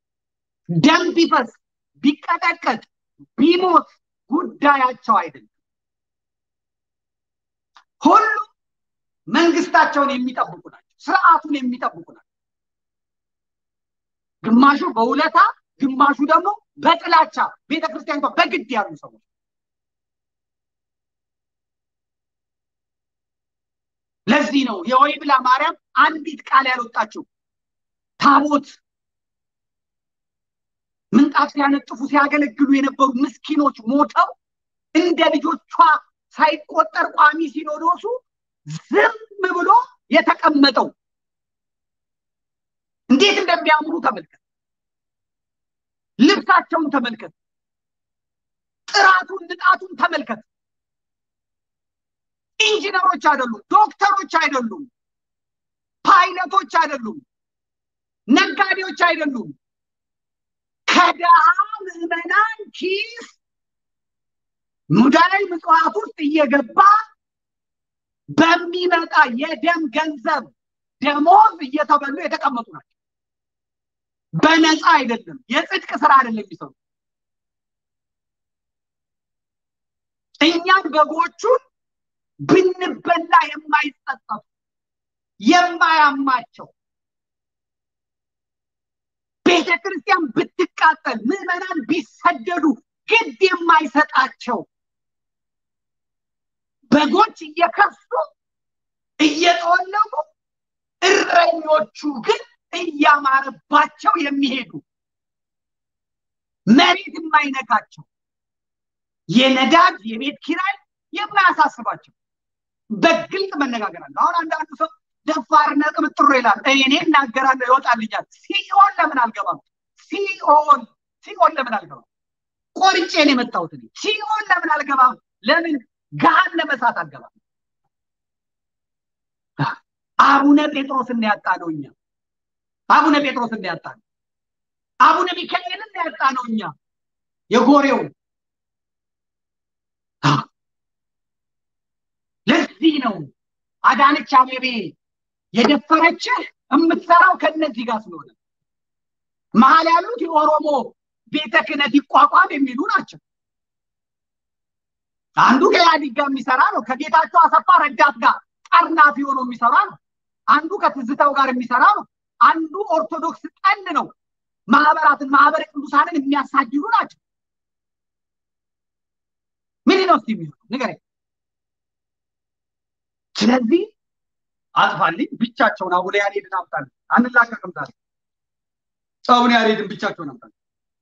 ደም ቢፈስ ቢቀጠቀጥ ቢሞት ጉዳያቸው አይደለም ሁሉም መንግስታቸውን የሚጠብቁ ናቸው። ስርዓቱን የሚጠብቁ ናቸው። ግማሹ በውለታ ግማሹ ደግሞ በጥላቻ ቤተክርስቲያኒቷ በግድ ያሉ ሰዎች ለዚህ ነው የወይብላ ማርያም አንዲት ቃል ያልወጣችው ታቦት ምንጣፍ ሲያነጥፉ ሲያገለግሉ የነበሩ ምስኪኖች ሞተው እንደ ልጆቿ ሳይቆጠር ቋሚ ሲኖዶሱ ዝም ብሎ የተቀመጠው እንዴት እንደሚያምሩ ተመልከት። ልብሳቸውን ተመልከት። ጥራቱን፣ ንጣቱን ተመልከት። ኢንጂነሮች አይደሉም፣ ዶክተሮች አይደሉም፣ ፓይለቶች አይደሉም፣ ነጋዴዎች አይደሉም። ከደሃ ምዕመናን ኪስ ሙዳይ ምጽዋት ውስጥ እየገባ በሚመጣ የደም ገንዘብ ደሞዝ እየተበሉ የተቀመጡ ናቸው። በነፃ አይደለም፣ የጽድቅ ስራ አይደለም የሚሰሩ እኛም በጎቹን ብንበላ የማይጸጸቱ የማያማቸው ቤተ ክርስቲያን ብትቃጠል ምዕመናን ቢሰደዱ ግድ የማይሰጣቸው በጎች እየከሱ እየጠወለጉ እረኞቹ ግን እያማረባቸው የሚሄዱ መሬት የማይነካቸው የነዳጅ የቤት ኪራይ የማያሳስባቸው በግልጽ መነጋገር አለ። አሁን አንዳንዱ ሰው ደፋርና ቅምጥሮ ይላል። እኔ እናገራለሁ ይወጣልኛል። ሲኦል ለምን አልገባም? ሲኦል ሲኦል ለምን አልገባም? ቆርጬ ነው የመጣሁት እኔ። ሲኦል ለምን አልገባም? ለምን ገሃነመ እሳት አልገባም? አቡነ ጴጥሮስን ያጣ ነው እኛ። አቡነ ጴጥሮስን ያጣ ነው። አቡነ ሚካኤልን ያጣ ነው እኛ። የጎሬው ለዚህ ነው አዳነች አቤቤ የደፈረችህ የምትሰራው ከነዚህ ጋር ስለሆነ መሀል ያሉት የኦሮሞ ቤተ ክህነት ይቋቋም የሚሉ ናቸው። አንዱ ከኢህአዲግ ጋር የሚሰራ ነው። ከጌታቸው አሰፋ ረዳት ጋር ጠርናፊ ሆኖ የሚሰራ ነው። አንዱ ከትዝታው ጋር የሚሰራ ነው። አንዱ ኦርቶዶክስ ጠል ነው። ማህበራትን ማህበረ ቅዱሳንን የሚያሳድዱ ናቸው። ምን ነው እስቲ የሚሆነው ንገረኝ። ስለዚህ አጥፋልኝ፣ ብቻቸውን አቡነ ያሬድን አምጣልኝ፣ አንላቀቅም ዛሬ አቡነ ያሬድን ብቻቸውን አምጣልኝ።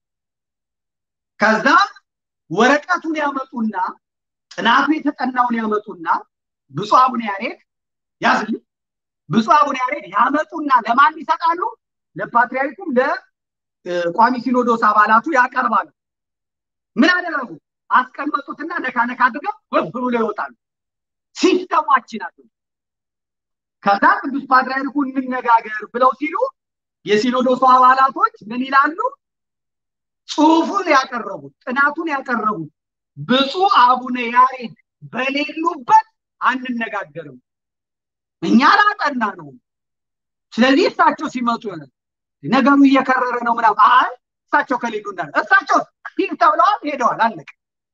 ከዛ ወረቀቱን ያመጡና ጥናቱ የተጠናውን ያመጡና ብፁዕ አቡነ ያሬድ ያዝልኝ፣ ብፁዕ አቡነ ያሬድ ያመጡና ለማን ይሰጣሉ? ለፓትርያርኩም ለቋሚ ሲኖዶስ አባላቱ ያቀርባሉ። ምን አደረጉ? አስቀመጡትና ነካ ነካ አድርገው ወፍ ብሎ ይወጣሉ። ሲስተማችን አሉ። ከዛ ቅዱስ ፓትርያርኩ እንነጋገር ብለው ሲሉ የሲኖዶሱ አባላቶች ምን ይላሉ? ጽሁፉን ያቀረቡት ጥናቱን ያቀረቡት ብፁዕ አቡነ ያሬድ በሌሉበት አንነጋገርም፣ እኛ ላጠና ነው። ስለዚህ እሳቸው ሲመጡ ነገሩ እየከረረ ነው ምናምን። አይ እሳቸው ከሌሉ እንዳለ እሳቸው ሂድ ተብለዋል፣ ሄደዋል፣ አለቀ።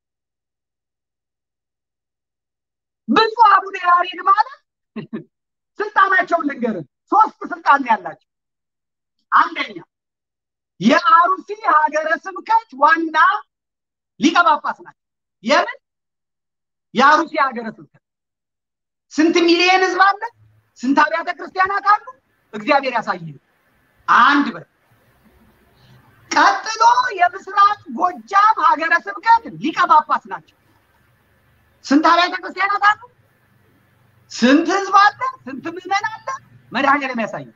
ብፁዕ አቡነ ያሬድ ማለት ስልጣናቸውን ልንገርህ፣ ሶስት ስልጣን ያላቸው አንደኛ የአሩሲ ሀገረ ስብከት ዋና ሊቀ ጳጳስ ናቸው። የምን የአሩሲ ሀገረ ስብከት ስንት ሚሊየን ህዝብ አለ? ስንት አብያተ ክርስቲያናት አሉ? እግዚአብሔር ያሳይ። አንድ በር ቀጥሎ የምስራቅ ጎጃም ሀገረ ስብከት ሊቀ ጳጳስ ናቸው። ስንት አብያተ ክርስቲያናት አሉ? ስንት ህዝብ አለ? ስንት ምዕመን አለ? መድኃኔዓለም ያሳይ።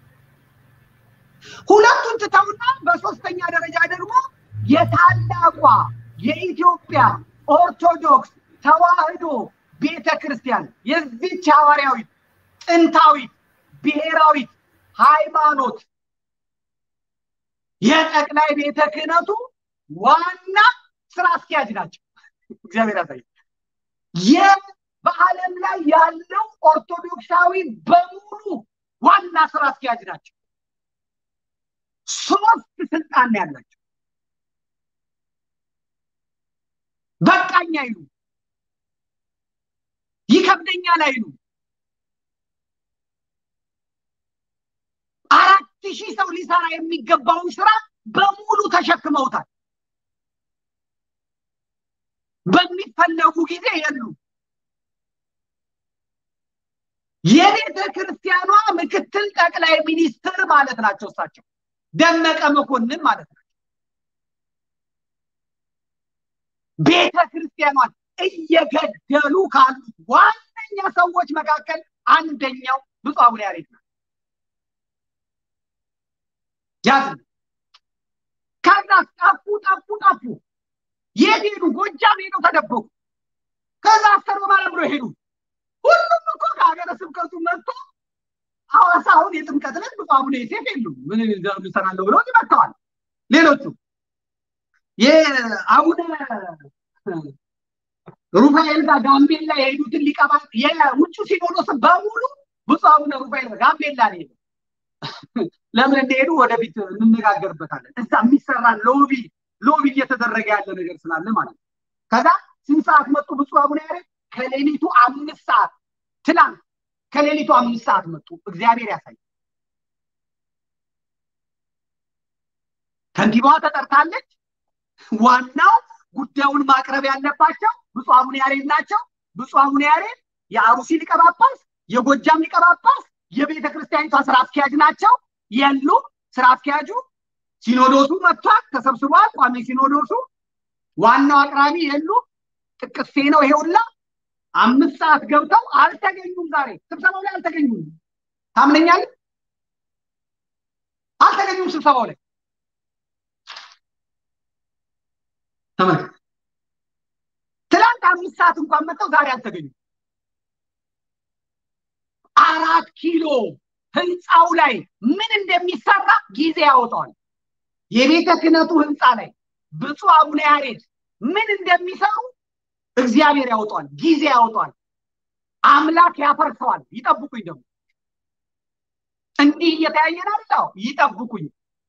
ሁለቱን ትተውና በሶስተኛ ደረጃ ደግሞ የታላቋ የኢትዮጵያ ኦርቶዶክስ ተዋህዶ ቤተ ክርስቲያን የዚች ሐዋርያዊት ጥንታዊት ብሔራዊት ሃይማኖት የጠቅላይ ቤተ ክህነቱ ዋና ስራ አስኪያጅ ናቸው። እግዚአብሔር ያሳይ። በዓለም ላይ ያለው ኦርቶዶክሳዊ በሙሉ ዋና ስራ አስኪያጅ ናቸው። ሶስት ስልጣን ያላቸው በቃኝ አይሉ ይከብደኛል አይሉ አራት ሺህ ሰው ሊሰራ የሚገባውን ስራ በሙሉ ተሸክመውታል። በሚፈለጉ ጊዜ የሉ። የቤተ ክርስቲያኗ ምክትል ጠቅላይ ሚኒስትር ማለት ናቸው እሳቸው ደመቀ መኮንን ማለት ናቸው። ቤተ ክርስቲያኗን እየገደሉ ካሉት ዋነኛ ሰዎች መካከል አንደኛው ብፁዕ አቡነ ያሬድ ናቸው። ያዝ ከዛ ጠፉ ጠፉ ጠፉ። የት ሄዱ? ጎጃም ሄደው ተደበቁ። ከዛ አስተር በማለት ብሎ ሄዱ። ሁሉም እኮ ከሀገረ ስብከቱ መጥቶ ሐዋሳ አሁን የጥምቀት ዕለት ብፁዕ አቡነ ዮሴፍ የሉም። ምን እሰራለሁ ብለው መጥተዋል። ሌሎቹ የአቡነ ሩፋኤል ጋር ጋምቤላ የሄዱትን ሊቀባ የውጭ ሲኖዶስ በሙሉ ብፁዕ አቡነ ሩፋኤል ጋምቤላ ነው ሄዱ። ለምን እንደሄዱ ወደፊት እንነጋገርበታለን። እዛ የሚሰራ ሎቢ ሎቢ እየተደረገ ያለ ነገር ስላለ ማለት ነው። ከዛ ስንት ሰዓት መጡ ብፁዕ አቡነ ያሬድ? ከሌሊቱ አምስት ሰዓት ትናንት ከሌሊቱ አምስት ሰዓት መጡ። እግዚአብሔር ያሳይ። ከንቲባዋ ተጠርታለች። ዋናው ጉዳዩን ማቅረብ ያለባቸው ብፁዕ አቡነ ያሬድ ናቸው። ብፁዕ አቡነ ያሬድ የአሩሲ ሊቀ ጳጳስ፣ የጎጃም ሊቀ ጳጳስ፣ የቤተ ክርስቲያኒቷ ስራ አስኪያጅ ናቸው። የሉም። ስራ አስኪያጁ ሲኖዶሱ መጥቷል፣ ተሰብስቧል። ቋሚ ሲኖዶሱ ዋናው አቅራቢ የሉም። ጥቅሴ ነው ይሄ ሁላ አምስት ሰዓት ገብተው አልተገኙም። ዛሬ ስብሰባው ላይ አልተገኙም። ታምነኛለህ? አልተገኙም ስብሰባው ላይ ተመልከት። ትናንት አምስት ሰዓት እንኳን መጥተው ዛሬ አልተገኙም። አራት ኪሎ ህንፃው ላይ ምን እንደሚሰራ ጊዜ ያወጣዋል። የቤተ ክህነቱ ህንፃ ላይ ብፁዕ አቡነ ያሬድ ምን እንደሚሰሩ እግዚአብሔር ያወጣዋል፣ ጊዜ ያወጣዋል፣ አምላክ ያፈርሰዋል። ይጠብቁኝ ደግሞ እንዲህ እየተያየን አለው። ይጠብቁኝ።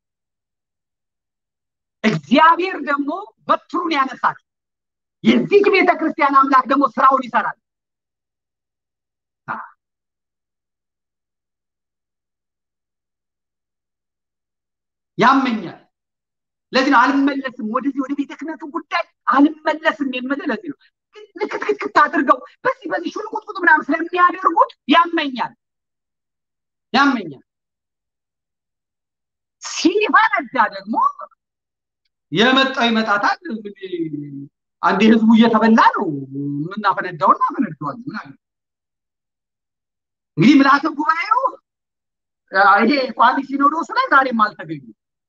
እግዚአብሔር ደግሞ በትሩን ያነሳል። የዚህ ቤተ ክርስቲያን አምላክ ደግሞ ስራውን ይሰራል። ያመኛል። ለዚህ ነው አልመለስም፣ ወደዚህ ወደ ቤተ ክህነቱ ጉዳይ አልመለስም የምልህ ለዚህ ነው። ልክትክትክት አድርገው በዚህ በዚህ ሹልቁጥቁጥ ምናምን ስለሚያደርጉት ያመኛል ያመኛል። ሲፈነዳ ደግሞ የመጣው ይመጣታል። አንዴ ህዝቡ እየተበላ ነው የምናፈነዳውን እናፈነደዋለን። ምን አለ እንግዲህ ምልአተ ጉባኤው ይሄ ቋሚ ሲኖዶስ ላይ ዛሬም አልተገኙ።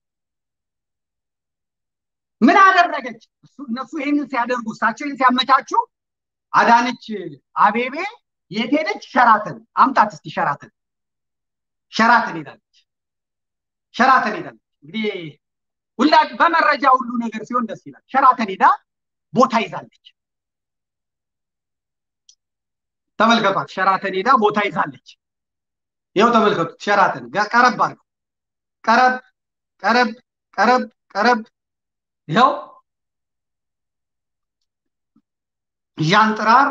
ምን አደረገች? እነሱ ይህንን ሲያደርጉ እሳቸው ይህን ሲያመቻቹ አዳነች አቤቤ የት ሄደች? ሸራተን አምጣት እስቲ ሸራተን ሸራተን ሄዳለች። ሸራተን ሄዳለች። እንግዲህ ሁላ በመረጃ ሁሉ ነገር ሲሆን ደስ ይላል። ሸራተን ሄዳ ቦታ ይዛለች። ተመልከቷት። ሸራተን ሄዳ ቦታ ይዛለች። ይኸው ተመልከቱት። ሸራተን ቀረብ አድርገው ቀረብ ቀረብ ቀረብ ቀረብ ይኸው ዣንጥራር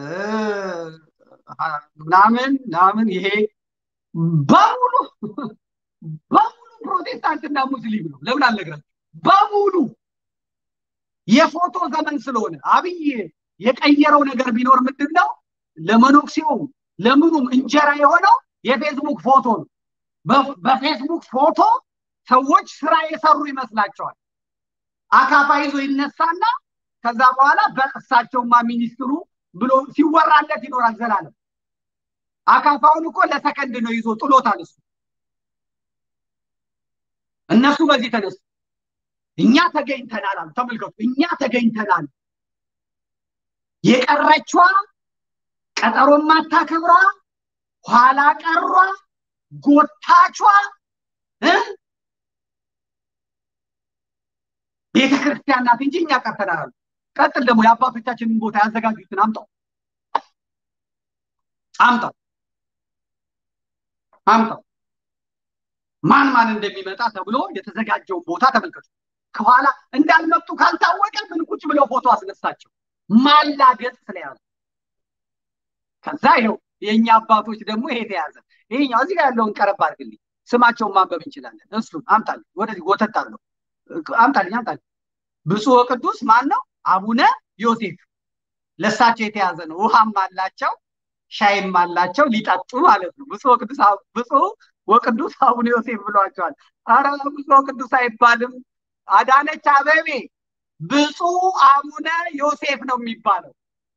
ምናምን ምናምን ይሄ በሙሉ በሙሉ ፕሮቴስታንትና ሙስሊም ነው። ለምን አልነግራችሁ? በሙሉ የፎቶ ዘመን ስለሆነ አብይ የቀየረው ነገር ቢኖር ምንድን ነው? ለመኖክሲውም ለምኑም እንጀራ የሆነው የፌስቡክ ፎቶ ነው። በፌስቡክ ፎቶ ሰዎች ስራ የሰሩ ይመስላቸዋል። አካፋ ይዞ ይነሳና ከዛ በኋላ በእሳቸውማ ሚኒስትሩ ብሎ ሲወራለት ይኖራል ዘላለም። አካፋውን እኮ ለሰከንድ ነው ይዞ ጥሎታል እሱ። እነሱ በዚህ ተነሱ። እኛ ተገኝተናል አሉ። ተመልከቱ፣ እኛ ተገኝተናል። የቀረችዋ ቀጠሮ ማታከብሯ ኋላ ቀሯ ጎታቿ ቤተ ክርስቲያን ናት እንጂ እኛ ቀርተናል አሉ። ቀጥል ደግሞ የአባቶቻችንን ቦታ ያዘጋጁትን አምጣው አምጣው አምጣው ማን ማን እንደሚመጣ ተብሎ የተዘጋጀውን ቦታ ተመልከቱ። ከኋላ እንዳልመጡ ካልታወቀ ምን ቁጭ ብለው ፎቶ አስነሳቸው። ማላገጥ ስለያዙ ከዛ ይኸው የእኛ አባቶች ደግሞ ይሄ ተያዘ። ይሄኛው እዚህ ጋር ያለውን ቀረብ አድርግልኝ፣ ስማቸውን ማንበብ እንችላለን። እሱን አምጣልኝ፣ ወደዚህ ጎተት አለው አምጣልኝ፣ አምጣልኝ። ብፁዕ ወቅዱስ ማን ነው? አቡነ ዮሴፍ ለእሳቸው የተያዘ ነው። ውሃም አላቸው ሻይም አላቸው ሊጠጡ ማለት ነው። ብፁዕ ወቅዱስ ብፁዕ ወቅዱስ አቡነ ዮሴፍ ብሏቸዋል። አረ ብፁዕ ወቅዱስ አይባልም። አዳነች አበቤ ብፁዕ አቡነ ዮሴፍ ነው የሚባለው።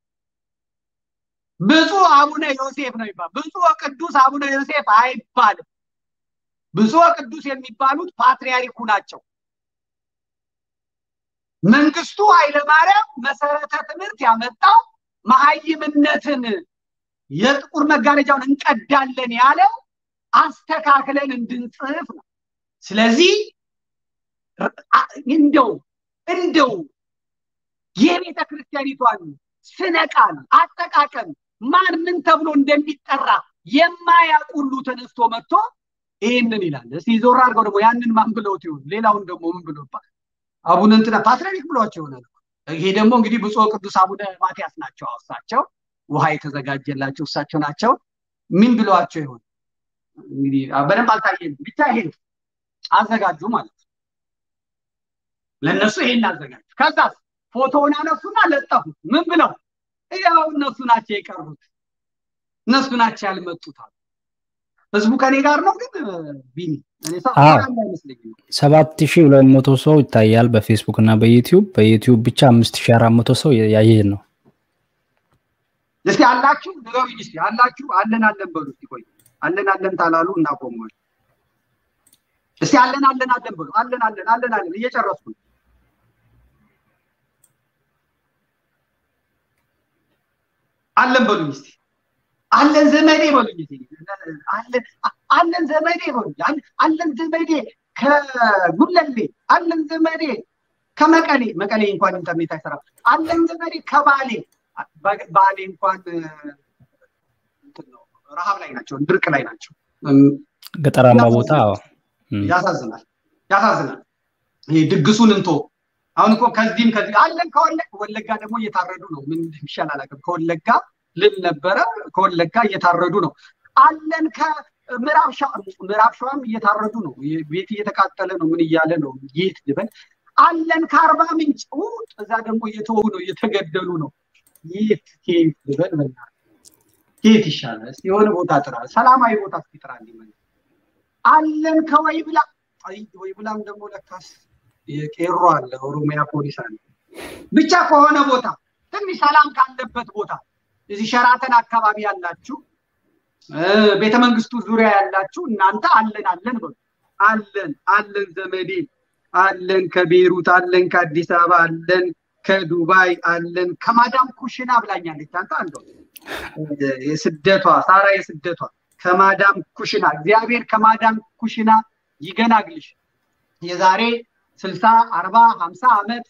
ብፁዕ አቡነ ዮሴፍ ነው የሚባለው። ብፁዕ ወቅዱስ አቡነ ዮሴፍ አይባልም። ብፁዕ ወቅዱስ የሚባሉት ፓትርያርኩ ናቸው። መንግስቱ ኃይለማርያም መሰረተ ትምህርት ያመጣው መሀይምነትን የጥቁር መጋረጃውን እንቀዳለን ያለው አስተካክለን እንድንጽፍ ነው። ስለዚህ እንደው እንደው የቤተ ክርስቲያኒቷን ስነ ቃል አጠቃቀም ማን ምን ተብሎ እንደሚጠራ የማያውቅ ሁሉ ተነስቶ መጥቶ ይህንን ይላል። እስቲ ዞር አድርገው ደግሞ ያንን ማን ብለውት ይሆን? ሌላውን ደግሞ ምን ብሎ አቡነ እንትና ፓትርያርክ ብሏቸው ይሆናል። ይሄ ደግሞ እንግዲህ ብፁዕ ቅዱስ አቡነ ማትያስ ናቸው። እሳቸው ውሃ የተዘጋጀላቸው እሳቸው ናቸው። ምን ብለዋቸው ይሆን? እንግዲህ በደንብ አልታየም። ብቻ ይሄ አዘጋጁ ማለት ነው። ለእነሱ ይሄን አዘጋጁ። ከዛ ፎቶውን አነሱና ለጠፉት። ምን ብለው ያው እነሱ ናቸው የቀሩት፣ እነሱ ናቸው ያልመጡት አሉ። ህዝቡ ከኔ ጋር ነው ግን ቢኒ ሰባት ሺህ ሁለት መቶ ሰው ይታያል በፌስቡክ እና በዩቲዩብ በዩቲዩብ ብቻ አምስት ሺህ አራት መቶ ሰው ያየን ነው። እስቲ አላችሁ ንገሩኝ። እስቲ አላችሁ አለን አለን በሉ እስቲ ቆይ አለን አለን ታላሉ እናቆመዋል። እስቲ አለን አለን አለን በሉ አለን አለን አለን አለን እየጨረስኩ ነው። አለን በሉኝ እስቲ አለን ዘመዴ በሉኝ እስቲ አለን ዘመዴ በሉኝ አለን ዘመዴ ከጉለሌ አለን ዘመዴ ከመቀሌ መቀሌ እንኳን ኢንተርኔት አይሰራም። አለን ዘመዴ ከባሌ ባሌ እንኳን ረሃብ ላይ ናቸው፣ ድርቅ ላይ ናቸው። ገጠራማ ቦታ ያሳዝናል፣ ያሳዝናል። ይሄ ድግሱን እንቶ አሁን እኮ ከዚህም ከዚህ አለን ከወለጋ ወለጋ ደግሞ እየታረዱ ነው። ምን እንደሚሻል አላውቅም። ከወለጋ ልል ነበረ፣ ከወለጋ እየታረዱ ነው። አለን ከምዕራብ ምዕራብ ሸዋም እየታረዱ ነው። ቤት እየተቃጠለ ነው። ምን እያለ ነው? የት ልበል? አለን ከአርባ ምንጭ እዛ ደግሞ እየተወው ነው፣ እየተገደሉ ነው። የት ኬት ልበል? በእናትህ ኬት ይሻላል? እስኪ የሆነ ቦታ ጥራ፣ ሰላማዊ ቦታ እስኪ ጥራ። አለን ከወይብላ ወይብላም ደግሞ ለካስ የቄሮ አለ፣ ኦሮሚያ ፖሊስ አለ። ብቻ ከሆነ ቦታ ትንሽ ሰላም ካለበት ቦታ እዚህ ሸራተን አካባቢ ያላችሁ ቤተ መንግስቱ ዙሪያ ያላችሁ እናንተ አለን አለን በሉ። አለን አለን ዘመዴ አለን ከቤሩት አለን ከአዲስ አበባ አለን ከዱባይ አለን ከማዳም ኩሽና ብላኛለች። አንተ አንዱ የስደቷ ሳራ የስደቷ ከማዳም ኩሽና እግዚአብሔር ከማዳም ኩሽና ይገናግልሽ። የዛሬ ስልሳ አርባ ሀምሳ ዓመት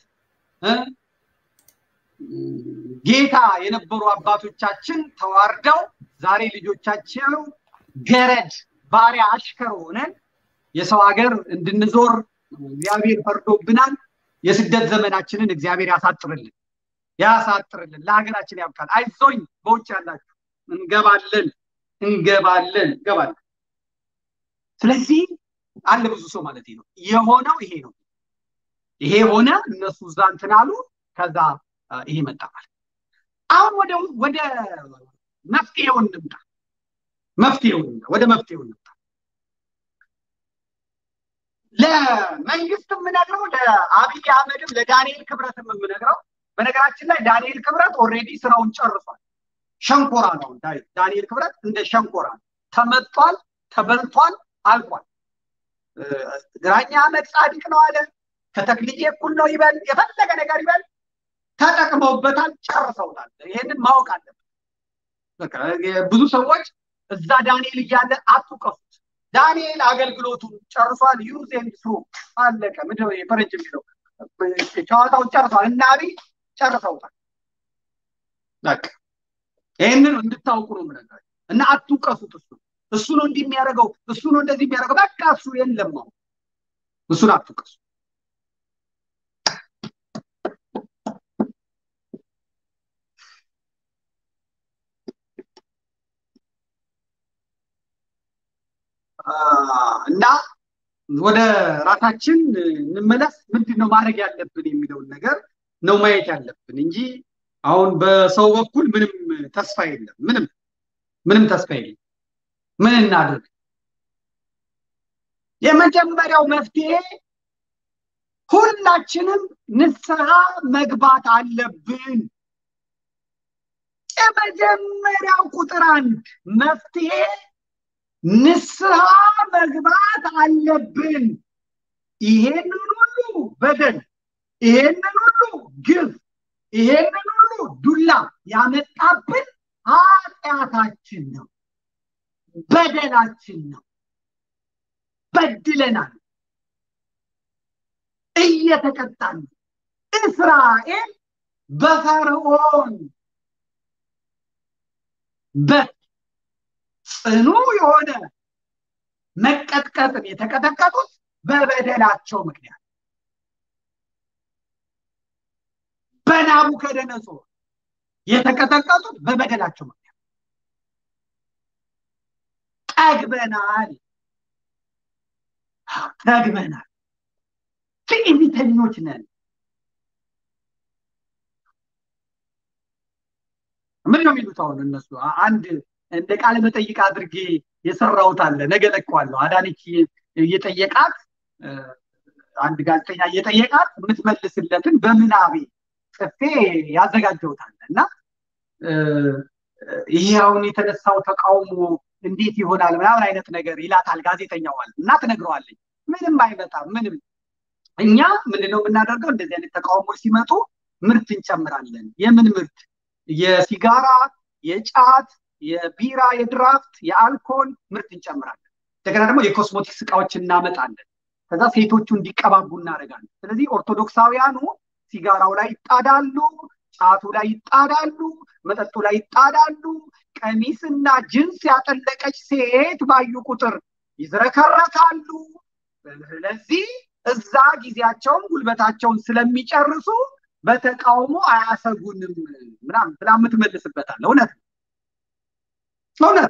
ጌታ የነበሩ አባቶቻችን ተዋርደው ዛሬ ልጆቻቸው ገረድ ባሪያ አሽከር ሆነን የሰው ሀገር እንድንዞር እግዚአብሔር ፈርዶብናል። የስደት ዘመናችንን እግዚአብሔር ያሳጥርልን ያሳጥርልን፣ ለሀገራችን ያብቃል። አይዞኝ በውጭ ያላችሁ እንገባለን እንገባለን እንገባለን። ስለዚህ አለ ብዙ ሰው ማለት ነው የሆነው ይሄ ነው። ይሄ ሆነ፣ እነሱ እዛ እንትን አሉ፣ ከዛ ይሄ መጣ ማለት አሁን ወደ ወደ መፍትሄው እንምጣ። መፍትሄው ወደ መፍትሄው እንምጣ። ለመንግስት የምነግረው ለአብይ አህመድም ለዳንኤል ክብረትም የምነግረው በነገራችን ላይ ዳንኤል ክብረት ኦልሬዲ ስራውን ጨርሷል። ሸንኮራ ነው። ዳንኤል ክብረት እንደ ሸንኮራ ተመቷል፣ ተበልቷል፣ አልቋል። ግራኛ አህመድ ጻድቅ ነው አለ። ከተክልዬ እኩል ነው ይበል፣ የፈለገ ነገር ይበል፣ ተጠቅመውበታል፣ ጨርሰውታል። ይሄንን ማወቅ አለበት። ብዙ ሰዎች እዛ ዳንኤል እያለ አትውቀሱት። ዳንኤል አገልግሎቱን ጨርሷል። ዩዝ ኤንድ ስሩ አለቀ። ምንድነው የፈረንጅ የሚለው ጨዋታውን ጨርሷል። እና አብይ ጨርሰውታል። በቃ ይህንን እንድታውቁ ነው የምነግራችሁ እና አትውቀሱት። እሱ እሱ ነው እንዲህ የሚያደርገው እሱ ነው እንደዚህ የሚያደርገው። በቃ እሱ የለም ነው እሱን አትውቀሱ። እና ወደ ራሳችን እንመለስ። ምንድን ነው ማድረግ ያለብን የሚለውን ነገር ነው ማየት ያለብን እንጂ አሁን በሰው በኩል ምንም ተስፋ የለም። ምንም ምንም ተስፋ የለም። ምን እናድርግ? የመጀመሪያው መፍትሄ ሁላችንም ንስሐ መግባት አለብን። የመጀመሪያው ቁጥር አንድ መፍትሄ ንስሐ መግባት አለብን። ይሄንን ሁሉ በደል፣ ይሄንን ሁሉ ግፍ፣ ይሄንን ሁሉ ዱላ ያመጣብን ኃጢአታችን ነው፣ በደላችን ነው። በድለናል፣ እየተቀጣን እስራኤል በፈርዖን በት ጽኑ የሆነ መቀጥቀጥን የተቀጠቀጡት በበደላቸው ምክንያት በናቡከደነጾር የተቀጠቀጡት በበደላቸው ምክንያት ጠግበናል ጠግበናል ትዕቢተኞች ነን ምን ነው የሚሉት አሁን እነሱ አንድ እንደ ቃለ መጠይቅ አድርጌ የሰራሁት አለ ነገ ለቀዋለሁ አዳነች እየጠየቃት አንድ ጋዜጠኛ እየጠየቃት የምትመልስለትን በምናቤ ጽፌ ያዘጋጀውታል እና ይሄ አሁን የተነሳው ተቃውሞ እንዴት ይሆናል ምናምን አይነት ነገር ይላታል ጋዜጠኛዋል እና ትነግረዋለች ምንም አይመጣም ምንም እኛ ምንድነው የምናደርገው እንደዚህ አይነት ተቃውሞች ሲመጡ ምርት እንጨምራለን የምን ምርት የሲጋራ የጫት የቢራ የድራፍት የአልኮል ምርት እንጨምራለን እንደገና ደግሞ የኮስሞቲክስ እቃዎች እናመጣለን ከዛ ሴቶቹ እንዲቀባቡ እናደርጋለን ስለዚህ ኦርቶዶክሳውያኑ ሲጋራው ላይ ይጣዳሉ ጫቱ ላይ ይጣዳሉ መጠጡ ላይ ይጣዳሉ ቀሚስና ጅንስ ያጠለቀች ሴት ባዩ ቁጥር ይዝረከረካሉ ስለዚህ እዛ ጊዜያቸውን ጉልበታቸውን ስለሚጨርሱ በተቃውሞ አያሰጉንም ምናምን ብላ የምትመልስበታል እውነት እውነት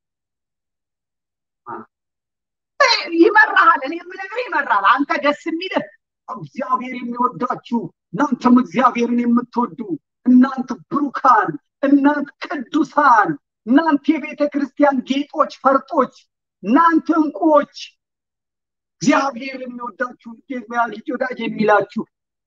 ይመራሃል እኔ የምነግርህ ይመራል አንተ ደስ የሚልህ እግዚአብሔር የሚወዳችሁ እናንተም እግዚአብሔርን የምትወዱ እናንተ ብሩካን እናንተ ቅዱሳን እናንተ የቤተ ክርስቲያን ጌጦች ፈርጦች እናንተ እንቁዎች እግዚአብሔር የሚወዳችሁ ልጅ ወዳጅ የሚላችሁ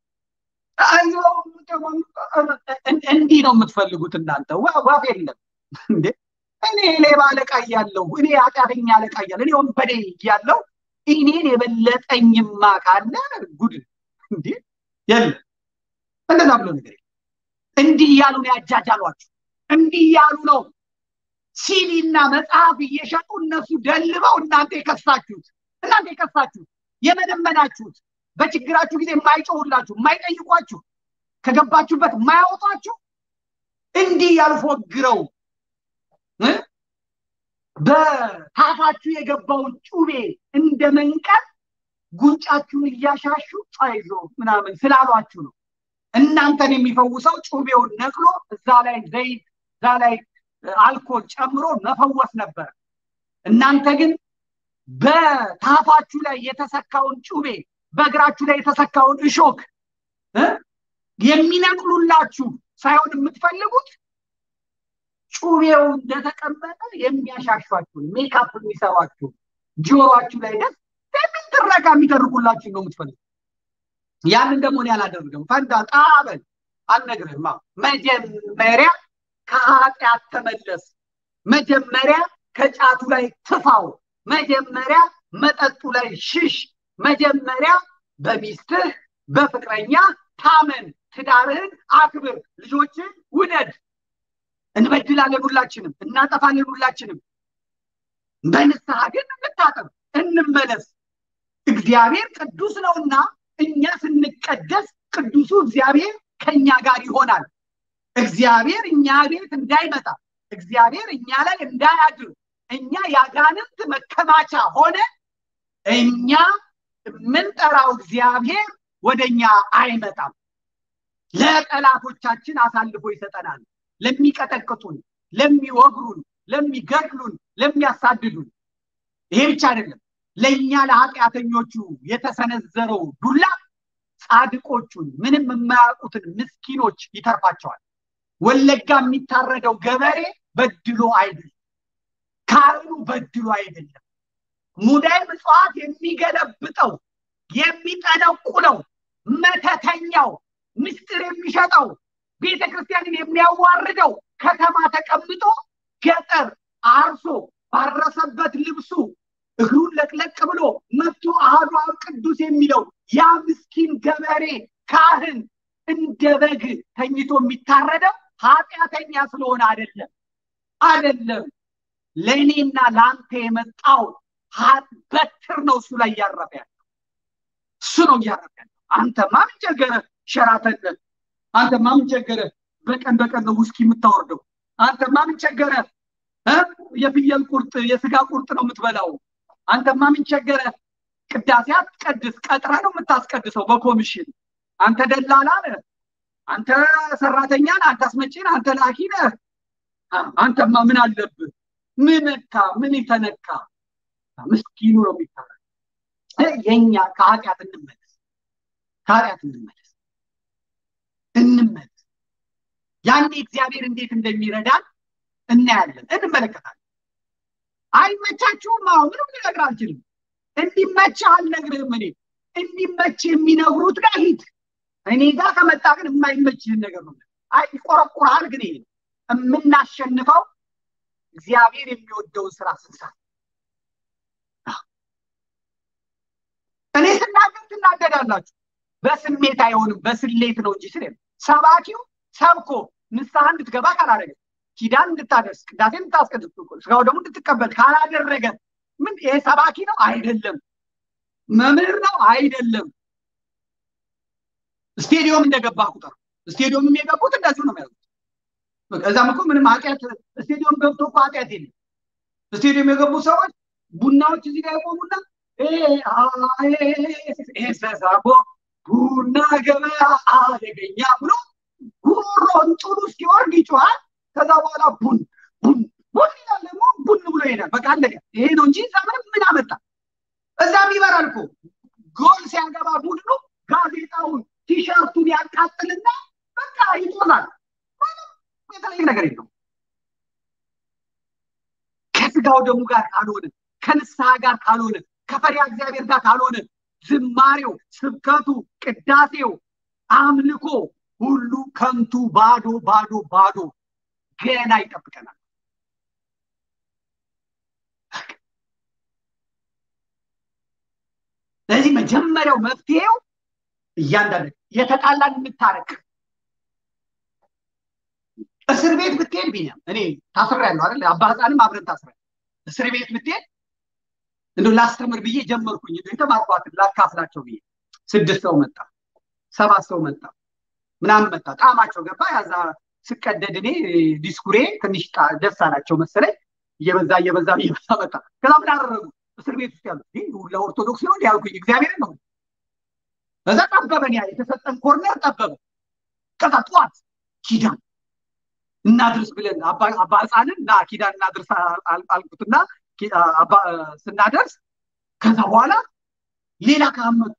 እንዲህ ነው የምትፈልጉት እናንተ ዋፍ የለም እንዴ እኔ ሌባ አለቃ እያለሁ እኔ ኃጢአተኛ አለቃ እያለሁ እኔ ወንበዴ እያለሁ እኔን የበለጠኝማ ካለ ጉድ እንዴ የለም እንደዛ ብሎ ነገር እንዲህ እያሉ ነው ያጃጃሏችሁ እንዲህ እያሉ ነው ሲዲና መጽሐፍ እየሸጡ እነሱ ደልበው እናንተ የከሳችሁት እናንተ የከሳችሁት የመደመናችሁት በችግራችሁ ጊዜ የማይጮሁላችሁ የማይጠይቋችሁ ከገባችሁበት የማያወጧችሁ እንዲህ ያልፎግረው በታፋችሁ የገባውን ጩቤ እንደ መንቀል ጉንጫችሁን እያሻሹ አይዞ ምናምን ስላሏችሁ ነው እናንተን የሚፈውሰው ጩቤውን ነቅሎ እዛ ላይ ዘይት እዛ ላይ አልኮል ጨምሮ መፈወስ ነበር እናንተ ግን በታፋችሁ ላይ የተሰካውን ጩቤ በእግራችሁ ላይ የተሰካውን እሾክ የሚነቅሉላችሁ ሳይሆን የምትፈልጉት ጩቤው እንደተቀመጠ የሚያሻሿችሁ ሜካፕ የሚሰሯችሁ ጆሮችሁ ላይ ደስ የሚል ትረካ የሚተርኩላችሁ ነው የምትፈልጉ ያንን ደግሞ እኔ አላደርግም ፈንዳ ጣበል አልነግርህማ መጀመሪያ ከኃጢአት ተመለስ መጀመሪያ ከጫቱ ላይ ትፋው መጀመሪያ መጠጡ ላይ ሽሽ መጀመሪያ በሚስትህ በፍቅረኛ ታመን ትዳርህን አክብር ልጆችን ውደድ እንበድላለን ሁላችንም እናጠፋለን ሁላችንም በንስሐ ግን እንታጠብ እንመለስ እግዚአብሔር ቅዱስ ነውና እኛ ስንቀደስ ቅዱሱ እግዚአብሔር ከኛ ጋር ይሆናል እግዚአብሔር እኛ ቤት እንዳይመጣ እግዚአብሔር እኛ ላይ እንዳያድር እኛ ያጋንንት መከማቻ ሆነ እኛ የምንጠራው እግዚአብሔር ወደ እኛ አይመጣም ለጠላቶቻችን አሳልፎ ይሰጠናል ለሚቀጠቅጡን ለሚወግሩን ለሚገድሉን ለሚያሳድዱን ይሄ ብቻ አይደለም። ለእኛ ለኃጢአተኞቹ የተሰነዘረው ዱላ ጻድቆቹን ምንም የማያውቁትን ምስኪኖች ይተርፋቸዋል። ወለጋ የሚታረደው ገበሬ በድሎ አይደለም፣ ካህኑ በድሎ አይደለም። ሙዳይ ምጽዋት የሚገለብጠው የሚጠነቁለው መተተኛው ምስጢር የሚሸጠው ቤተ ክርስቲያንን የሚያዋርደው ከተማ ተቀምጦ ገጠር አርሶ ባረሰበት ልብሱ እግሩን ለቅለቅ ብሎ መጥቶ አሐዱ አብ ቅዱስ የሚለው ያ ምስኪን ገበሬ ካህን እንደ በግ ተኝቶ የሚታረደው ኃጢአተኛ ስለሆነ አይደለም አይደለም። ለእኔና ለአንተ የመጣው በትር ነው እሱ ላይ እያረፈ ያለው እሱ ነው እያረፈ ያለው። አንተማ ምን ቸገረህ ሸራተን፣ አንተማ ምን ቸገረህ በቀን በቀን ነው ውስኪ የምታወርደው፣ አንተማ ምን ቸገረህ የፍየል ቁርጥ የስጋ ቁርጥ ነው የምትበላው፣ አንተማ ምን ቸገረህ ቅዳሴ አትቀድስ፣ ቀጥረህ ነው የምታስቀድሰው በኮሚሽን አንተ ደላላ ነህ፣ አንተ ሰራተኛ ነህ፣ አንተ አስመጪ ነህ፣ አንተ ላኪ ነህ። አንተማ ምን አለብህ? ምን ነካ? ምን የተነካ? ምስኪኑ ነው የሚታረ የኛ ከኃጢአት እንመለስ፣ ከኃጢአት እንመለስ፣ እንመለስ። ያኔ እግዚአብሔር እንዴት እንደሚረዳን እናያለን፣ እንመለከታለን። አይመቻችሁም? አሁን ምንም ልነግርህ አልችልም። እንዲመችህ አልነግርህም። እኔ እንዲመች የሚነግሩት ጋር ሂድ። እኔ ጋር ከመጣ ግን የማይመችህን ነገር ነው። አይ ይቆረቁርሃል። ግን ይሄ የምናሸንፈው እግዚአብሔር የሚወደውን ስራ ስንሰራ እኔ ስናገር ትናደዳላችሁ። በስሜት አይሆንም፣ በስሌት ነው እንጂ ስለ ሰባኪው ሰብኮ ንስሐ እንድትገባ ካላደረገ ኪዳን እንድታደርስ ቅዳሴ እንድታስቀድስ ስጋው ደግሞ እንድትቀበል ካላደረገ ምን ይሄ ሰባኪ ነው አይደለም፣ መምህር ነው አይደለም። ስቴዲዮም እንደገባ ቁጥር ስቴዲዮም የሚገቡት እንደዚሁ ነው የሚያዙት። እዛም እኮ ምንም ኃጢአት ስቴዲዮም ገብቶ እኮ ኃጢአት የለም። ስቴዲዮም የገቡ ሰዎች ቡናዎች እዚህ ጋር የቆሙና ሰሳቦ ቡና ገበያ አደገኛ ብሎ ጉሮሮን ጥሉ እስኪወርድ ይጮሃል። ከዛ በኋላ ቡን ቡን ቡን ይላል ደግሞ ቡን ብሎ ይሄዳል። በቃ አለቀ። ይሄ ነው እንጂ እዛ ምንም ምን አመጣ? እዛም ይበራል እኮ ጎል ሲያገባ ቡድኑ ጋዜጣውን ቲሸርቱን ያቃጥልና በቃ ይጦዛል። የተለየ ነገር የለው። ከስጋው ደሙ ጋር ካልሆነ ከንስሐ ጋር ካልሆነ ከፈሪያ እግዚአብሔር ጋር ካልሆነ ዝማሬው፣ ስብከቱ፣ ቅዳሴው፣ አምልኮ ሁሉ ከንቱ ባዶ ባዶ ባዶ ገና ይጠብቀናል። ስለዚህ መጀመሪያው መፍትሄው እያንዳንዱ የተጣላን እንታረቅ። እስር ቤት ብትሄድ ቢኒያም እኔ ታስሬያለሁ አይደል? አባ ሕፃንም አብረን ታስረን እስር ቤት ብትሄድ እንደው ላስተምር ብዬ ጀመርኩኝ። የተማርኳትን ላካፍላቸው ብዬ ስድስት ሰው መጣ፣ ሰባት ሰው መጣ፣ ምናምን መጣ። ጣዕማቸው ገባ። ያዛ ስቀደድ እኔ ዲስኩሬ ትንሽ ደስ አላቸው መሰለኝ። እየበዛ እየበዛ እየበዛ መጣ። ከዛ ምን አደረጉ? እስር ቤት ውስጥ ያሉት ለኦርቶዶክስ ነው ያልኩኝ እግዚአብሔርን ነው። እዛ ጠበበን፣ ያ የተሰጠን ኮርነር ጠበበ። ከዛ ጠዋት ኪዳን እናድርስ ብለን አባ ሕፃንን እና ኪዳን እናድርስ አልኩትና ስናደርስ ከዛ በኋላ ሌላ ካህን መጡ፣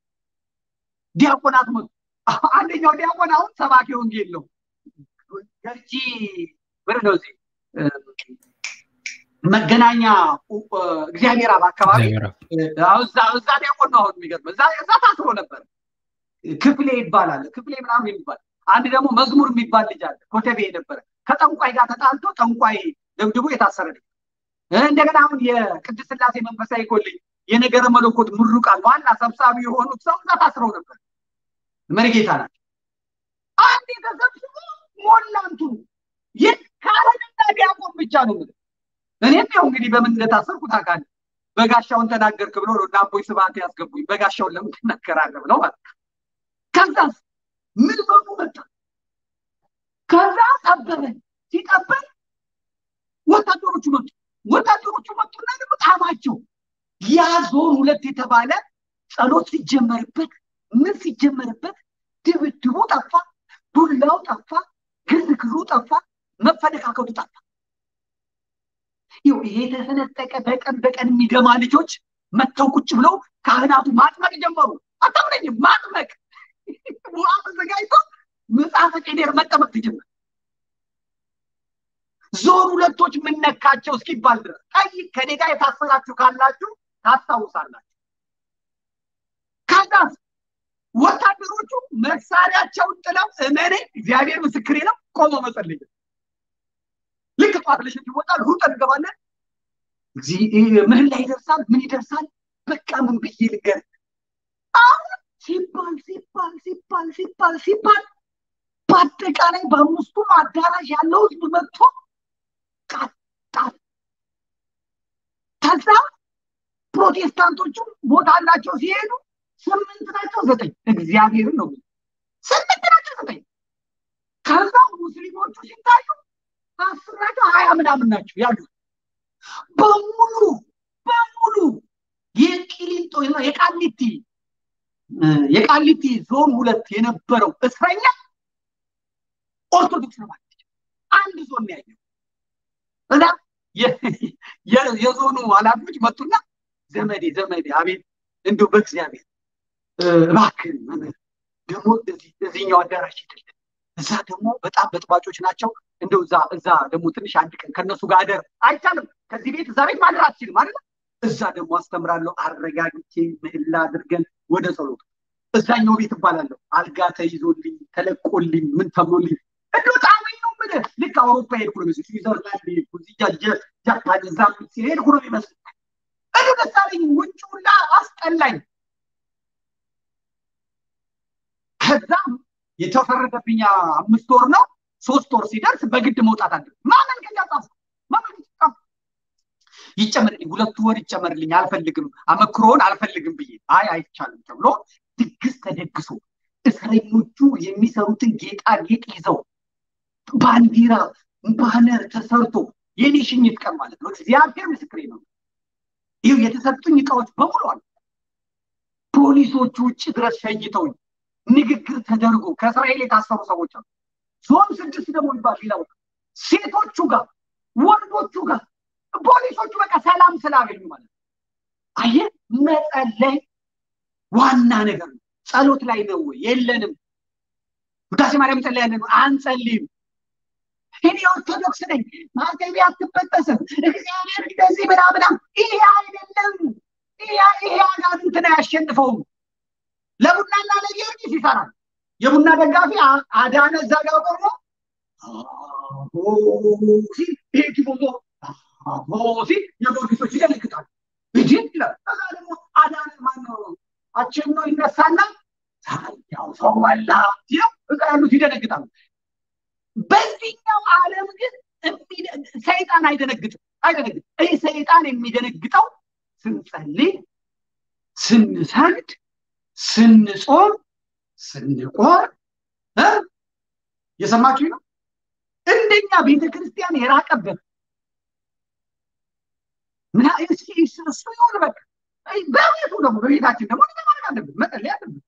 ዲያቆናት መጡ። አንደኛው ዲያቆን አሁን ሰባኪ ወንጌል ነው። ገርጂ ብር ነው እዚህ መገናኛ እግዚአብሔር አብ አካባቢ እዛ ዲያቆን ነው አሁን የሚገርም እዛ ታስሮ ነበር። ክፍሌ ይባላል ክፍሌ ምናምን የሚባል አንድ ደግሞ መዝሙር የሚባል ልጅ አለ ኮተቤ ነበረ። ከጠንቋይ ጋር ተጣልቶ ጠንቋይ ደብድቦ የታሰረ ልጅ እንደገና አሁን የቅድስት ሥላሴ መንፈሳዊ ኮሌጅ የነገረ መለኮት ምሩቃን ዋና ሰብሳቢ የሆኑት ሰው እዛ ታስረው ነበር። መሪጌታ ናቸው። አንድ ተሰብስቦ ሞላንቱ የካህንና ዲያቆን ብቻ ነው የምልህ። እኔም ያው እንግዲህ በምን እንደታሰርኩ ታውቃለህ። በጋሻውን ተናገርክ ብሎ ነው አቦይ ስብሐት ያስገቡኝ። በጋሻውን ለምን ትናገራለህ ብለው ማለት ከዛስ ምን በሙ መጣ። ከዛ ጠበበን። ሲጠበን ወታደሮቹ መጡ። ወታደሮቹ መጡና ደግሞ ጣማቸው ያ ዞን ሁለት የተባለ ጸሎት ሲጀመርበት ምን ሲጀመርበት ድብድቡ ጠፋ፣ ዱላው ጠፋ፣ ግርግሩ ጠፋ፣ መፈነካከቱ ጠፋ። ይኸው ይሄ የተሰነጠቀ በቀን በቀን የሚገማ ልጆች መጥተው ቁጭ ብለው ካህናቱ ማጥመቅ ጀመሩ። አታምነኝም? ማጥመቅ ውሃ ተዘጋጅቶ መጽሐፈ ቄዴር መጠመቅ ትጀምር። ዞን ሁለቶች ምነካቸው እስኪባል ድረስ ቀይ ከኔ ጋር የታሰራችሁ ካላችሁ ታስታውሳላችሁ። ከዛስ ወታደሮቹ መሳሪያቸውን ጥለው እመኔ እግዚአብሔር ምስክሬ ነው ቆሞ መጸለይ ልክ ጠዋት ለሸት ይወጣል ሩጠን እንገባለን ምን ላይ ይደርሳል ምን ይደርሳል በቃ ምን ብዬ ልገር አሁን ሲባል ሲባል ሲባል ሲባል ሲባል በአጠቃላይ በአምስቱም አዳራሽ ያለው ህዝብ መጥቶ ቃጣል ከዛ ፕሮቴስታንቶቹ ቦታ አላቸው ሲሄዱ ስምንት ናቸው ዘጠኝ እግዚአብሔርን ነው ስምንት ናቸው ዘጠኝ ከዛ ሙስሊሞቹ ሲታዩ አስር ናቸው ሀያ ምናምን ናቸው ያሉት በሙሉ በሙሉ የቂሊንጦ የቃሊቲ የቃሊቲ ዞን ሁለት የነበረው እስረኛ ኦርቶዶክስ ነው ማለት አንድ ዞን ያየው እና የዞኑ ኃላፊዎች መጡና ዘመዴ ዘመዴ አቤት እንዲሁ በእግዚአብሔር እባክህን መምህር ደግሞ እዚህኛው አዳራሽ ሂድልን እዛ ደግሞ በጣም በጥባጮች ናቸው እንደው እዛ እዛ ደግሞ ትንሽ አንድ ቀን ከእነሱ ጋር አደር አይቻልም ከዚህ ቤት እዛ ቤት ማደር አትችልም አይደለ እዛ ደግሞ አስተምራለሁ አረጋግቼ ምህላ አድርገን ወደ ጸሎቱ እዛኛው ቤት እባላለሁ አልጋ ተይዞልኝ ተለቆልኝ ምን ተብሎልኝ እንዶ ጣመኝ ነው ምልህ ልክ አውሮፓ ሄድኩ ነው መስል ስዊዘርላንድ ሄድኩ ጃፓን እዛ ሄድኩ ነው የሚመስል እንዶ ደስ አለኝ ውጭ ሁላ አስጠላኝ ከዛም የተፈረደብኝ አምስት ወር ነው ሶስት ወር ሲደርስ በግድ መውጣት አለ ማመን ከኛ ጻፍ ማመን ጻፍ ይጨመርልኝ ሁለቱ ወር ይጨመርልኝ አልፈልግም አመክሮን አልፈልግም ብዬ አይ አይቻልም ተብሎ ድግስ ተደግሶ እስረኞቹ የሚሰሩትን ጌጣጌጥ ይዘው ባንዲራ ባነር ተሰርቶ የኔ ሽኝት ቀን ማለት ነው እግዚአብሔር ምስክሬ ነው ይህ የተሰጡኝ እቃዎች በሙሉ አሉ ፖሊሶቹ ውጭ ድረስ ሸኝተውኝ ንግግር ተደርጎ ከእስራኤል የታሰሩ ሰዎች አሉ ዞን ስድስት ደግሞ ይባል ሌላ ሴቶቹ ጋር ወንዶቹ ጋር ፖሊሶቹ በቃ ሰላም ስላገኙ ማለት ነው አየ መጸለይ ዋና ነገር ነው ጸሎት ላይ ነው የለንም ውዳሴ ማርያም ጸለያለን አንጸልይም እኔ ኦርቶዶክስ ነኝ ማተቤ አትበጠስም እግዚአብሔር እንደዚህ ምናምናም ይሄ አይደለም ይሄ አጋንንትን አያሸንፈውም ለቡናና ለጊዮርጊስ ይሰራል የቡና ደጋፊ አዳነ እዛ ጋር ቆሞ ሲል ይሄ ቲፎዞ ሲል የጊዮርጊሶች ይደነግጣሉ እንጂ ይላል ከዛ ደግሞ አዳነ ማነው አችን ነው ይነሳና ያው ሰው በላ ሲለው እዛ ያሉት ይደነግጣሉ በዚህኛው ዓለም ግን ሰይጣን አይደነግጥም አይደነግጥም ይህ ሰይጣን የሚደነግጠው ስንጸልይ ስንሰግድ ስንጾም ስንቆር የሰማችሁ ነው እንደኛ ቤተ ክርስቲያን የራቀበት ምና እሱ ይሆን በቃ በቤቱ ደግሞ በቤታችን ደግሞ ማድረግ አለብን መጸለይ አለብን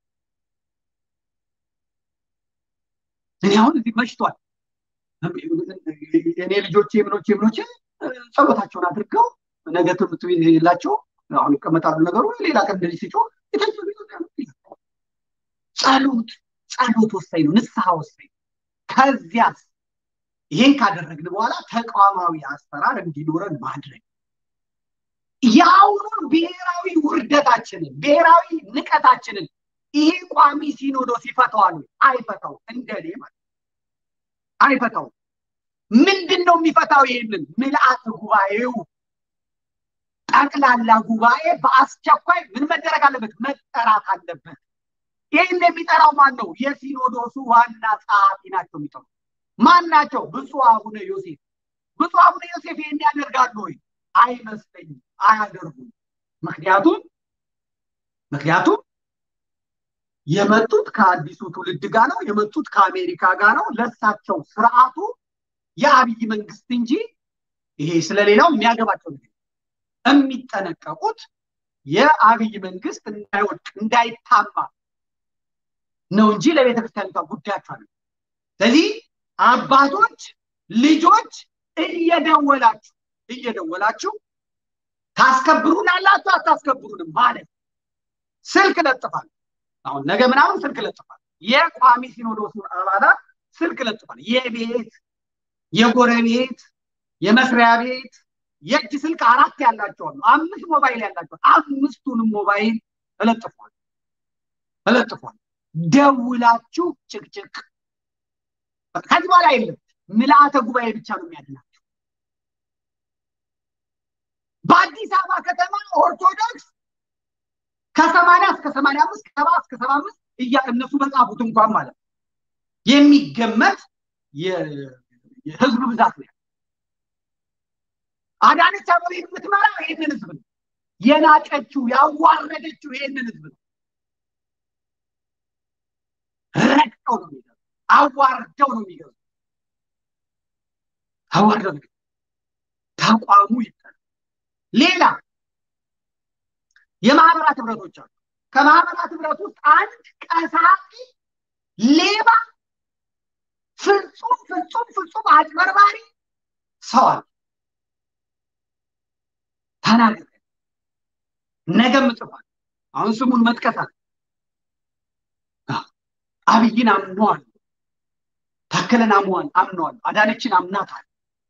እኔ አሁን እዚህ መሽቷል እኔ ልጆቼ ምኖቼ ምኖቼ ጸሎታቸውን አድርገው ነገ ትምህርት ቤት የላቸው አሁን ይቀመጣሉ ነገሩ ሌላ ቀን እንደዚህ ሲጮ ጸሎት ጸሎት ወሳኝ ነው ንስሐ ወሳኝ ከዚያስ ይህን ካደረግን በኋላ ተቋማዊ አሰራር እንዲኖረን ማድረግ የአሁኑን ብሔራዊ ውርደታችንን ብሔራዊ ንቀታችንን ይሄ ቋሚ ሲኖዶስ ይፈታዋል አይፈታው እንደኔ ማለት አይፈታው ምንድን ነው የሚፈታው ይህንን ምልአት ጉባኤው ጠቅላላ ጉባኤ በአስቸኳይ ምን መደረግ አለበት መጠራት አለበት ይህን የሚጠራው ማን ነው የሲኖዶሱ ዋና ጸሐፊ ናቸው የሚጠሩ ማን ናቸው ብፁዕ አቡነ ዮሴፍ ብፁዕ አቡነ ዮሴፍ ይህን ያደርጋሉ ወይ አይመስለኝም አያደርጉም ምክንያቱም ምክንያቱም የመጡት ከአዲሱ ትውልድ ጋር ነው የመጡት ከአሜሪካ ጋር ነው ለሳቸው ስርዓቱ የአብይ መንግስት እንጂ ይሄ ስለሌላው የሚያገባቸው ነገር የሚጠነቀቁት የአብይ መንግስት እንዳይወድቅ እንዳይታማ ነው እንጂ ለቤተ ክርስቲያኒቷ ጉዳያቸው አለ ስለዚህ አባቶች ልጆች እየደወላችሁ እየደወላችሁ ታስከብሩናላችሁ አታስከብሩንም ማለት ስልክ ለጥፋል። አሁን ነገ ምናምን ስልክ ለጥፋል። የቋሚ ሲኖዶሱ አባላት ስልክ ለጥፋል። የቤት የጎረቤት የመስሪያ ቤት የእጅ ስልክ አራት ያላቸው አሉ። አምስት ሞባይል ያላቸው አምስቱንም ሞባይል እለጥፏል እለጥፏል። ደውላችሁ ጭቅጭቅ ከዚህ በኋላ የለም። ምልአተ ጉባኤ ብቻ ነው የሚያድናቸው። በአዲስ አበባ ከተማ ኦርቶዶክስ ከሰማንያ እስከ ሰማንያ አምስት ከሰባ እስከ ሰባ አምስት እያ እነሱ በጻፉት እንኳን ማለት ነው የሚገመት የህዝብ ብዛት ነው። አዳነች አቤቤ የምትመራው ይህንን ህዝብ ነው። የናቀችው ያዋረደችው ይህንን ህዝብ ነው። ረግጠው ነው የሚገዙ፣ አዋርደው ነው የሚገዙ። አዋርደው ነው ተቋሙ ይጠል ሌላ የማህበራት ህብረቶች አሉ። ከማህበራት ህብረት ውስጥ አንድ ቀሳቂ ሌባ፣ ፍጹም ፍጹም ፍጹም አጭበርባሪ ሰው አለ። ተናገረ ነገም ጽፏል። አሁን ስሙን መጥቀስ አለ። አብይን አምነዋል፣ ታከለን አምዋል አምነዋል፣ አዳነችን አምናታል፣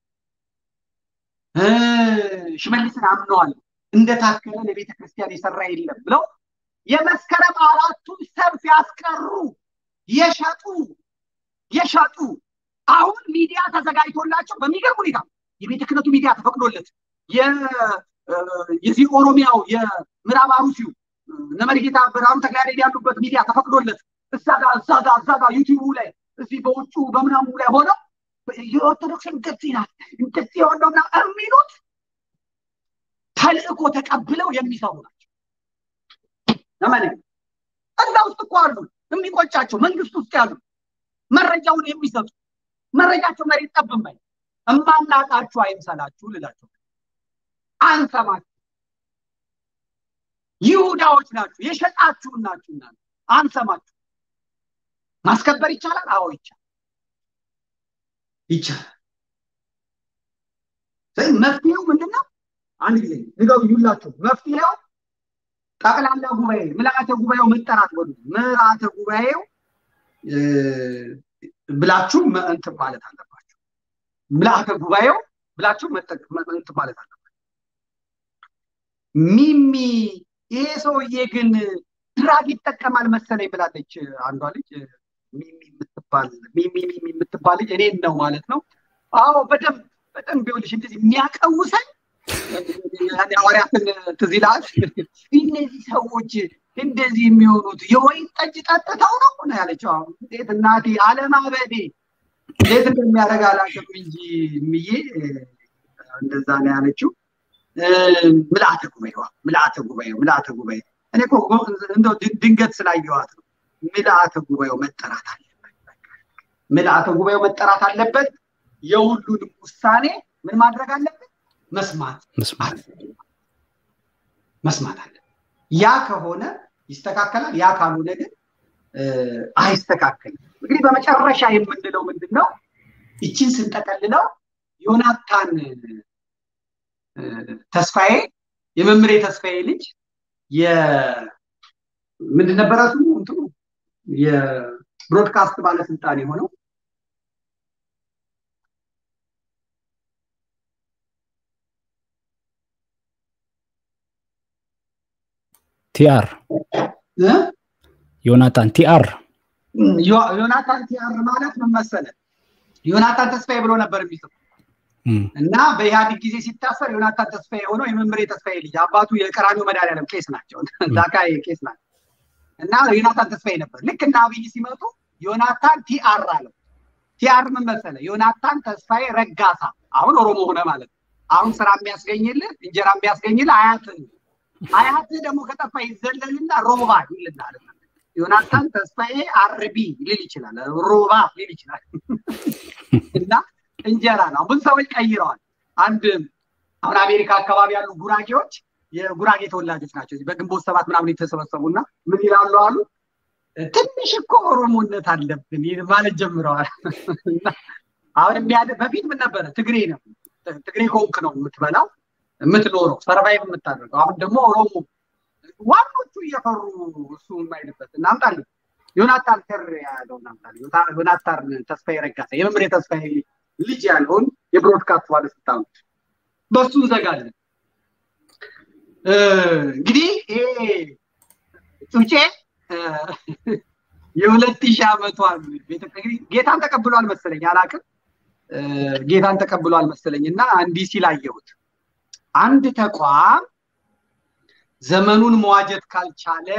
ሽመልስን አምነዋል። እንደ ታከለ ለቤተ ክርስቲያን የሰራ የለም ብለው የመስከረም አራቱን ሰልፍ ያስቀሩ የሸጡ የሸጡ አሁን ሚዲያ ተዘጋጅቶላቸው በሚገርም ሁኔታ የቤተ ክህነቱ ሚዲያ ተፈቅዶለት የዚህ ኦሮሚያው የምዕራብ አሩሲው እነመሪጌታ ብርሃኑ ተክለያሬድ ያሉበት ሚዲያ ተፈቅዶለት እዛ ጋ እዛ ጋ እዛ ጋ ዩቲዩቡ ላይ እዚህ በውጩ በምናሙ ላይ ሆነው የኦርቶዶክስ እንደዚህ ናት እንደዚህ የሆነው የሚሉት ተልእኮ ተቀብለው የሚሰሩ ናቸው። ለምን እዛ ውስጥ እኮ አሉ የሚቆጫቸው መንግስት ውስጥ ያሉ መረጃውን የሚሰጡ መረጃቸው መሬት ጠብ የማይ እማናቃችሁ አይምሰላችሁ ልላቸው አንሰማችሁ ይሁዳዎች ናችሁ የሸጣችሁን ናችሁ እና አንሰማችሁ ማስከበር ይቻላል አዎ ይቻላል ይቻላል መፍትሄው ምንድን ነው አንድ ጊዜ ንገሩ ይላችሁ መፍትሄው ጠቅላላ ጉባኤ ምልአተ ጉባኤው መጠራት ወዱ ምልአተ ጉባኤው ብላችሁ እንትን ማለት አለባችሁ ምልአተ ጉባኤው ብላችሁ እንትን ማለት አለባችሁ ሚሚ ይሄ ሰውዬ ግን ድራግ ይጠቀማል መሰለኝ ብላለች አንዷ ልጅ ሚሚ የምትባል ሚሚ ሚሚ የምትባል ልጅ እኔን ነው ማለት ነው አዎ በደንብ በደንብ ይኸውልሽ እንደዚህ የሚያቀውሰን ሐዋርያትን ትዝ ይልሃል እነዚህ ሰዎች እንደዚህ የሚሆኑት የወይን ጠጅ ጠጥተው ነው ነው ያለችው እንዴት እናቴ አለማበዴ እንዴት እንደሚያደርግ አላውቅም እንጂ ምዬ እንደዛ ነው ያለችው ምልአተ ጉባኤዋ ምልአተ ጉባኤው ምልአተ ጉባኤ እኔ እኮ እንደው ድንገት ስላየዋት ነው ምልአተ ጉባኤው መጠራት አለበት ምልአተ ጉባኤው መጠራት አለበት የሁሉንም ውሳኔ ምን ማድረግ አለበት መስማት መስማት አለ ያ ከሆነ ይስተካከላል ያ ካልሆነ ግን አይስተካከልም እንግዲህ በመጨረሻ የምንለው ምንድን ነው ይችን ስንጠቀልለው ዮናታን ተስፋዬ የመምሬ ተስፋዬ ልጅ ምንድን ነበረ ስሙ እንትኑ የብሮድካስት ባለስልጣን የሆነው ቲአር ዮናታን ቲአር ዮናታን ቲአር ማለት ምን መሰለ ዮናታን ተስፋዬ ብሎ ነበር የሚጽፉ እና በኢህአዴግ ጊዜ ሲታሰር ዮናታን ተስፋዬ የሆነው የመምሬ ተስፋዬ ልጅ አባቱ የቀራኒው መድኃኒዓለም ቄስ ናቸው ዛካይ ቄስ ናቸው እና ዮናታን ተስፋዬ ነበር ልክ እና አብይ ሲመጡ ዮናታን ቲአር አለው ቲአር ምን መሰለ ዮናታን ተስፋዬ ረጋሳ አሁን ኦሮሞ ሆነ ማለት አሁን ስራ የሚያስገኝልህ እንጀራ የሚያስገኝልህ አያትህ አያትህ ደግሞ ከጠፋ ይዘለልና ሮባ ይልናል ዮናታን ተስፋዬ አርቢ ሊል ይችላል ሮባ ሊል ይችላል እና እንጀራ ነው ብዙ ሰዎች ቀይረዋል አንድ አሁን አሜሪካ አካባቢ ያሉ ጉራጌዎች የጉራጌ ተወላጆች ናቸው በግንቦት ሰባት ምናምን የተሰበሰቡና ምን ይላሉ አሉ ትንሽ እኮ ኦሮሞነት አለብን ማለት ጀምረዋል አሁን በፊት ምን ነበረ ትግሬ ነው ትግሬ ከሆንክ ነው የምትበላው የምትኖረው ሰርቫይቭ የምታደርገው። አሁን ደግሞ ኦሮሞ ዋኖቹ እየፈሩ እሱ የማይልበት እናምጣለን። ዮናታን ከር ያለውን እናምጣለን። ዮናታን ተስፋዬ ረጋሳ የመምሬ ተስፋዬ ልጅ ያለውን የብሮድካስት ባለስልጣኖች በሱ እንዘጋለን። እንግዲህ ይሄ ጩጬ የሁለት ሺህ ዓመቷን ጌታን ተቀብሏል መሰለኝ አላቅም ጌታን ተቀብሏል መሰለኝ እና እንዲህ ሲል አየሁት አንድ ተቋም ዘመኑን መዋጀት ካልቻለ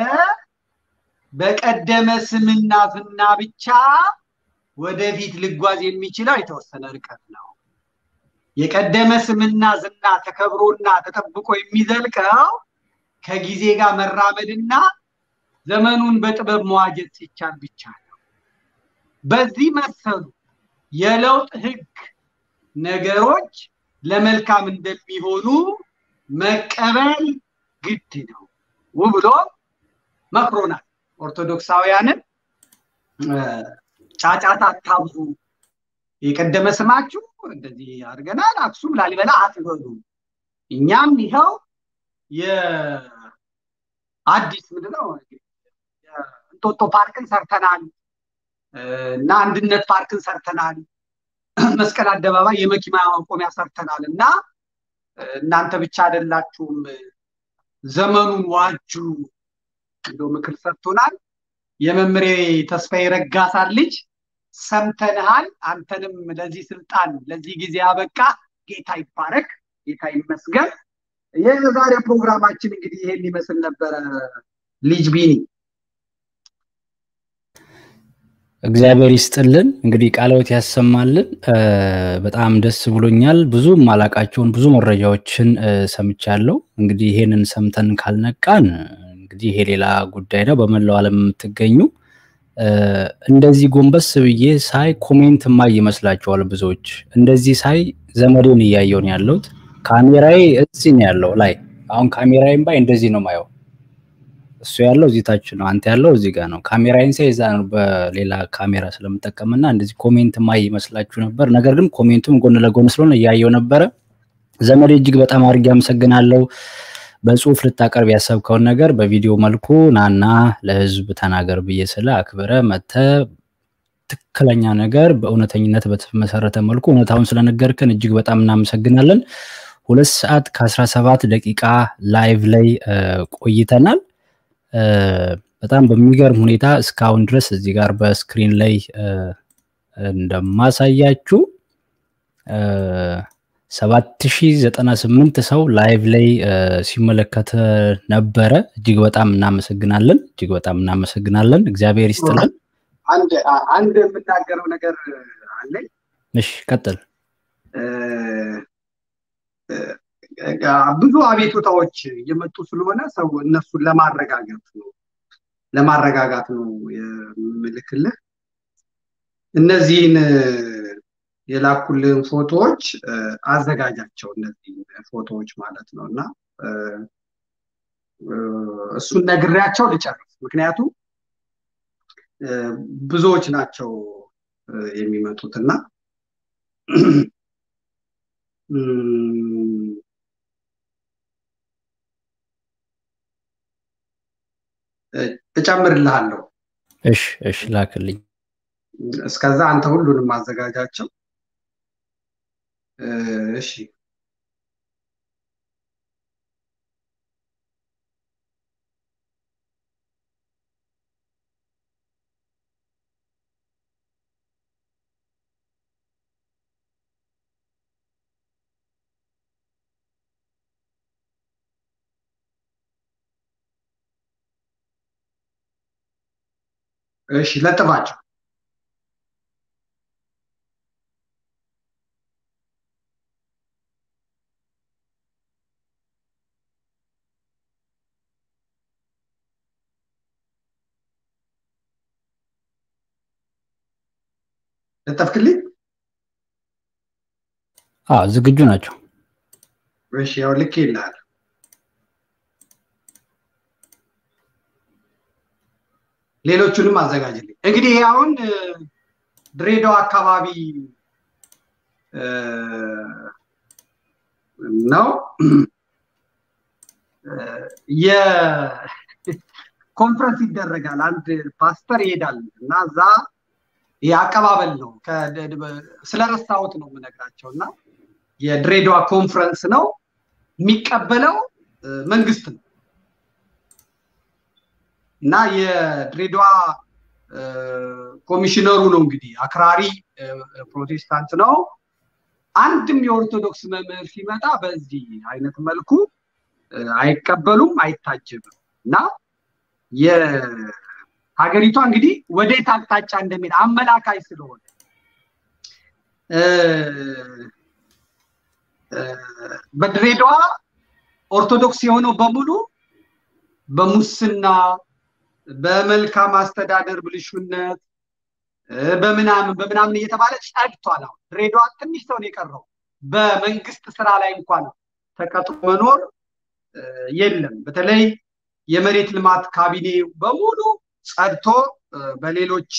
በቀደመ ስምና ዝና ብቻ ወደፊት ልጓዝ የሚችለው የተወሰነ ርቀት ነው። የቀደመ ስምና ዝና ተከብሮና ተጠብቆ የሚዘልቀው ከጊዜ ጋር መራመድና ዘመኑን በጥበብ መዋጀት ሲቻል ብቻ ነው። በዚህ መሰሉ የለውጥ ህግ ነገሮች ለመልካም እንደሚሆኑ መቀበል ግድ ነው ብሎ መክሮናል። ኦርቶዶክሳውያንን ጫጫታ አታብዙ፣ የቀደመ ስማችሁ እንደዚህ አድርገናል፣ አክሱም ላሊበላ አትበሉ። እኛም ይኸው የአዲስ ምንድነው እንጦጦ ፓርክን ሰርተናል እና አንድነት ፓርክን ሰርተናል፣ መስቀል አደባባይ የመኪና ማቆሚያ ሰርተናል እና እናንተ ብቻ አይደላችሁም ዘመኑን ዋጁ ብሎ ምክር ሰጥቶናል። የመምሬ ተስፋዬ ረጋሳን ልጅ ሰምተንሃል። አንተንም ለዚህ ስልጣን ለዚህ ጊዜ አበቃ። ጌታ ይባረክ፣ ጌታ ይመስገን። የዛሬ ፕሮግራማችን እንግዲህ ይሄን ይመስል ነበረ። ልጅ ቢኒ እግዚአብሔር ይስጥልን። እንግዲህ ቃልዎት ያሰማልን። በጣም ደስ ብሎኛል። ብዙ ማላቃቸውን ብዙ መረጃዎችን ሰምቻለሁ። እንግዲህ ይሄንን ሰምተን ካልነቃን እንግዲህ ይሄ ሌላ ጉዳይ ነው። በመላው ዓለም የምትገኙ እንደዚህ ጎንበስ ብዬ ሳይ ኮሜንት ማይ ይመስላችኋል ብዙዎች። እንደዚህ ሳይ ዘመዴን እያየውን ያለሁት ካሜራዬ እዚህ ነው ያለው ላይ አሁን ካሜራዬን ባይ እንደዚህ ነው ማየው እሱ ያለው እዚህ ታች ነው፣ አንተ ያለው እዚህ ጋር ነው። ካሜራዬን ሳይ እዛ ነው በሌላ ካሜራ ስለምጠቀምና እንደዚህ ኮሜንት ማይ ይመስላችሁ ነበር። ነገር ግን ኮሜንቱም ጎን ለጎን ስለሆነ እያየው ነበረ። ዘመዴ እጅግ በጣም አድርጌ አመሰግናለሁ። በጽሁፍ ልታቀርብ ያሰብከውን ነገር በቪዲዮ መልኩ ናና ለህዝብ ተናገር ብዬ ስለ አክብረ መተ ትክክለኛ ነገር በእውነተኝነት በተመሰረተ መልኩ እውነታውን ስለነገርከን እጅግ በጣም እናመሰግናለን። ሁለት ሰዓት ከአስራ ሰባት ደቂቃ ላይቭ ላይ ቆይተናል። በጣም በሚገርም ሁኔታ እስካሁን ድረስ እዚህ ጋር በስክሪን ላይ እንደማሳያችሁ ሰባት ሺህ ዘጠና ስምንት ሰው ላይቭ ላይ ሲመለከተ ነበረ። እጅግ በጣም እናመሰግናለን። እጅግ በጣም እናመሰግናለን። እግዚአብሔር ይስጥልን። አንድ የምናገረው ነገር አለኝ። እሺ ቀጥል። ብዙ አቤቱታዎች እየመጡ ስለሆነ ሰው እነሱን ለማረጋጋት ነው ለማረጋጋት ነው የምልክልህ። እነዚህን የላኩልን ፎቶዎች አዘጋጃቸው፣ እነዚህ ፎቶዎች ማለት ነው እና እሱን ነግሬያቸው ልጨርስ። ምክንያቱም ብዙዎች ናቸው የሚመጡት እና እጨምርልሃለሁ። እሺ እሺ፣ ላክልኝ። እስከዛ አንተ ሁሉንም ማዘጋጃቸው። እሺ እሺ ለጥፋቸው። ለጠፍክልኝ? አዎ ዝግጁ ናቸው። እሺ ያው ልክ ይልሃል። ሌሎቹንም አዘጋጅልኝ። እንግዲህ ይሄ አሁን ድሬዳዋ አካባቢ ነው። የኮንፈረንስ ይደረጋል። አንድ ፓስተር ይሄዳል እና እዛ የአቀባበል ነው። ስለረሳሁት ነው የምነግራቸው እና የድሬዳዋ ኮንፈረንስ ነው የሚቀበለው መንግስት ነው እና የድሬዳዋ ኮሚሽነሩ ነው እንግዲህ አክራሪ ፕሮቴስታንት ነው። አንድም የኦርቶዶክስ መምህር ሲመጣ በዚህ አይነት መልኩ አይቀበሉም፣ አይታጀብም እና የሀገሪቷ እንግዲህ ወዴት አቅጣጫ እንደሚሄድ አመላካይ ስለሆነ በድሬዳዋ ኦርቶዶክስ የሆነው በሙሉ በሙስና በመልካም አስተዳደር ብልሹነት በምናምን በምናምን እየተባለ ጸድቷል። አሁን ድሬዳዋ ትንሽ ሰው ነው የቀረው። በመንግስት ስራ ላይ እንኳን ተቀጥሮ መኖር የለም። በተለይ የመሬት ልማት ካቢኔ በሙሉ ጸድቶ በሌሎች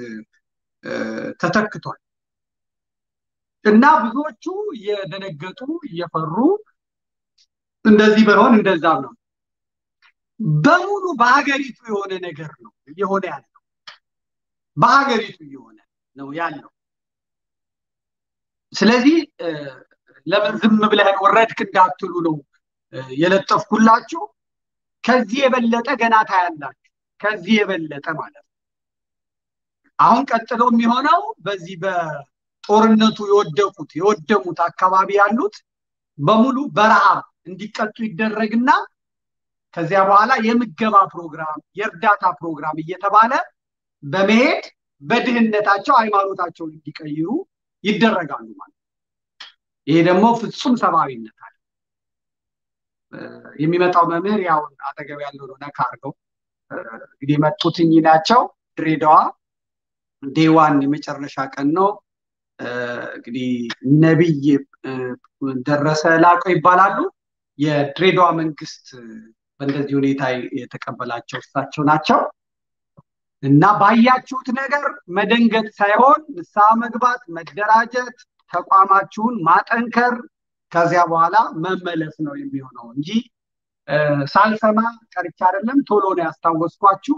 ተተክቷል እና ብዙዎቹ እየደነገጡ እየፈሩ እንደዚህ በሆን እንደዛም ነው በሙሉ በሀገሪቱ የሆነ ነገር ነው እየሆነ ያለው በሀገሪቱ እየሆነ ነው ያለው። ስለዚህ ለምን ዝም ብለህን ወረድክ እንዳትሉ ነው የለጠፍኩላችሁ። ከዚህ የበለጠ ገና ታያላችሁ። ከዚህ የበለጠ ማለት ነው። አሁን ቀጥሎ የሚሆነው በዚህ በጦርነቱ የወደቁት የወደሙት አካባቢ ያሉት በሙሉ በረሃብ እንዲቀጡ ይደረግና ከዚያ በኋላ የምገባ ፕሮግራም፣ የእርዳታ ፕሮግራም እየተባለ በመሄድ በድህነታቸው ሃይማኖታቸውን እንዲቀይሩ ይደረጋሉ ማለት ነው። ይሄ ደግሞ ፍጹም ሰብአዊነት አለ። የሚመጣው መምህር ያው አጠገብ ያለው ነው ነካ አድርገው እንግዲህ የመጡት እኚህ ናቸው። ድሬዳዋ ዴዋን የመጨረሻ ቀን ነው። እንግዲህ ነቢይ ደረሰ ላቀው ይባላሉ። የድሬዳዋ መንግስት በእንደዚህ ሁኔታ የተቀበላቸው እሳቸው ናቸው እና ባያችሁት ነገር መደንገጥ ሳይሆን ንስሐ መግባት፣ መደራጀት፣ ተቋማችሁን ማጠንከር ከዚያ በኋላ መመለስ ነው የሚሆነው እንጂ ሳልሰማ ቀርቻ አይደለም። ቶሎ ነው ያስታወስኳችሁ።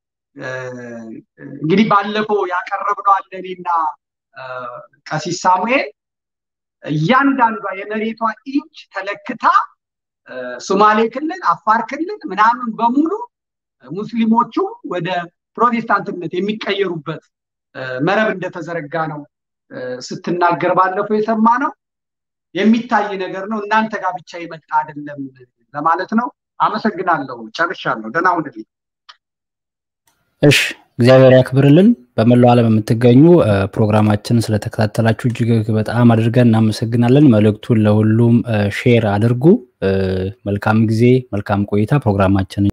እንግዲህ ባለፈው ያቀረብነው አለ እኔና ቀሲስ ሳሙኤል እያንዳንዷ የመሬቷ ኢንች ተለክታ ሶማሌ ክልል፣ አፋር ክልል ምናምን በሙሉ ሙስሊሞቹ ወደ ፕሮቴስታንትነት የሚቀየሩበት መረብ እንደተዘረጋ ነው ስትናገር ባለፈው የሰማ ነው። የሚታይ ነገር ነው። እናንተ ጋር ብቻ የመጣ አይደለም ለማለት ነው። አመሰግናለሁ። ጨርሻለሁ። ደህና ሁንልኝ። እሺ፣ እግዚአብሔር ያክብርልን። በመላው ዓለም የምትገኙ ፕሮግራማችንን ስለተከታተላችሁ እጅግ በጣም አድርገን እናመሰግናለን። መልእክቱን ለሁሉም ሼር አድርጉ። መልካም ጊዜ፣ መልካም ቆይታ። ፕሮግራማችንን